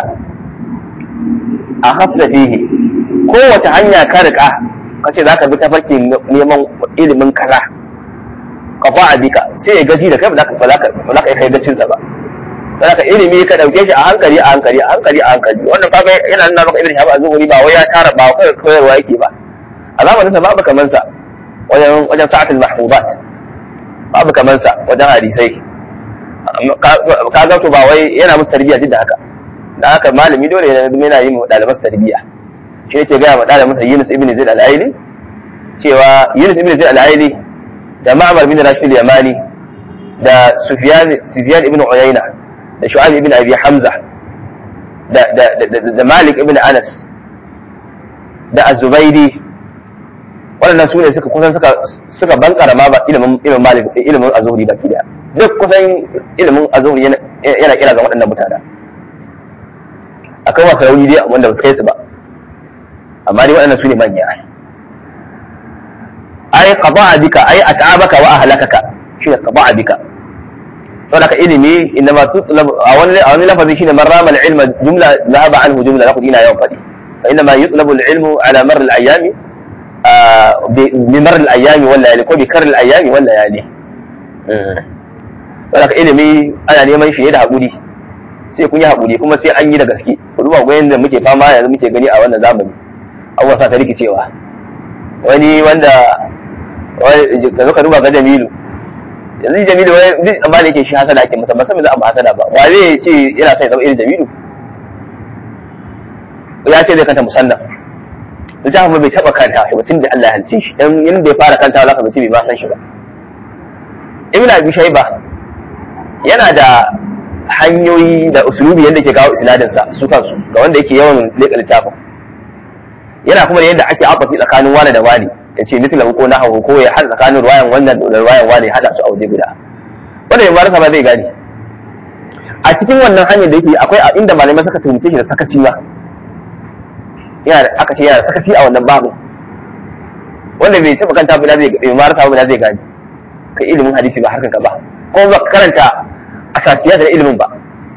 akhafta fihi kowace hanya ka rika kace zaka bi tafarkin neman ilimin kaza ka fa'a bika sai ya gaji da kai ba za ka ba za ka kai gacin sa ba saboda ilimi ka dauke shi a hankali a hankali a hankali a hankali wannan kaga yana nuna maka ibn shahab az-zuhri ba wai ya tara ba kai koyarwa yake ba a zamanin sa babu kaman sa wajen wajen sa'atul mahfuzat babu kaman sa wajen hadisai ka ga to ba wai yana musu tarbiyya duk da haka da haka malami dole yana yin ɗaliban tarbiyya shi yake gaya ma ɗalibin sa Yunus ibn Zaid al-Aili cewa Yunus ibn Zaid al-Aili da Ma'mar bin Rashid al-Yamani da Sufyan Sufyan ibn Uyayna da Shu'aib ibn Abi Hamza da da da Malik ibn Anas da Az-Zubaydi waɗannan su ne suka kusan suka suka bankara ma ba ilimin ilimin Malik ilimin Az-Zuhri baki da duk kusan ilimin Az-Zuhri yana yana kira ga waɗannan mutanen akwai wasu rauni dai wanda ba su kai su ba amma dai waɗannan su ne manya ai qada'a bika ai at'abaka wa ahlakaka shi ne qada'a bika saboda ka ilimi inma tutlab a wani a wani lafazi shine man rama al-ilma jumla dhahaba anhu jumla lakum ina yawan fadi fa inma yutlabu al-ilmu ala mar al-ayami bi mar al-ayami wal layali ko bi kar al-ayami wal layali saboda ka ilimi ana neman shi ne da hakuri sai kun yi haƙuri kuma sai an yi da gaske ku duba ga yadda muke fama yanzu muke gani a wannan zamani abubuwa sa ta rikicewa wani wanda ka zo ka duba ga jamilu yanzu jamilu wani duk amma da yake shi hasada ake masa ba san me za a ba hasada ba wa zai ce yana son ya zama irin jamilu ya ce zai kanta musannaf littafin bai taɓa kanta shi ba tun da Allah ya halice shi dan yanda ya fara kanta za ka bai ma san shi ba ibn abi shayba yana da hanyoyi da usulubi yadda ke kawo isnadinsa su kansu ga wanda yake yawan leƙa littafin yana kuma da yadda ake afafi tsakanin wani da wani ya ce mitla ko na hawo ko ya haɗa tsakanin ruwayan wannan da ruwayan wani ya haɗa su a waje guda wanda ya marasa ba zai gane a cikin wannan hanyar da yake akwai inda malamai suka tumce shi da sakaci ba yana aka ce yana da sakaci a wannan babu wanda bai taɓa kanta ba zai bai marasa ba zai gane kai ilimin hadisi ba harkar ka ba ko ba karanta asasiyat da ilimin ba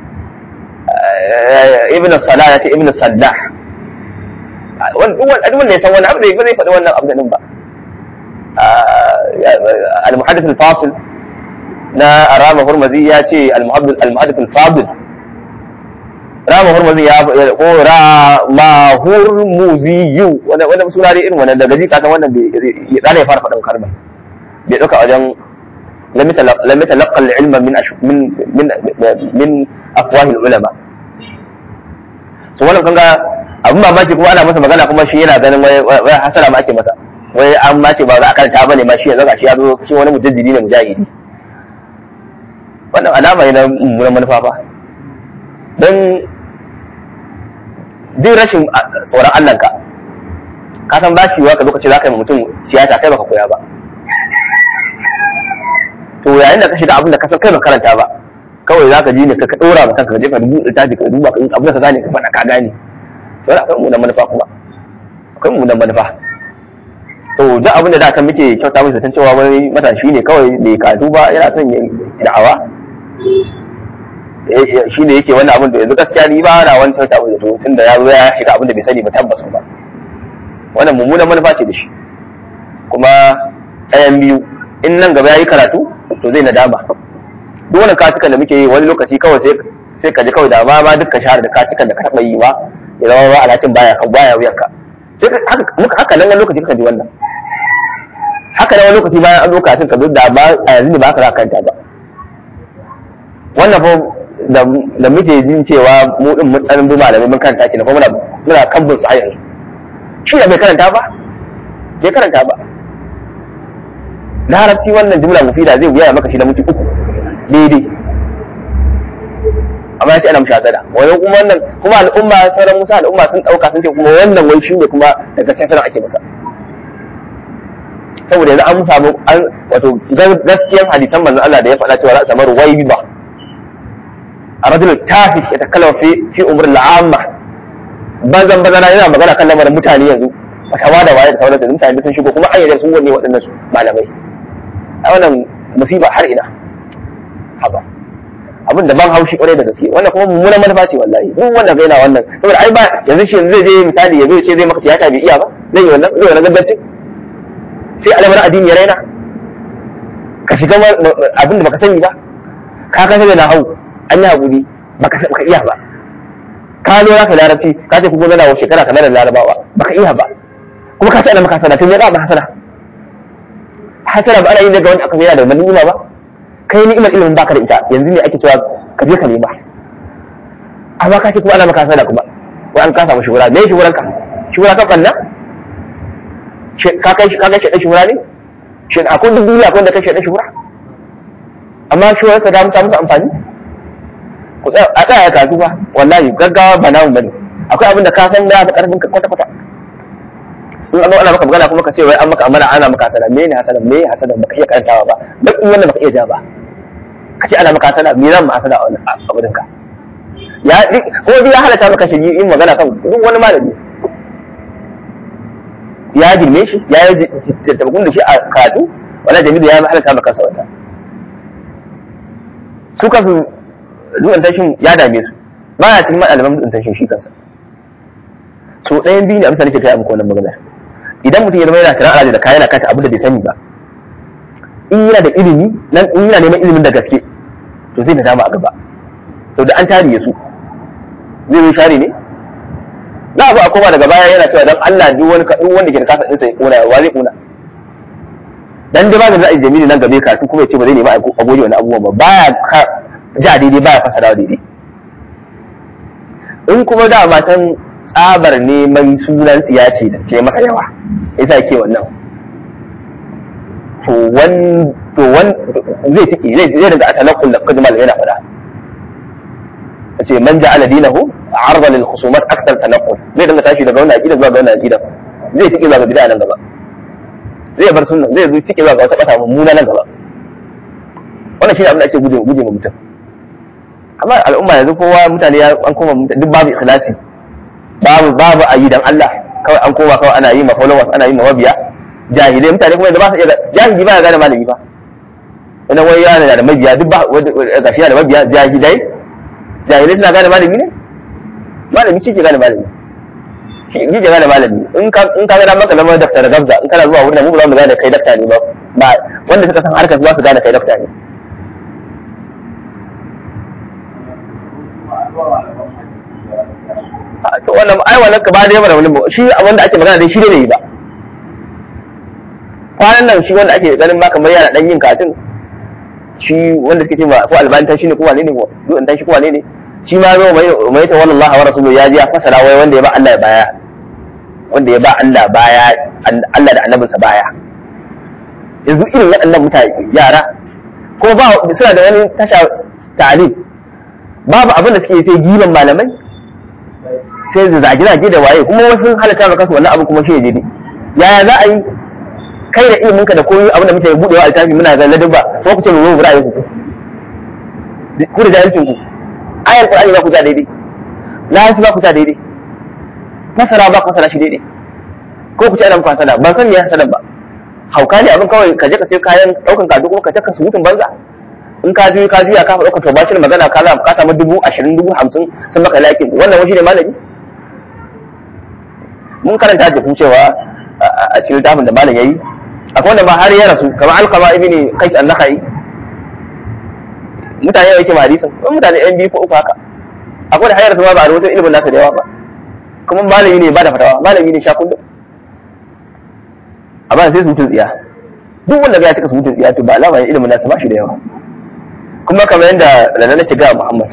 ibn salah ya ce ibn sallah wanda ya san wani abu da zai faɗi wannan abu din ba al-muhaddith al-fasil na arama hurmazi ya ce al-muhaddith al-fadil rama hurmuzi ya ko rama hurmuziyu wanda wanda suna dai irin wannan daga ji ka san wannan bai ya dana ya fara faɗin kalmar bai dauka wajen lam yatalaqqa al-ilma min min min min afwah al-ulama so wannan kanga abin mamaki kuma ana masa magana kuma shi yana ganin wai hasara ma ake masa wai an mace ba za a karanta bane ma shi yanzu ga shi ya zo shi wani mujaddidi ne mujahidi wannan alama ne na mummunan manufa fa don duk rashin tsoron Allah ka ka san bashi wa ka zo ka ce za ka yi mutum siyasa kai baka koya ba to yayin da ka shiga abin da ka san kai baka karanta ba kawai za ka ji ne ka ka dora maka ka je ka dubu littafi ka duba ka abin da ka gane ka faɗa ka gane to wannan akwai mummunan manufa kuma akwai mummunan manufa to duk abin da da kan muke kyauta mai zaton cewa wani matashi ne kawai bai karatu ba yana son yin da'awa shi ne yake wannan abin da yanzu gaskiya ni ba na wani kyauta mai zato tun da ya zo ya shiga abin da bai sani ba tabbas ba wannan mummunan manufa ce da shi kuma ɗayan biyu in nan gaba ya yi karatu to zai nadama duk wani katukan da muke yi wani lokaci kawai sai sai ka ji kawai da ma ma dukkan shahar da katukan da ka taɓa yi ma ya zama ba alhakin baya kan baya wuyanka sai haka nan wani lokaci ka ji wannan haka nan wani lokaci bayan an zo kafin ka zo da ba a yanzu ne ba ka kanta ba wannan fa da muke jin cewa mu din mun dan bi malamai mun karanta ki na kuma muna kan bin su a yanzu shi da bai karanta ba bai karanta ba larabci wannan jumla mufida zai wuya maka shi da mutu uku daidai amma ya ce ana mushi hasada wani kuma wannan kuma al'umma sauran musa al'umma sun dauka sun ce kuma wannan wai shi ne kuma daga sai sanar ake masa saboda yanzu an samu an wato gaskiyan hadisan manzon Allah da ya faɗa cewa za a samu ruwai ba a rajul tafi ya takallama fi fi umur al'amma bazan bazana yana magana kan lamarin mutane yanzu fatawa da waye da sauransu mutane sun shigo kuma hanyar sun wanne waɗannan su malamai a wannan musiba har ina haba abin da ban haushi kwarai da gaske wannan kuma mummunan manufa ce wallahi duk wanda ga yana wannan saboda ai ba yanzu shi zai je misali ya zo ce zai maka tiyata bai iya ba zai yi wannan zai wannan gangancin sai alamar addini ya raina ka shiga abin da baka sani ba ka kasa da hau an yi haƙuri baka iya ba ka zo ka larabci ka ce kuma zana wa shekara kamar da larabawa baka iya ba kuma ka ce ana maka hasana tun ya ba hasana hasana ba ana yin daga wani aka yana da wani ni'ima ba kai ni'imar ilimin baka da ita yanzu ne ake cewa ka je ka nema amma ka ce kuma ana maka hasana kuma wai an ka samu shugura me shuguran ka shugura ka kanna ka kai ka kai shaɗan shugura ne shi akwai duk duniya akwai wanda kai shaɗan shugura amma shuguran ka da musa musu amfani a tsaya kasu ba wallahi gaggawa ba namu bane akwai abin da ka san da karfin ka kwata kwata in an ana maka magana kuma ka ce wai an maka amana ana maka hasana me ne hasana me ne hasana baka iya karantawa ba duk in wannan baka iya ja ba ka ce ana maka hasana me zan ma hasana a wannan abudin ka ya ko dai ya halatta maka shi yin magana kan duk wani malami ya girme shi ya yi tabakun da shi a karatu wala jamilu ya halatta maka sa wata su kansu dutsen tashin ya dame su ba ya cikin malaman dutsen tashin shi kansa so ɗayan biyu ne amsa nake kai muku wannan magana idan mutum ya zama yana kiran alaji da kayan yana kata abin da bai sani ba in yana da ilimi nan in yana neman ilimin da gaske to zai nadama a gaba to da an tariye su zai zo share ne za a zo a koma daga baya yana cewa dan Allah duk wani duk wanda ke da kasa ɗinsa ya kona wa zai kona dan da ba da ra'ayi jami'i nan gabe ka kuma ya ce ba zai nemi a goge wani abubuwan ba baya ja daidai baya fasara daidai in kuma da matan tsabar neman sunan tsiya ce ta ce masa yawa yasa ke wannan to wan to wan zai tiki zai zai daga atalaqul laqad mal yana fada ce man ja'ala dinahu arda lil khusumat akthar tanaqqul zai dinga tashi daga wannan aqida zuwa ga wannan aqida zai tiki zuwa ga bid'a nan gaba zai bar sunna zai zo tiki zuwa ga wata kasa mummuna nan gaba wannan shi ne abin da ake guje guje ma mutum amma al'umma yanzu kowa mutane ya an koma duk babu ikhlasi babu babu ayi dan Allah kawai an koma kawai ana yi ma followers ana yi ma mabiya jahilai mutane kuma da ba su iya jahili ba ya gane malami ba wannan wai yana da mabiya duk ba gashi yana da mabiya jahilai jahilai suna gane malami ne malami shi ke gane malami shi ke gane malami in ka in ka ga maka zama daftar da gabza in kana zuwa wurin mu ba za mu gane kai dafta ne ba ba wanda suka san harkar za su gane kai dafta ne to wannan ai wannan ka ba da yawa wani shi wanda ake magana dai shi ne yi ba kwanan nan shi wanda ake ganin ma kamar yana dan yin katin shi wanda suke ce ma ko albanta shi ne ko wane ne ko duk shi ko wane ne shi ma zo mai mai ta wallahi wa rasuluhu ya ji ya fasara wai wanda ya ba Allah baya wanda ya ba Allah baya Allah da annabinsa baya yanzu irin waɗannan mutane yara ko ba suna da wani tasha ta'alim babu abin da suke sai giban malamai sai da zage-zage da waye kuma wasu halatta maka su wannan abu kuma shi ne yaya za a yi kai da iliminka da koyi abin da muke budewa a littafi muna ga ladabba ko ku ce mu zo ra'ayin ku ku da jahilcin ku ayar qur'ani ba ku ta daidai lafi ba ku ta daidai masara ba ku masara shi daidai ko ku ce ana muku hasada ban san me hasada ba hauka ne abin kawai ka je ka sai kayan daukan kadu kuma ka taka surutun banza in ka juya ka juya ka faɗa ka toba shi magana ka ka samu dubu ashirin dubu hamsin sun maka lakin wannan wani ne malami mun karanta da cewa a cikin littafin da malam yayi akwai wanda ma har ya rasu kamar alqama ibn qais an-nakhai mutane yake ma hadisin wani mutane yan biyu ko uku haka akwai da har ya rasu ma ba a rubuta ilimin nasa da yawa ba kuma malami ne ba da fatawa malami ne sha kullum amma sai su mutun tsiya duk wanda ga ya cika su mutun tsiya to ba alama ne ilimin nasa ba shi da yawa kuma kamar yadda da nake ga Muhammad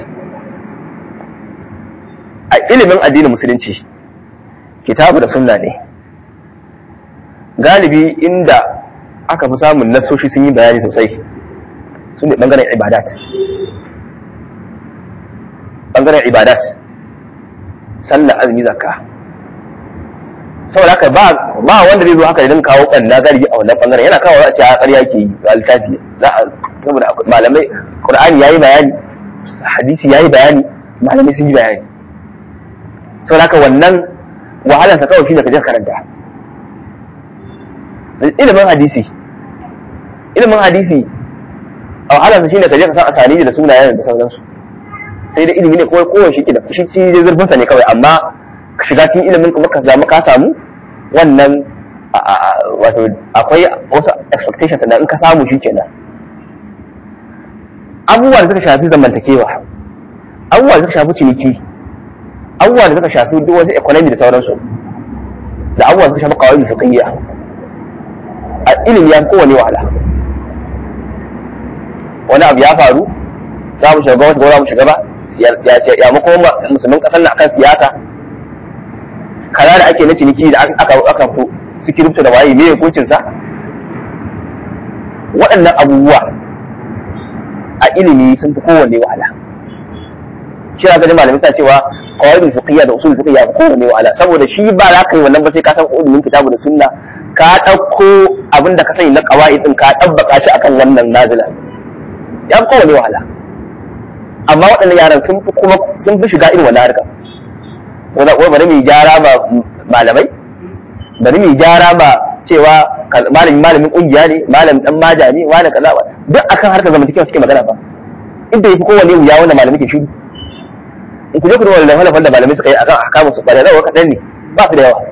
a ilimin addinin musulunci kitabu da sunna ne galibi inda aka fi samun nasoshi sun yi bayani sosai su ne bangaren ibadat bangaren ibadat sallah azumi zakka saboda haka ba ba wanda zai zo haka idan kawo kanna galibi a wannan bangaren yana kawo a ce a ƙarya ke yi a littafi za a saboda malamai qur'ani yayi bayani hadisi yayi bayani malamai sun yi bayani saboda haka wannan wahalar sa kawai shine ka je karanta ilimin hadisi ilimin hadisi a wahalar sa shine ka je ka san asani da sunayen da sauransu sai da ilimi ne kawai kowa shi da shi ci zurfin sa ne kawai amma ka shiga cikin ilimin kuma ka samu ka samu wannan wato akwai wasu expectations da in ka samu shi kenan abubuwa da suka shafi zamantakewa abubuwa da suka shafi ciniki abubuwa da suka shafi duk wasu economy da sauransu da abubuwa da suka shafi kawai fiqhiyya a ilimi ya kowane wahala wani abu ya faru za mu shiga wata za mu shiga ba ya mako musulmin kasar na akan siyasa kaza da ake na ciniki da aka aka fito su kirifta da waye me hukuncin sa waɗannan abubuwa a ilimi sun fi kowanne wahala shi ga ganin malamai suna cewa qawaidul fiqhiyya da usul fiqhiyya fi kowanne wahala saboda shi ba za ka yi wannan ba sai ka san ilimin kitabu da sunna ka ɗauko abin da ka sani na qawaid din ka tabbaka shi akan wannan nazila ya fi kowanne wahala amma waɗannan yaran sun fi kuma sun fi shiga irin wannan harkar wanda ko bari mu gyara ma malamai bari mu gyara ma cewa malamin malamin kungiya ne malamin dan maja ne wani kaza duk akan harkar zamantakewa suke magana ba inda yafi kowanne wuya wanda malamai ke shiru in ku je ku duba da da malamai suka yi akan ahkamu su bare rawa kadan ne ba su da yawa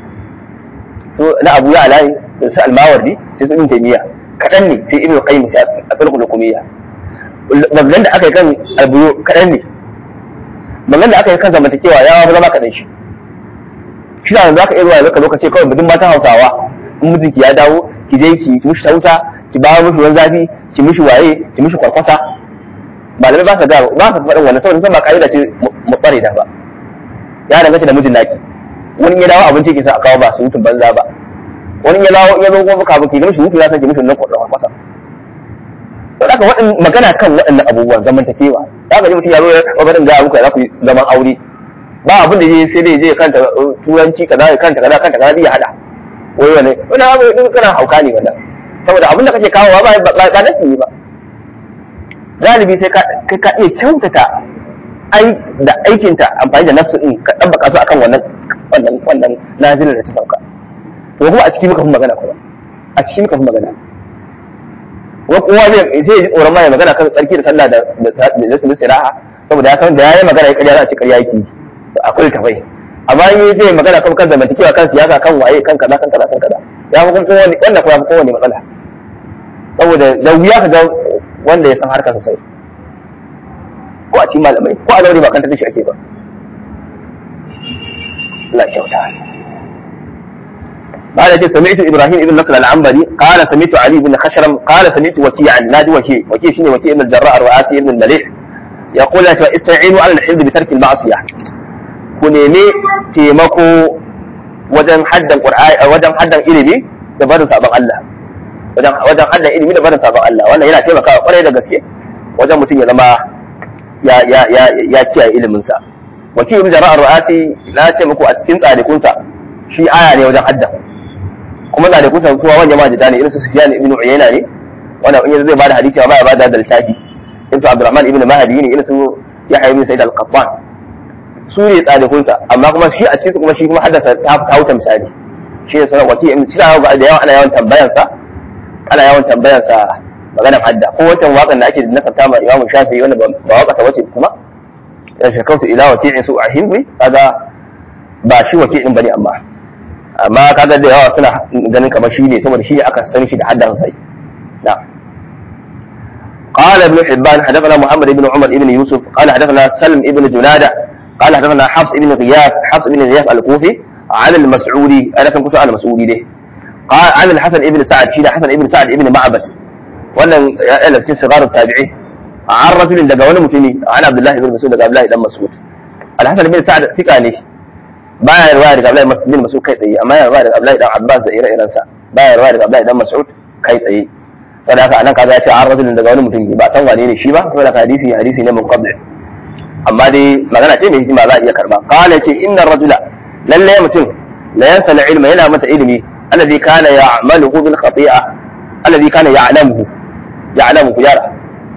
so na Abu ya Alai da su Almawardi sai su Ibn Taymiyyah kadan ne sai Ibn Qayyim sai a farko hukumiyya wannan da aka yi kan albuyo kadan ne magan da aka yi kan zamantakewa ya fi zama kaɗan shi shi da za ka iya zuwa zaka lokaci kawai mutum matan hausawa in mijinki ya dawo ki je ki mishi sausa ki ba mishi ruwan zafi ki mishi waye ki mishi kwarkwasa malamai ba sa ga ba sa faɗin wannan saboda san ba ka'ida ce mu tsare da ba ya danganta da mijin naki wani ya dawo abinci ke sa a kawo ba su hutun banza ba wani ya dawo ya zo kuma kafin ki mishi hutu ya san ki mishi nan kwarkwasa don haka waɗin magana kan waɗannan abubuwan zamantakewa za ka ji mutum ya zo ya barin gaya muku za ku yi zaman aure ba abin da sai dai je kanta turanci kaza ya kanta kaza kanta kaza ya hada wai wani wani abu din kana hauka ne wannan saboda abin da kake kawowa ba ba ba nasi ne ba galibi sai ka ka iya kyautata ai da aikinta amfani da nasu din ka dabbaka su akan wannan wannan wannan nazirin da ta sauka to kuma a cikin muka fi magana kuma a cikin muka fi magana wa kowa zai zai ji tsoron ma ya magana kan tsarki da sallah da da da siraha saboda ya san da yayi magana ya ƙarya za a ce ƙarya yake akwai tafai amma in zai magana kan kan zamantakewa kan siyasa kan waye kan kaza kan kaza kan kaza ya fi kuma kowane wanda kuma fi kowane matsala saboda da wuya ka ga wanda ya san harka sosai ko a cikin malamai ko a zaure ba kan shi ake ba Allah kyauta قال سمعت ابراهيم ابن نصر العنبري قال سمعت علي بن خشرم قال سمعت وكيعا نادي وكيع وكيع شنو وكيع بن الجراء الرؤاسي بن المليح يقول استعينوا على الحفظ بترك المعصيه كنيمي تيمكو wajen haddan qur'ani wajen haddan ilimi da barin sabon Allah wajen wajen haddan ilimi da barin sabon Allah wannan yana taimakawa kwarai da gaske wajen mutum ya zama ya ya ya ya kiyaye ilimin sa wakil ibn jara'ar ru'asi na ce muku a cikin tsarikunsa shi aya ne wajen haddan kuma tsarikunsa kuma wanda ma jita ne irin su sufyan ibn uyayna ne wannan in zai bada hadisi amma ya bada da littafi irin su abdurrahman ibn mahdi ne irin su yahya ibn sa'id al-qattan su ne tsarikunsa amma kuma shi a cikinsu kuma shi kuma haddasa ta wuce misali shi ne sunan wakil ibn sina ga da yawa ana yawan tambayansa ana yawan tambayansa maganar hadda ko wancan waƙan da ake nasabta ma imamu shafi wanda ba waƙa ta wace kuma ya shakautu ila waki'in su a himri kaga ba shi waki'in bane amma amma kaga da yawa suna ganin kamar shi ne saboda shi ne aka san shi da hadda sosai na'am قال ابن حبان حدثنا محمد بن عمر بن يوسف قال حدثنا سلم بن جناده قال حدثنا حفص بن غياث حفص بن غياث الكوفي عن المسعودي انا كان كنت المسعودي ده قال عن الحسن بن سعد شيء حسن بن سعد بن معبد wannan yana cikin sigarar tabi'i an rajulin daga wani mutumi an abdullahi bin mas'ud daga abdullahi dan mas'ud al-hasan bin sa'ad fika ne baya riwaya daga abdullahi bin mas'ud kai tsaye amma yana riwaya daga abdullahi dan abbas da ire-iren sa baya riwaya daga abdullahi dan mas'ud kai tsaye saboda haka anan kaza ya ce an rajulin daga wani mutumi ba san wane ne shi ba saboda hadisi hadisi ne mun qabl amma dai magana ce mai hikima za a iya karba kana ce inna rajula lalle mutum la yansa ilma yana mata ilimi alladhi kana ya'maluhu bil khati'a alladhi kana ya'lamuhu ya'lamu ku yara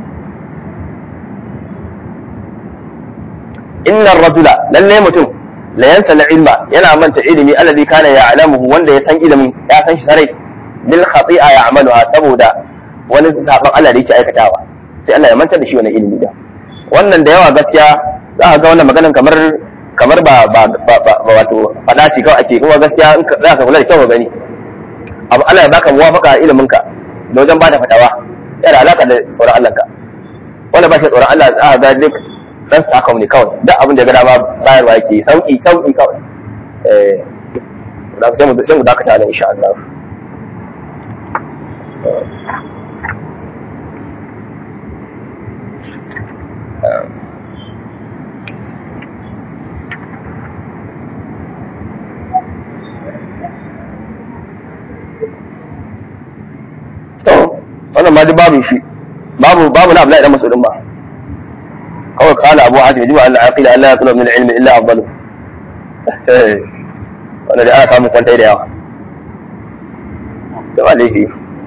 inna rajula lalle mutum la yansa ilma yana manta ilimi alladhi kana ya'lamuhu wanda ya san ilimin ya san shi sarai bil khati'a ya'maluha saboda wani saban Allah da yake aikatawa sai Allah ya manta da shi wannan ilimi da wannan da yawa gaskiya za a ga wannan maganan kamar kamar ba ba ba wato fada ce kawai ake kuma gaskiya in za ka kula da kyau gani abu Allah ya baka muwafaka a ilimin ka da wajen bada fatawa yana alaka da tsoron Allah ka wanda ba shi tsoron Allah za a ga duk dan sakon ne kawai duk abin da ya ga dama bayarwa yake sauki sauki kawai eh da sai mu sai mu dakata da insha Allah to wannan ma duk babu shi babu babu na Abdullahi dan Mas'udin ba kawai kala Abu Hatim jiba Allah aqila Allah yaqulu min al-ilmi illa afdalu wannan da aka samu kwantai da yawa da ba laifi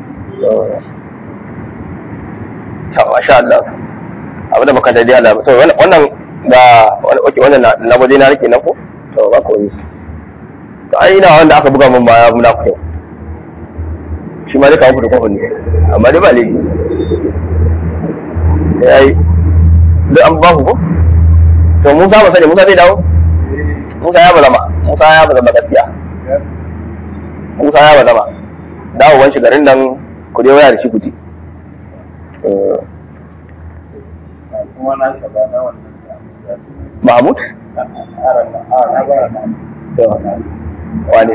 to masha Allah abu da baka daidai Allah to wannan da wannan na waje na rike na ko to ba ko yi to ai ina wanda aka buga mun baya muna ku shi ma dai kawo da kofin ne amma dai ba laifi ya yi duk an ba ku ko to musa ba sani musa zai dawo musa ya bazama musa ya bazama gaskiya musa ya bazama dawowan shi garin nan ku dai waya da shi kuti Mahmud? Wane?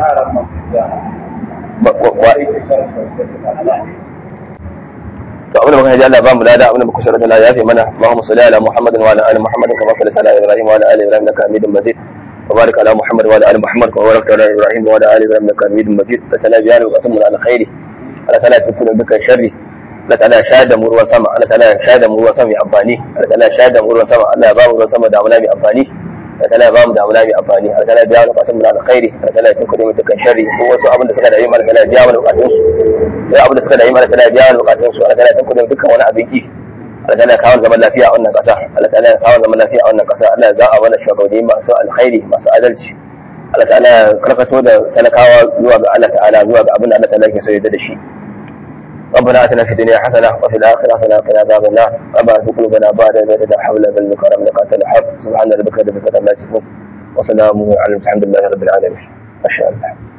to abin da muka ji Allah ba mu lada abin da muka shirya Allah ya fi mana Allahumma salli ala Muhammadin wa ala ali Muhammadin kama sallaita ala Ibrahim wa ala ali Ibrahim innaka Hamidum Majid wa barik ala Muhammad wa ala ali Muhammad kama barakta ala Ibrahim wa ala ali Ibrahim innaka Hamidum Majid la tala biyana wa qasmu ala khairi ala tala tukuna bika sharri la tala shahada mu ruwan sama ala tala shahada mu ruwan sama mai amfani ala tala shahada mu ruwan sama Allah ya ba mu ruwan sama da amana mai amfani Allah tala ya ba mu da amana mai amfani Allah tala biya mu qasmu ala khairi Allah tala tukuna bika sharri ko wasu abin da suka da yi mana Allah biya mu bukatun su sai abin da suka da yi mana tana biya wani bukatun su Allah tana tun kudin dukkan wani abin ki Allah tana kawo zaman lafiya a wannan kasa Allah tana kawo zaman lafiya a wannan kasa Allah za a mana shugabanni masu alkhairi masu adalci Allah ta'ala ya karkato da talakawa zuwa ga Allah ta'ala zuwa ga abin da Allah ta'ala ke so yadda da shi ربنا اتنا في الدنيا حسنه وفي الاخره حسنه وقنا عذاب النار ربنا لا قلوبنا بعد اذ هديتنا حول بل كرم لك انت الحق سبحان ربك رب العزه عما يصفون وسلام على الحمد لله رب العالمين ما شاء الله